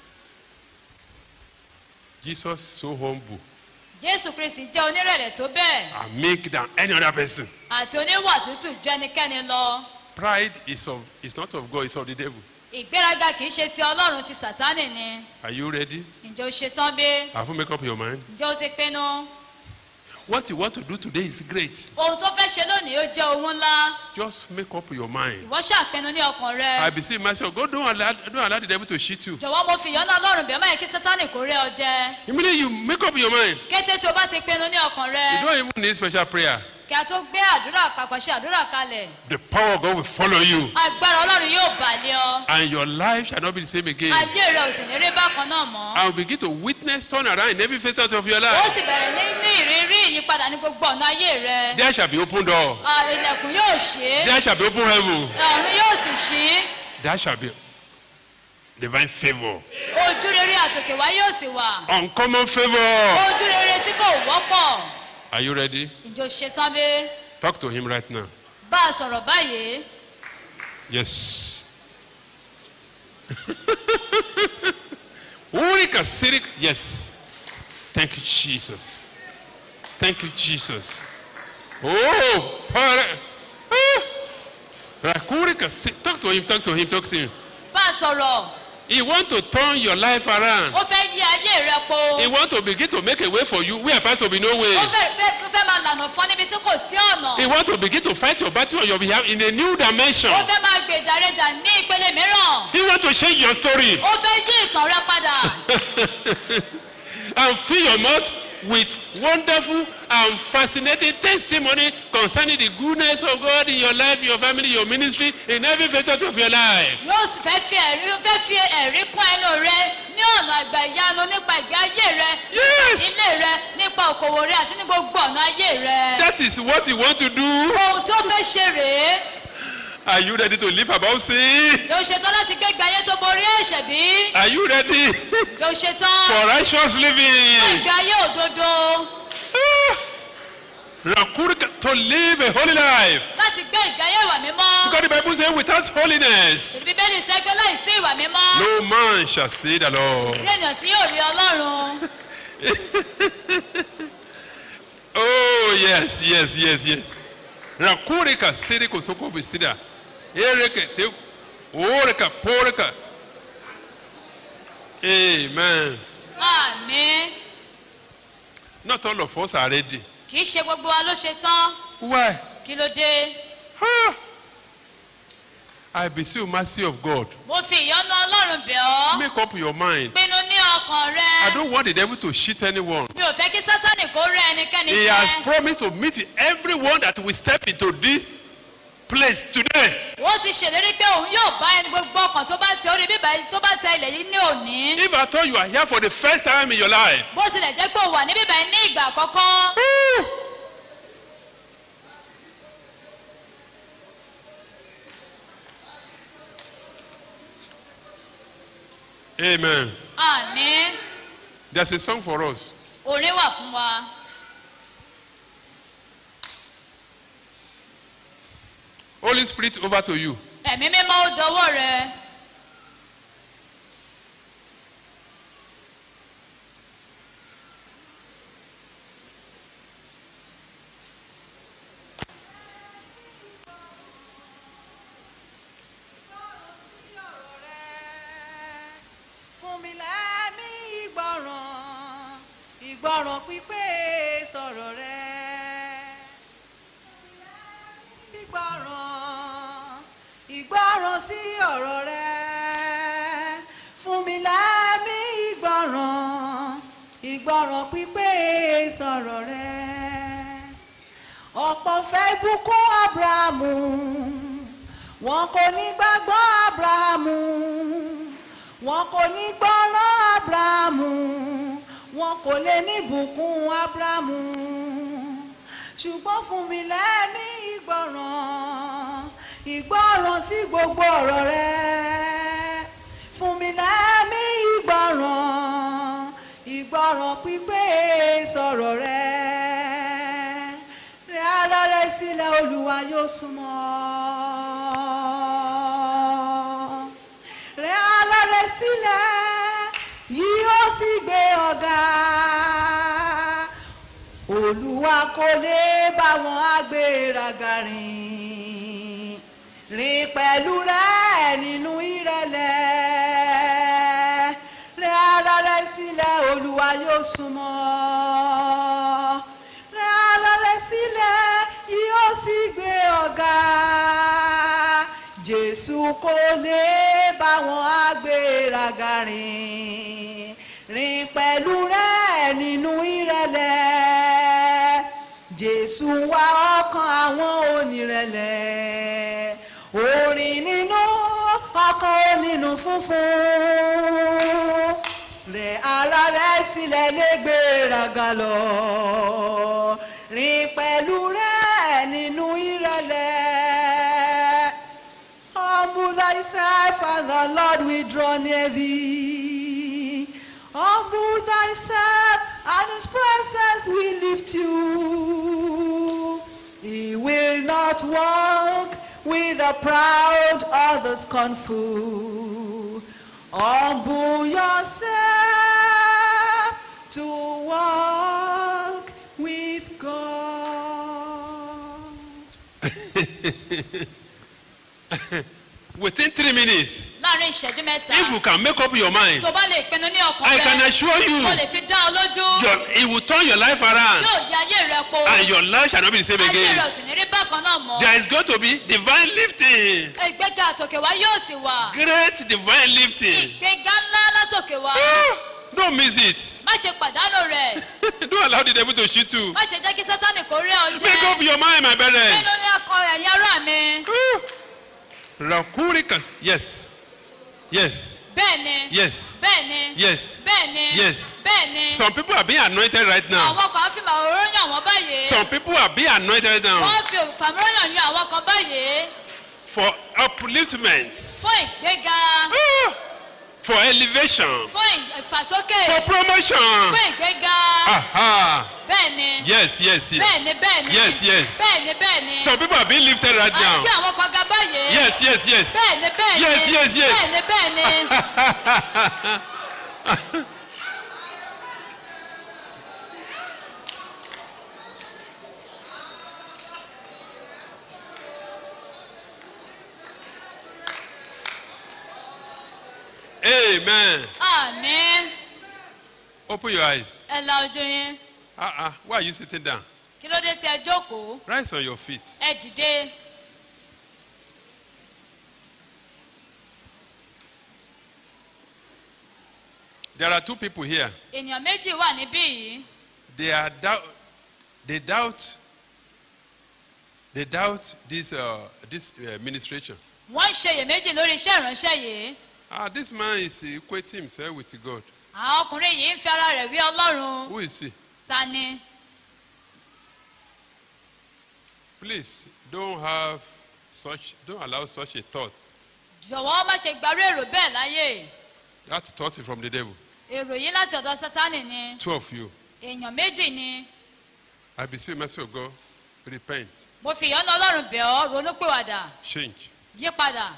Jesus so humble jésù kristi jẹ́ onírẹ̀lẹ̀ tó bẹ́ẹ̀ and meek than any other person. àti oníwà tútù ju ẹnikẹ́ni lọ Pride is of is not of God, it's of the devil. ìgbéraga kì í ṣe ti ọlọ́run ti sàtánì ni Are you ready? ǹjẹ́ o ṣetán bí Have you make up your mind? ǹjẹ́ o ti pinnu What you want to do today is great. ohun tó fẹ́ ṣe lónìí ó jẹ́ ohun ńlá Just make up your mind. ìwọ ṣàpinnu ní ọkàn rẹ I beseech myself, God don't allow, don't allow the devil to cheat you. jọ̀wọ́ mo fi ìyọ́nà ọlọ́run bẹ̀rẹ̀ máyì kí sátánì kó rẹ́ ọ jẹ Immediately you make up your mind. kété tí o bá ti pinnu ní ọkàn rẹ You don't even need special prayer. kí a tó gbé àdúrà kàkọ́ṣe àdúrà kalẹ̀ The power of God will follow you. agbára ọlọ́run yóò bàlẹ̀ ọ And your life shall not be the same again. ayé rẹ ò sì ní rí bákan náà mọ́ I will begin to witness turn around in every facet of your ó life. sì bẹ̀rẹ̀ ní ní ìrírí ìyípadà ní gbogbo ọ̀nà ayé rẹ There shall be open door. À, ilẹ̀kùn yóò ṣe é There shall be open heaven. ọ̀run yóò sì ṣí There shall be divine favor. ojú rere àtòkè wá yóò sì wà Uncommon favor. ojú rere tí kò wọ́pọ̀ Are you ready? ìjọ ṣetán bí Talk to him right now. bá a sọ̀rọ̀ báyìí Yes. Ulrika Sirik. Yes. Thank you, Jesus. Thank you, Jesus. Oh, para. Ah. Rakurika Sirik. Talk to him, talk to him, talk to him. bá a sọ̀rọ̀ He want to turn your life around. ó fẹ́ yí ayé rẹ po He want to begin to make a way for you where apart to be no ó way. fẹ́ fẹ́- ó fẹ́ máa lànà fún ọ níbi tí kò sí ọ̀nà He want to begin to fight your battle on your behalf in a new dimension. ó fẹ́ máa gbèjà rẹ jà ní ìpele mìíràn He want to change your story. ó fẹ́ yí ìtàn rẹ padà and fill your mouth with wonderful and fascinating testimony concerning the goodness of God in your life, your family, your ministry, in every facet of your life. yóò sì fẹ́ fi ẹ̀rí ó fẹ́ fi ẹ̀rí kún ẹnu rẹ ní ọ̀nà àgbà ìyanu nípa ìgbé ayé rẹ Yes. ilé rẹ nípa òkòwò rẹ àti ní gbogbo ọ̀nà ayé rẹ That is what you want to do. ohun tí ó fẹ́ ṣe rèé Are you ready to live above sin? yóò ṣetán láti gbé ìgbé ayé tó borí ẹ̀ṣẹ̀ bí Are you ready yóò ṣetán for righteous living? ìgbé ayé òdodo Ah. Rakurika, to live a holy life. láti gbé ìgbé ayé ìwà mímọ́ Because the Bible says, without holiness, bíbélì sẹ́gbẹ́ láìsí ìwà mímọ́ no man shall see the Lord. sí ènìyàn tí yóò rí ọlọ́run Oh, yes, yes, yes, yes. Rakurika, siriko soko bisida. Ereke te orika porika. Amen. àmín Not all of us are ready. kì í ṣe gbogbo wa ló ṣetán Why? kí ló dé Ah. I beseech mercy of God. mo fi ìyọ́nú ọlọ́run bẹ̀ ọ́ Make up your mind. pinnu ní ọkàn rẹ I don't want the devil to cheat anyone. mi ò fẹ́ kí sátánì kó rẹ́ ẹnikẹ́ni He has jẹ promised to meet everyone that will step into this place today. ó ti ṣèlérí pé òun yóò bá ẹni gbogbo ọkàn tó bá tẹ orí bíbá tó bá tẹ ilẹ̀ yìí ní òní. If I thought you are here for the first time in your life, bó tilẹ̀ jẹ́ pé òun wà ní bíbá yìí ní ìgbà àkọ́kọ́. amen. àní There's a song for us. orin wà fún wa. Holy Spirit, over to you. ẹ̀mí mímọ́ ó dọwọ́ rẹ. fún mi lẹ́mí ìgbọràn ìgbọràn pípé sọ̀rọ̀ rẹ. ìgbọràn ìgbọràn sí ọ̀rọ̀ rẹ. fún mi lẹ́mí ìgbọràn ìgbọràn pípé sọ̀rọ̀ rẹ. ọ̀pọ̀ fẹ́ bùkún abrahamu wọn kò ní gbàgbọ́ abrahamu wọn kò ní gbọ́ràn abrahamu wọn kò lè ní bùkún abrahamu ṣùgbọ́n fún mi lẹ́mí ìgbọràn ìgbọràn sí gbogbo ọ̀rọ̀ rẹ fún mi lẹ́mí ìgbọràn ìgbọràn pípé sọ̀rọ̀ rẹ rẹ ara rẹ sílẹ̀ olúwa yóò súnmọ́ rẹ ara rẹ sílẹ̀ yóò sì gbé ọ̀gá olúwa kò lè bá wọn agbéraga rìn rìn pẹ̀lú rẹ nínú ìrẹ̀lẹ̀ rẹ ara rẹ sílẹ̀ olúwa yóò súnmọ́ rẹ ara rẹ sílẹ̀ yóò sì gbé ọ̀gá jésù kò lè bá wọn agbéraga rìn rìn pẹ̀lú rẹ nínú ìrẹ̀lẹ̀ jésù ń wá ọkàn àwọn onírẹ̀lẹ̀ orin nínú ọkàn onínú funfun rẹ ara rẹ sílẹ̀ lè gbéraga lọ rìn pẹ̀lú rẹ nínú ìrẹ̀lẹ̀. Humble thyself and the Lord will draw near thee. Humble thyself and his presence will lift you. He will not walk with the proud or the scornful. Humble yourself to walk with God. Within three minutes, láàrin ìṣẹ́jú mẹ́ta if you can make up your mind, tó bá lè pinnu ní ọkàn I can rẹ assure you, mo lè fi dá ọ lójú your, it will turn your life around yóò di ayé rẹ po and your life shall not be the same ayé again. rẹ ò sì ní rí bákan náà mọ́ There is going to be divine lifting. ìgbéga àtòkè wá yóò sì wà Great divine lifting. ìgbéga ńlá látòkè wá Ah, Don't miss it. má ṣe pàdánù rẹ Don't allow the devil to shoot you. má ṣe jẹ́ kí sátánì kó rí ọ Make up jẹ your mind, my brethren. nínú ní ọkọ ẹ̀yìn ará mi Ah. Rakurikas. Yes. Yes. bẹ́ẹ̀ ni Yes. bẹ́ẹ̀ ni Yes. bẹ́ẹ̀ ni Yes. bẹ́ẹ̀ ni Some people are being anointed right now. àwọn kan fi màwòrán yàn wọ́n báyìí Some people are being anointed now wọ́n fi fàmúrọ̀yàn yàn àwọn kan báyìí for upliftment, fún ìgbéga Ah. for elevation, fún ìfàsókè for promotion. fún ìgbéga Aha. bẹ́ẹ̀ ni Yes, yes, yes. bẹ́ẹ̀ ni bẹ́ẹ̀ ni Yes, yes. bẹ́ẹ̀ ni bẹ́ẹ̀ ni Some people are being lifted right à ń now. gbé àwọn kan ga báyìí Yes, yes, yes. bẹ́ẹ̀ ni bẹ́ẹ̀ ni Yes, yes, yes. bẹ́ẹ̀ ni bẹ́ẹ̀ ni Amen. àmín Open your eyes. ẹ la ojú yín Uh-uh. Why are you sitting down? kí ló dé tí ẹ jókòó Rise on your feet. ẹ dìde There are two people here. ènìyàn méjì wà níbí yìí They are doubt. They doubt They doubt this, uh, this uh, administration. wọ́n ń ṣe iyèméjì lórí iṣẹ́ ìránṣẹ́ yìí Ah, this man is equating himself with God. àwọn ọkùnrin yìí ń fi ara rẹ̀ wí ọlọ́run Who is he? ta ni Please don't have such, don't allow such a thought. jọ̀wọ́ má ṣe gbarú èrò bẹ́ẹ̀ láyè That thought is from the devil. èrò yìí láti ọ̀dọ̀ sátánì ni Two of you. èèyàn méjì ni I beseech you, mercy of God, repent, mo fi ìyọ́nú ọlọ́run bẹ̀ ọ́ ronúpìwàdà change. yí padà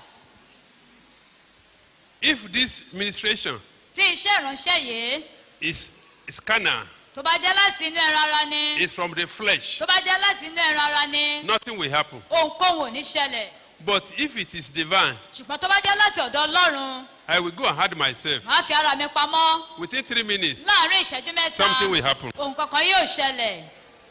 If this administration tí iṣẹ́ ìránṣẹ́ yìí is, is carnal, tó bá jẹ́ láti inú ẹran ara ni is from the flesh, tó bá jẹ́ láti inú ẹran ara ni nothing will happen. ohunkóhun ò ní ṣẹlẹ̀ But if it is divine, ṣùgbọ́n tó bá jẹ́ láti ọ̀dọ̀ ọlọ́run I will go and hide myself. màá fi ara mi pamọ́ Within three minutes, láàrin ìṣẹ́jú mẹ́ta something will happen. ohun kankan yóò ṣẹlẹ̀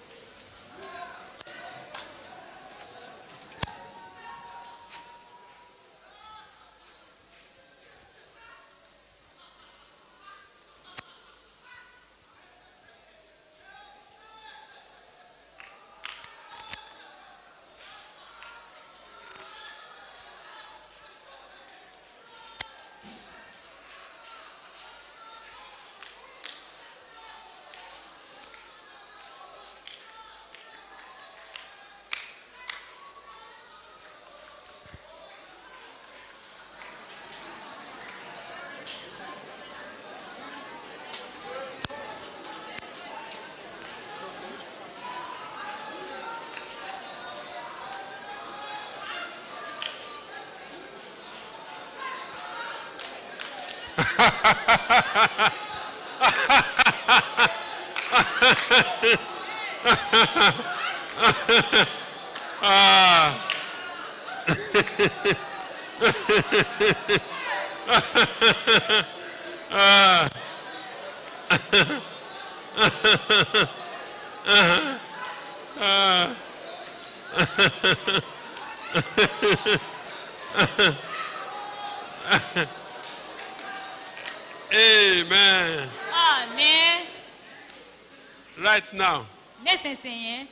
Amen. àmì Right now, nísinsìnyí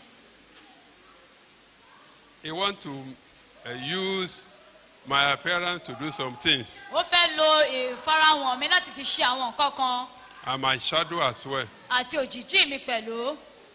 he want to uh, use my appearance to do some things ó fẹ́ lo ìfarahàn mi láti fi ṣe àwọn nǹkan kan and my shadow as well. àti òjìjí mi pẹ̀lú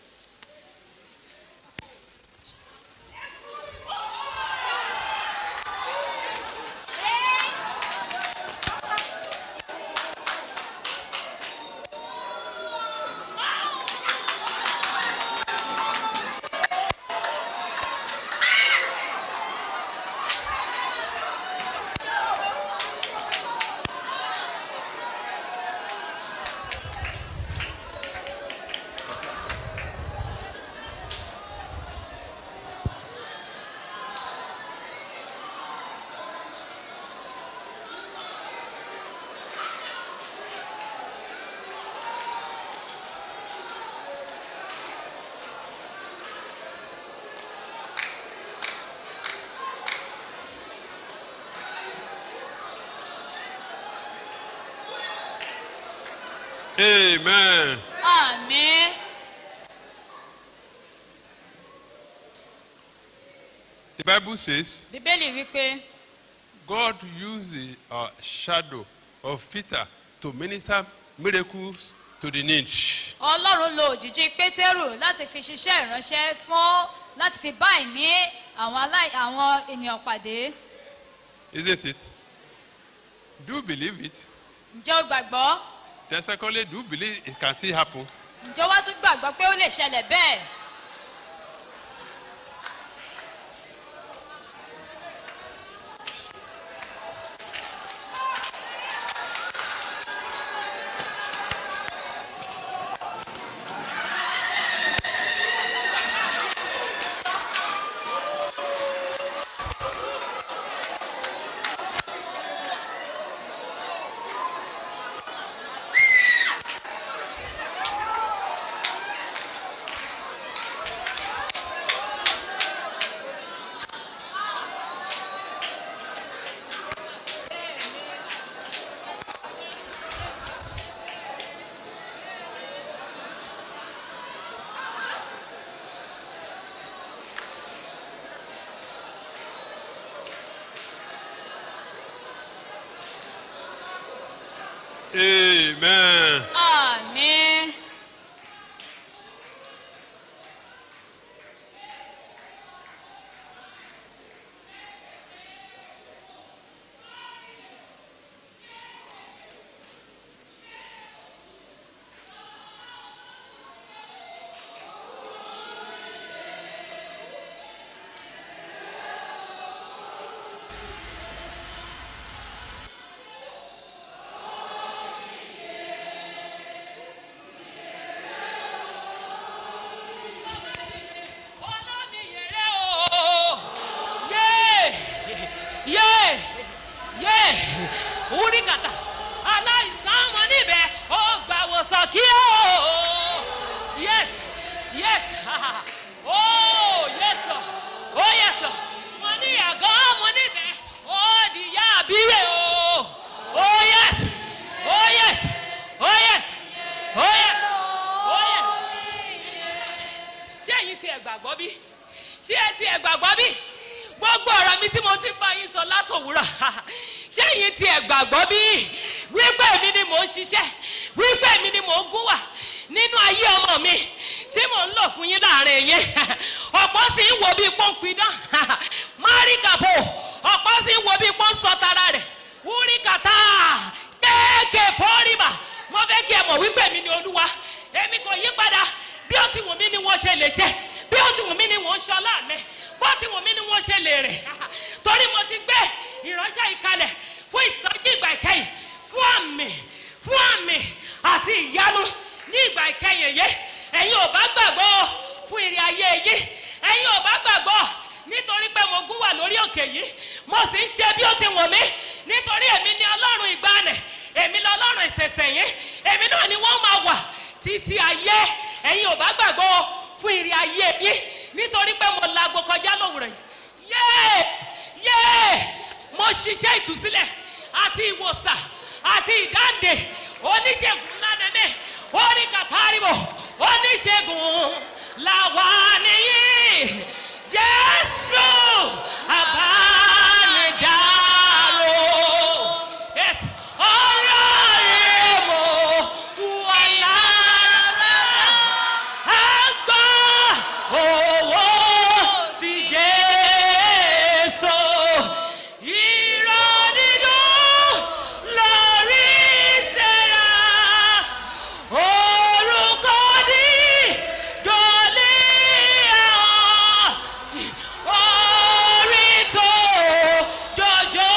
Amen. àmì The Bible says bíbélì wípé God used the uh, shadow of Peter to minister miracles to the need. ọlọ́run lo òjìjí pétérù láti fi ṣiṣẹ́ ìránṣẹ́ fún láti fi bá ìní àwọn aláì àwọn ènìyàn pàdé Isn't it? Do you believe it? ǹjẹ́ o gbàgbọ́ Then secondly, do you believe it can still happen? ǹjẹ́ o wá tún gbàgbọ́ pé ó lè ṣẹlẹ̀ bẹ́ẹ̀ Amen. àmín. olómiyèrè o yé yé yé wúríkàtà aláìsàn ọmọ níbẹ̀ ó gbà wòsàn kí o yes yes oh yes lord oh yes lord mo ní àgọ́ ọmọ níbẹ̀ ó di yá àbíyè o oh yes oh yes oh yes oh yes oh yes ṣé ẹ̀yin ti ẹ̀ gbàgbọ́ bí ṣé ẹ ti ẹ̀ gbàgbọ́ bí gbogbo ọ̀rọ̀ mi tí mo ti ń bá yín sọ látòwúrọ̀ ṣé ẹ̀yin ti ẹ̀ gbàgbọ́ bí wípé èmi ni mò ń ṣiṣẹ́ wípé èmi ni mò ń gún wà nínú ayé ọmọ mi tí mò ń lò fún yín láàrin yín ọ̀pọ̀ sì ń wo bí pọ́ńpidán máríkàbò ọ̀pọ̀ sì ń wo bí pọ́ń sọ tara rẹ̀ wúríkàtà kéèké pọ́ọ́rìmà mo fẹ́ kí ẹ mọ̀ wípé èmi ni olúwa èmi kò yí padà bí ó ti wù mí ni wọ́n ṣe lè ṣe bí ó ti wù mí ni wọ́n ṣọlá mi bó ti wù mí ni wọ́n ṣe lè rìn torí mo ti gbé ìránṣẹ́ ìkalẹ̀ fún ìsọjí ìgbà ìkẹyìn fún àmì fún àmì àti ìyanu ní ìgbà ìkẹyìn yìí ẹ̀yin ò bá gbàgbọ́ fún ìrìn ayé yìí ẹ̀yin ò bá gbàgbọ́ nítorí pé mo gún wà lórí òkè yìí mo sì ń ṣe bí ó ti wù mí nítorí èmi ni ọlọ́run ìgbàanì èmi ni ọlọ́run ìṣẹ̀ṣẹ̀yìn èmi náà ni wọ́n máa wà títí ayé ẹ̀yin ò bá gbàgbọ́ fún ìrìn ayé yín nítorí pé mo laago kọjá lówùrọ̀ yìí yéè yéè mo ṣiṣẹ́ ìtúsílẹ̀ àti ìwòsàn àti ìdáǹdè oníṣègùn ńlá nẹ́nẹ́ orí kàtàríbò oníṣègùn làwa nìyí jésù àbánidáró yes ọ̀rọ̀ rẹ̀ mo wà lára àgbà owó ti jésù irọ́ dídùn lórí sẹ́ra orúkọ ní dọ́lé àwọn orí tó jọjọ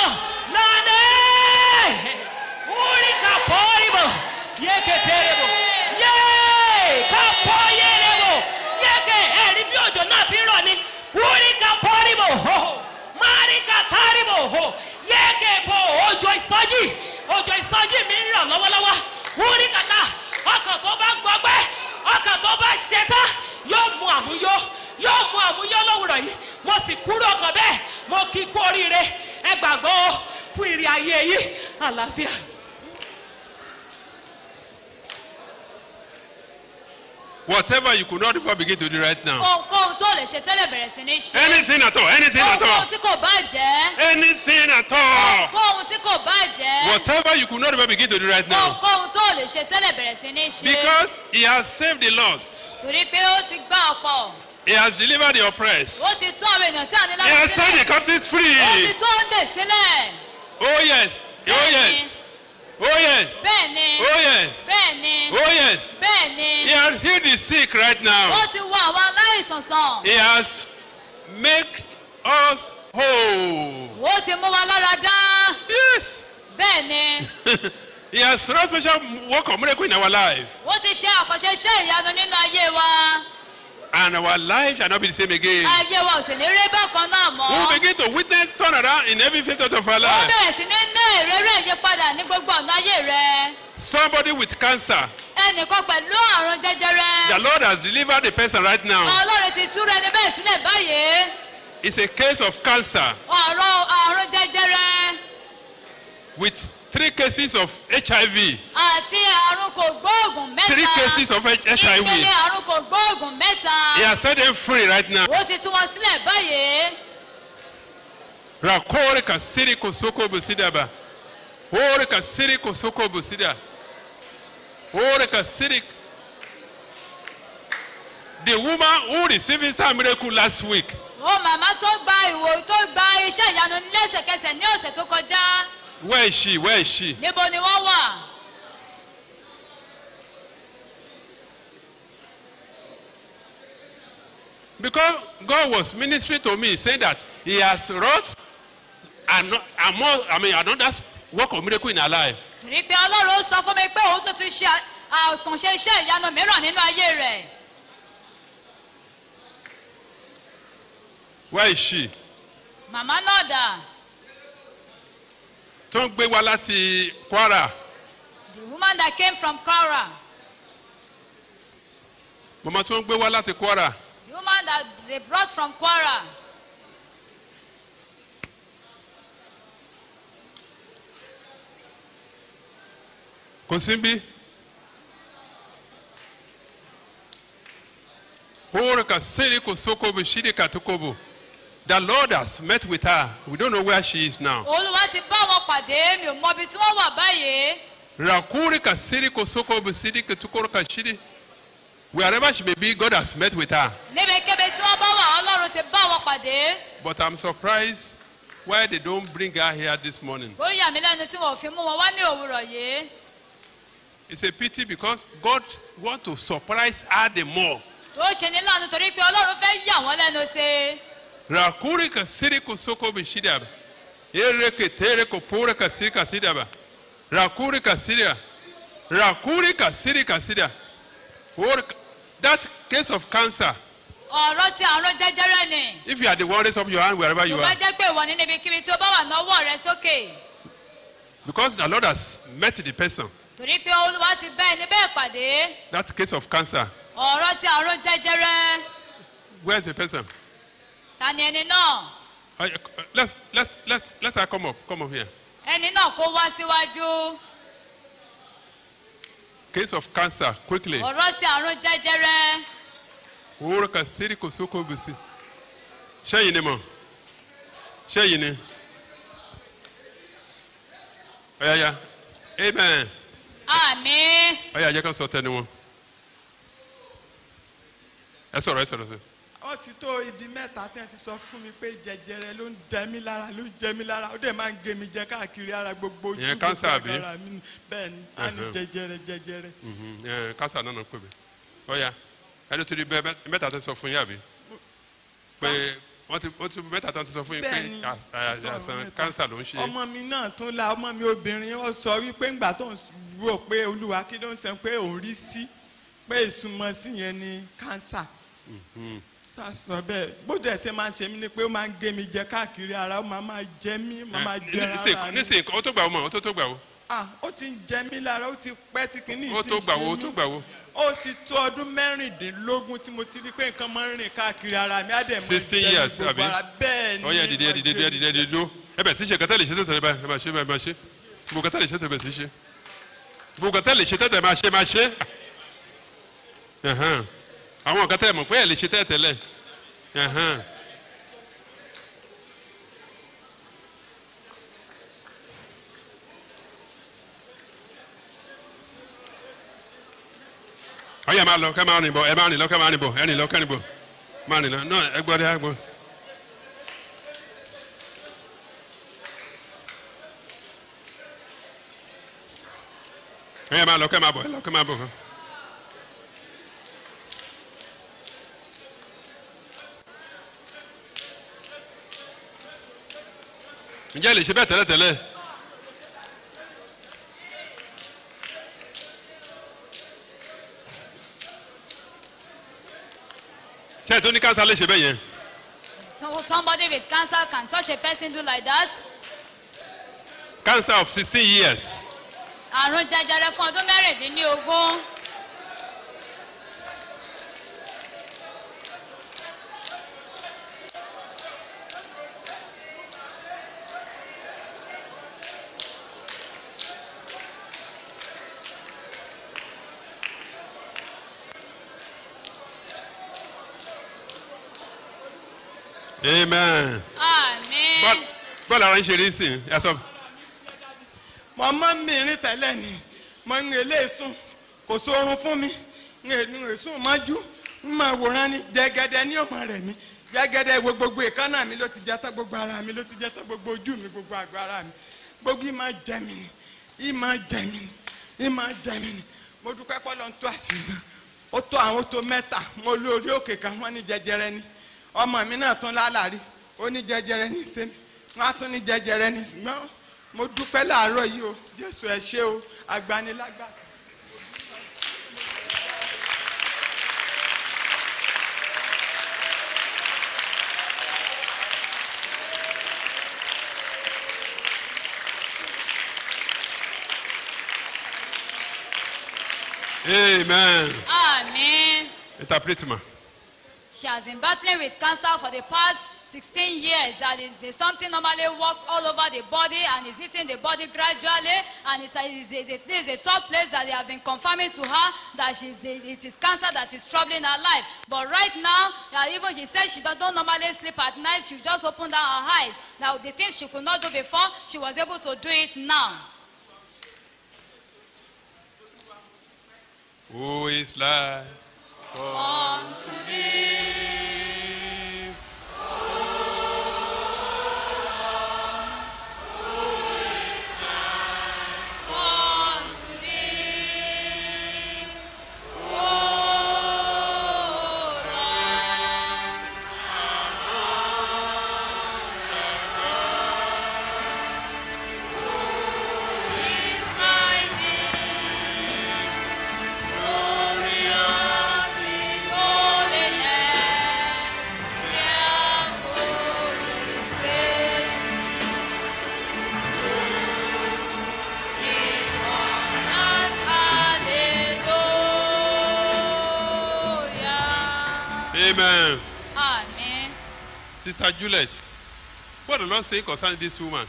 lọ́nà orí kàpọ́rìbọ̀ yéketerebo yé kàpọ́ yérebo yéke ẹ̀rí bí òjò náà ti rọ̀ ni orí kàpọ́rìbọ̀ mari kàtàrìbọ̀ yéke bo òjò ìsọjí òjò ìsọjí mi ń rọ̀ lọ́wọ́lọ́wọ́ orí kàtà ọkàn tó bá gbọgbẹ́ ọkàn tó bá ṣetá yóò mú àmúyó yóò mú àmúyó lówùrọ̀ yìí mo sì kúrò ọkàn bẹ́ẹ̀ mo kí kú oríire ẹ gbàgbọ́ fún ìrìn ayé yìí àlàáfíà. Whatever you could not before begin to do right now. ohunkóhun tó lè ṣe tẹ́lẹ̀ bẹ̀rẹ̀ sí ní ṣe. Anything at all, anything at all, ohunkóhun tí kò bá jẹ́. anything at all. ohunkóhun tí kò bá jẹ́. Whatever you could not ever begin to do right now. ohunkóhun tó lè ṣe tẹ́lẹ̀ bẹ̀rẹ̀ sí ní ṣe. Because he has saved the lost. torí pé ó ti gbá ọ̀pọ̀ He has delivered the oppressed. ó ti tún àwọn èèyàn tí a ní He láti has set the sílẹ̀ captives ó ti free. tún òǹdè sílẹ̀. Oh yes. Oh Bẹ́ẹ̀ni. yes. Oh yes. bẹ́ẹ̀ ni Oh yes. bẹ́ẹ̀ ni Oh yes. bẹ́ẹ̀ ni He has healed the sick right now. ó ti wo àwọn aláìsàn sàn He has made us whole. ó ti mú wa lára dá Yes. bẹ́ẹ̀ ni he has run special work of miracle in our life. ó ti ṣe àkànṣe iṣẹ́ ìyanu nínú ayé wa And our life shall not be the same again. ayé wa ò sì ní rí bákan náà We mọ́ will begin to witness turnaround in every facet of our ó life. bẹ̀rẹ̀ sí ní ní ìrẹ́rẹ́ ìyípadà ní gbogbo ọ̀nà ayé rẹ Somebody with cancer, ẹnìkan pẹ̀lú àrùn jẹjẹrẹ the Lord has delivered the person right now. ọlọ́run ti túra ẹni bẹ́ẹ̀ sílẹ̀ báyìí It's a case of cancer ọ̀rọ̀ àrùn jẹjẹrẹ with three cases of HIV. àti àrùn kò gbóògùn Three mẹ́ta cases of ìpele HIV. àrùn kò gbóògùn mẹ́ta He has set them free right now. ó ti tú wọn sílẹ̀ báyìí Rakore kasiri kosoko busidaba. Orika siri kosoko busidia. Orika siri. The woman who received instant miracle last week. ó màmá tó gba ìwò tó gba iṣẹ́ ìyanu lẹ́sẹ̀kẹsẹ̀ ní ọ̀sẹ̀ tó kọjá Where is she? Where is she? níbo ni wọ́n wà. Because God was ministering to me saying that He has wrought and and more, I mean, another work of miracle in her life. torí pé ọlọ́run ó sọ fún mi pé òun tún ti ṣe àkànṣe iṣẹ́ ìyanu mìíràn nínú ayé rẹ̀. Where is she? màmá náà dà Tó ń gbé wá láti Kwara. the woman that came from Kwara Màmá tó ń gbé wá láti Kwara. the woman that they brought from Kwara Kò sí bí. Orika siri kosokobo shiri katukobo. The Lord has met with her. We don't know where she is now. olúwa ti bá wọn pàdé mi ò mọ ibi tí wọ́n wà báyìí Rakurika siri kosokobo siri ketukorika shiri. Wherever she may be, God has met with her. níbikíbi tí wọ́n bá wà ọlọ́run ti bá wọn pàdé But I'm surprised why they don't bring her here this morning. ó yà mí lẹ́nu tí wọn ò fi mú wọn wá ní òwúrọ̀ yìí It's a pity because God wants to surprise her the more. tó ṣe ní láàánú torí pé ọlọ́run fẹ́ yà wọ́n lẹ́nu sí i Rakurika siri kosokobo shidaba. Ereke tereko poreka siri kasidaba. Rakurika siria. Rakurika siri kasida. Orika- That case of cancer, ọ̀rọ̀ ti àrùn jẹjẹrẹ ni if you are the one, raise up your hand wherever tó you bá are. jẹ́ pé ìwọ ní níbikíbi tí ó bá wà náwó rẹ sókè Because the Lord has met the person. torí pé olúwa ti bá ẹni bẹ́ẹ̀ pàdé That case of cancer, ọ̀rọ̀ ti àrùn jẹjẹrẹ where's the person? ta ni ẹni náà Uh, let's, let's, let's, let her come up. Come up here. ẹni náà kó wá síwájú Case of cancer, quickly. ọ̀rọ̀ ti àrùn jẹjẹrẹ Orika siri kosokobo si. Ṣẹ́yìn ni mọ̀. Ṣẹ́yìn ni. Ọ̀yàyà. Amen. àmì Ọ̀yà jẹ́ ká sọ tẹnu wọn. Ẹ sọ̀rọ̀ ẹ sọ̀rọ̀ sọ. ó ti tó ibi mẹ́ta tí wọ́n ti sọ fún mi pé jẹjẹrẹ ló ń jẹ mí lára ló ń jẹ mí lára ó dẹ̀ máa ń gé mi jẹ káàkiri ara gbogbo ojú Ìyẹn gbogbo cancer àbí? agbára mi bẹ́ẹ̀ ni a ní Ẹhẹ́. jẹjẹrẹ jẹjẹrẹ. Mhm, ẹ, Kásá náà nà pè mí. Ọ̀yà ẹni tó di bẹ́ẹ̀ bẹ́ẹ̀- mẹ́ta tẹ sọ fún yín àbí? Pé wọ́n ti wọ́n ti mẹ́ta tán ti sọ fún yín pé Bẹ́ẹ̀ni. às- às- àìsàn kánsà ló ń ṣe. ọmọ mi náà tún la ọmọ mi obìnrin ó sọ wípé ńgbà tó ń rò pé olúwa kí ló ń sọ pé òun rí sí pé ìsúnmọ́ sí yẹn ni kánsà sọ bẹ́ẹ̀ bóde ẹsẹ máa ń ṣe mí ni pé ó máa ń gé mi jẹ káàkiri ara ó máa máa jẹ mí ó máa máa jẹ ara Nísìnyí mi nísìnyí ó tó gbà wó mọ̀ ó tó tó gbà wó. ah ó ti ń jẹ mí lára ó ti pẹ́ tí kìíní Ó ti tó ń gbà ṣe wó ó mí. tó gbà wó. ó ti tó ọdún mẹ́rìndínlógún tí mo ti rí pé nǹkan máa ń rìn káàkiri ara mi á dẹ̀ máa Sixteen jẹ mí years, gbogbo àbí? ara bẹ́ẹ̀ ni Ọ̀yà dìde dìde dìde dìde dìde dúró. Ẹ bẹ̀ sí ṣe kẹtẹ́ lè ṣe tẹ̀tẹ̀ báyìí ẹ máa ṣe báyìí máa ṣe. Gbogbo kẹtẹ́ lè ṣe tẹ̀tẹ̀ bẹ̀ sí ṣe. Gbogbo kẹtẹ́ lè ṣe tẹ̀tẹ̀ máa ṣe máa ṣe. Ẹ̀hẹ́n. Àwọn kẹtẹ́ mọ̀ pé ẹ̀ lè ṣe tẹ̀tẹ̀ lẹ̀. Ẹ̀hẹ́n. ọyẹ máa lọ kẹ máa rìn bọ ẹ máa rìn lọ kẹ máa rìn bọ ẹ rìn lọ kẹ rìn bọ máa rìn lọ náà ẹ gbọ́ dé ẹ gbọ́. ọyẹ máa lọ kẹ máa bọ ẹ lọ kẹ máa bọ. ǹjẹ́ ẹ lè ṣe bẹ́ẹ̀ tẹ́lẹ̀ tẹ́lẹ̀. ṣé ẹ tó ní kánsá lè ṣe bẹ́ẹ̀ yẹn. so somebody with cancer can such a person do like that cancer of sixteen years. àrùn jẹjẹrẹ fún ọdún mẹ́rìndínlógún amen. àmì bọ́ọ̀lù bọ́ọ̀lù ara ń ṣe rí sí i ẹ sọ. mo mọ́ mi rìn tẹ́lẹ̀ ni mo ń lè sùn kò sórun fún mi ń lè sùn mọ́jú ń máa wòran ni jẹgẹdẹ ní ọmọ rẹ̀ mi jẹgẹdẹ wo gbogbo ìkànnà mi ló ti jẹ tán gbogbo ara mi ló ti jẹ tán gbogbo ojú mi gbogbo àgọ́ ara mi gbogbo ìmọ̀ jẹ mi ni ìmọ̀ jẹ mi ni ìmọ̀ jẹ mi ni mo dúpẹ́ pọ́ lọ́n tó àṣìṣe ó tó àwọn tó mẹ́ta mo lórí òkè kan wọ́n ní jẹjẹrẹ ni ọmọ mi náà tún lálàrí ó ní jẹjẹrẹ ní sẹ́mi wọ́n á tún ní jẹjẹrẹ ní ṣùgbọ́n mo dúpẹ́ láàárọ̀ yìí o jésù ẹ ṣé o agbanilágbà. Amen. Amen. Interprète-moi. She has been battling with cancer for the past 16 years. That is, there's something normally walk all over the body and is hitting the body gradually. And it is a, this is a third place that they have been confirming to her that she's the, it is cancer that is troubling her life. But right now, uh, even she said she don't, don't normally sleep at night. She just opened down her eyes. Now, the things she could not do before, she was able to do it now. Who is life? Unto thee. Unto thee. O Lord. Is thy name glorious in holiness, fearful in praise. In wonders, hallelujah. Amen. Amen. Sister Juliet, what the Lord say concerning this woman?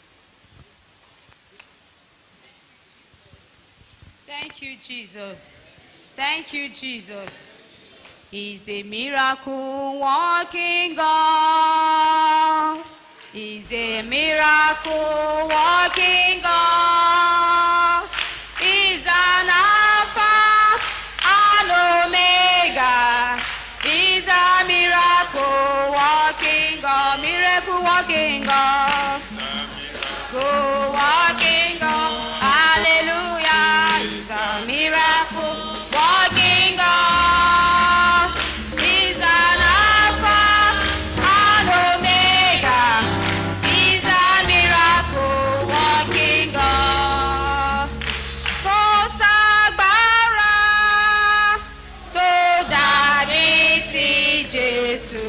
Thank you, Jesus. Thank you, Jesus. He's a miracle walking God. He's a miracle walking God. He's an Alpha and Omega. He's a miracle walking God. Miracle walking God. Go walking God. Hallelujah. He's a miracle walking God. He's an Alpha and Omega. He's a miracle walking God. Kò ságbára tó dàbí ti Jésù.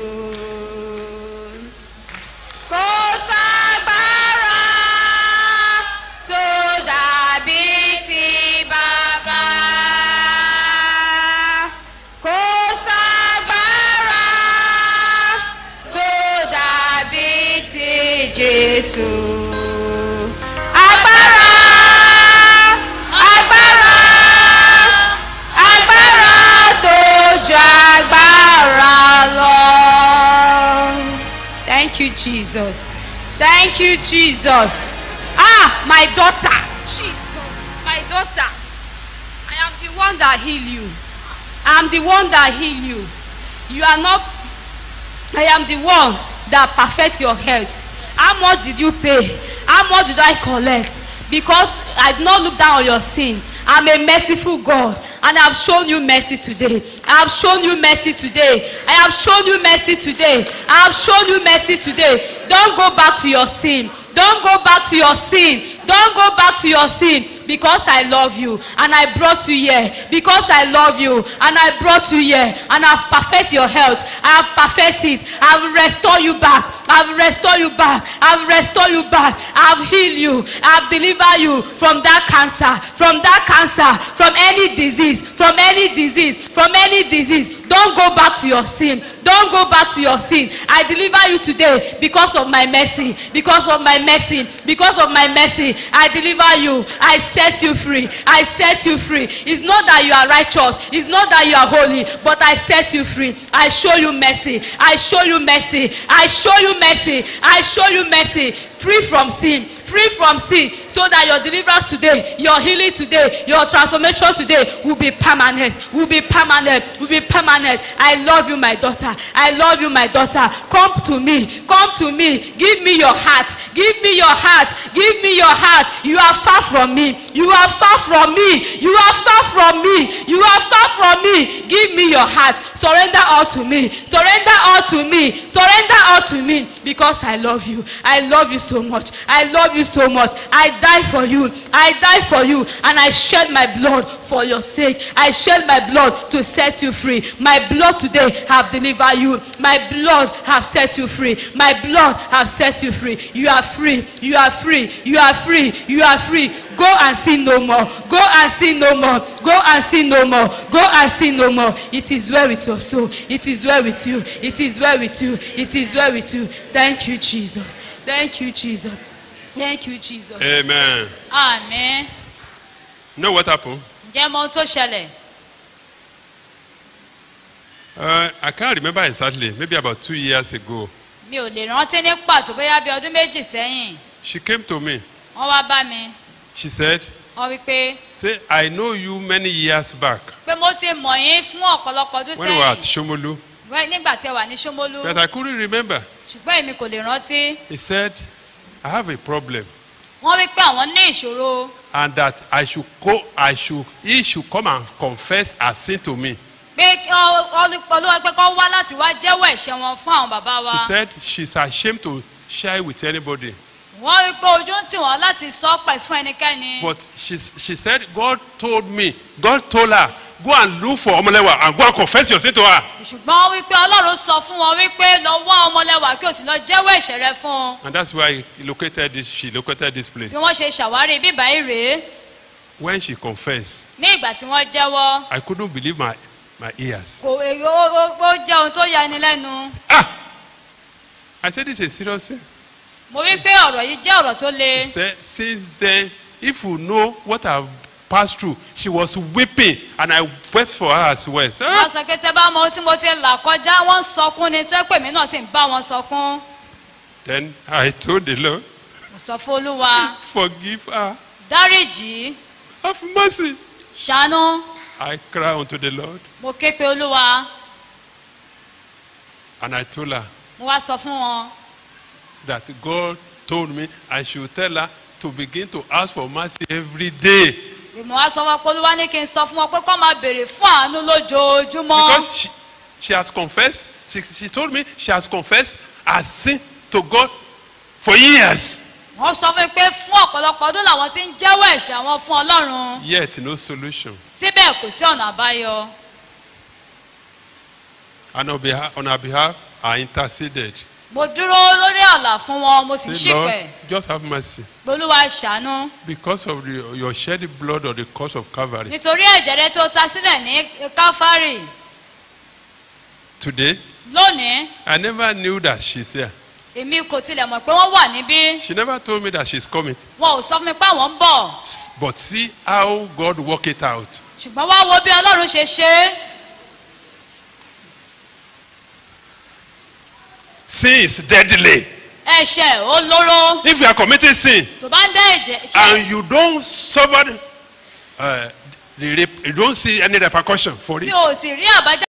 Kò ságbára tó dàbí ti bàbá. Kò ságbára tó dàbí ti Jésù. Agbára, agbára, agbára tó ju agbára lọ. Thank you, Jesus. Thank you, Jesus. Ah, my daughter. Jesus, my daughter. I am the one that heal you. I am the one that heal you. You are not. I am the one that perfect your health. How much did you pay? How much did I collect? Because I did not look down on your sin. I'm a merciful God and I have shown you mercy today. I have shown you mercy today. I have shown you mercy today. I have shown you mercy today. Don't go back to your sin. Don't go back to your sin. Don't go back to your sin because I love you and I brought you here because I love you and I brought you here and I've perfect your health. I have perfect it. I've restore you back. I've restore you back. I've restore you back. I've heal you. I've deliver you from that cancer, from that cancer, from any disease, from any disease, from any disease. Don't go back to your sin. Don't go back to your sin. I deliver you today because of my mercy, because of my mercy, because of my mercy. I deliver you. I set you free. I set you free. It's not that you are righteous. It's not that you are holy, but I set you free. I show you mercy. I show you mercy. I show you mercy. I show you mercy. free from sin free from sin so that your deliverance today your healing today your transformation today will be permanent will be permanent will be permanent i love you my daughter i love you my daughter come to me come to me give me your heart give me your heart give me your heart you are far from me you are far from me you are far from me you are far from me give me your heart surrender all to me surrender all to me surrender all to me because i love you i love you so much i love you so much i die for you i die for you and i shed my blood for your sake i shed my blood to set you free my blood today have delivered you my blood have set you free my blood have set you free you are free you are free you are free you are free go and sin no more go and sin no more go and sin no more go and sin no more it is well with your soul it is well with you it is well with you it is well with you thank you jesus thank you jesus thank you jesus. Amen. àmín You know what happened? ǹjẹ́ mọ ohun tó ṣẹlẹ̀ Uh, I can't remember exactly. Maybe about two years ago, mi ò lè rántí ní pàtó bóyá bí ọdún méjì sẹ́yìn she came to me. wọ́n wá bá mi She said, wọ́n wí pé "Say, I know you many years back pé mo ti mọ̀ yín fún ọ̀pọ̀lọpọ̀ ọdún when we were at sẹ́yìn Shomolu, Wẹ́- nígbà tí ẹ wà ní Ṣómólú but I couldn't remember." ṣùgbọ́n èmi kò lè rántí He said, "I have a problem, wọ́n wí pé àwọn ní ìṣòro and that I should go. I should. He should come and confess her sin to me." pé kí ọ- ọ- olúwa pé kọ́ wá láti wá jẹ́wọ́ ẹ̀ṣẹ̀ wọn fún àwọn bàbá wa She said she's ashamed to share with anybody. wọ́n wí pé ojú ń tì wọ́n láti sọ pẹ̀ fún ẹnikẹ́ni But she, she said, God told me, God told her, go and look for Omolewa and go and confess your sin to her. ṣùgbọ́n wọ́n wí pé ọlọ́run sọ fún wọn wípé lọ wá ọmọlẹ́wà kí o sì lọ jẹ́wọ́ ẹ̀ṣẹ̀ rẹ fún un And that's why he located this, she located this place. bí wọ́n ṣe ṣàwárí bíbá yìí rèé When she confessed, ní ìgbà tí wọ́n jẹ́wọ́ I couldn't believe my, my ears. kò èyí ó ó- ó jẹ́ ohun tó ya ẹni lẹ́nu I said, this is a serious thing. mo wí pé ọ̀rọ̀ yìí jẹ́ ọ̀rọ̀ tó le He said, since then, if you know what I've passed through, she was weeping and I wept for her as well. So, wọ́n sọ pé tẹ́ bá mọ ohun tí mo ti là kọjá wọ́n ń sọkún ni tó pè mí náà sì ń bá wọn sọkún then I told the Lord, mo sọ fún olúwa forgive her, dáríjì have mercy. ṣàánú I cried unto the Lord mo ké pe olúwa and I told her, mo wá sọ fún wọn that God told me I should tell her to begin to ask for mercy every day. mo wá sọ wọn pé olúwa ní kí n sọ fún wọn pé kọ́ máa béèrè fún àánú lójoojúmọ́. Because she, she has confessed, she, she told me she has confessed her sin to God for years. wọ́n sọ fún mi pé fún ọ̀pọ̀lọpọ̀ ọdún làwọn ti ń jẹ́wọ́ ẹ̀ṣẹ̀ àwọn fún ọlọ́run Yet no solution. síbẹ̀ kò sí ọ̀nà àbáyọ And on, behalf, on her behalf, I interceded. mo dúró lórí àlà fún wọn mo sì ń Say, Lord, ṣìpẹ̀ just have mercy. olúwa ṣàánú Because of the, your shed blood on the cross of Calvary. nítorí ẹ̀jẹ̀ rẹ tó ta sílẹ̀ ní káfárì Today, lónìí I never knew that she's here. èmi kò tilẹ̀ mọ̀ pé wọ́n wà níbí She never told me that she's coming. wọn ò sọ fún mi pé àwọn ń bọ̀ S- But see how God work it out. ṣùgbọ́n wá wo bí ọlọ́run ṣe ṣe é Sin is deadly. ẹ̀ṣẹ̀ ó lóró If you are committing sin tó bá ń dá ẹ̀jẹ̀ ṣe and you don't suffer uh, the rep- you don't see any repercussion for tí it, o sì rí àbájáde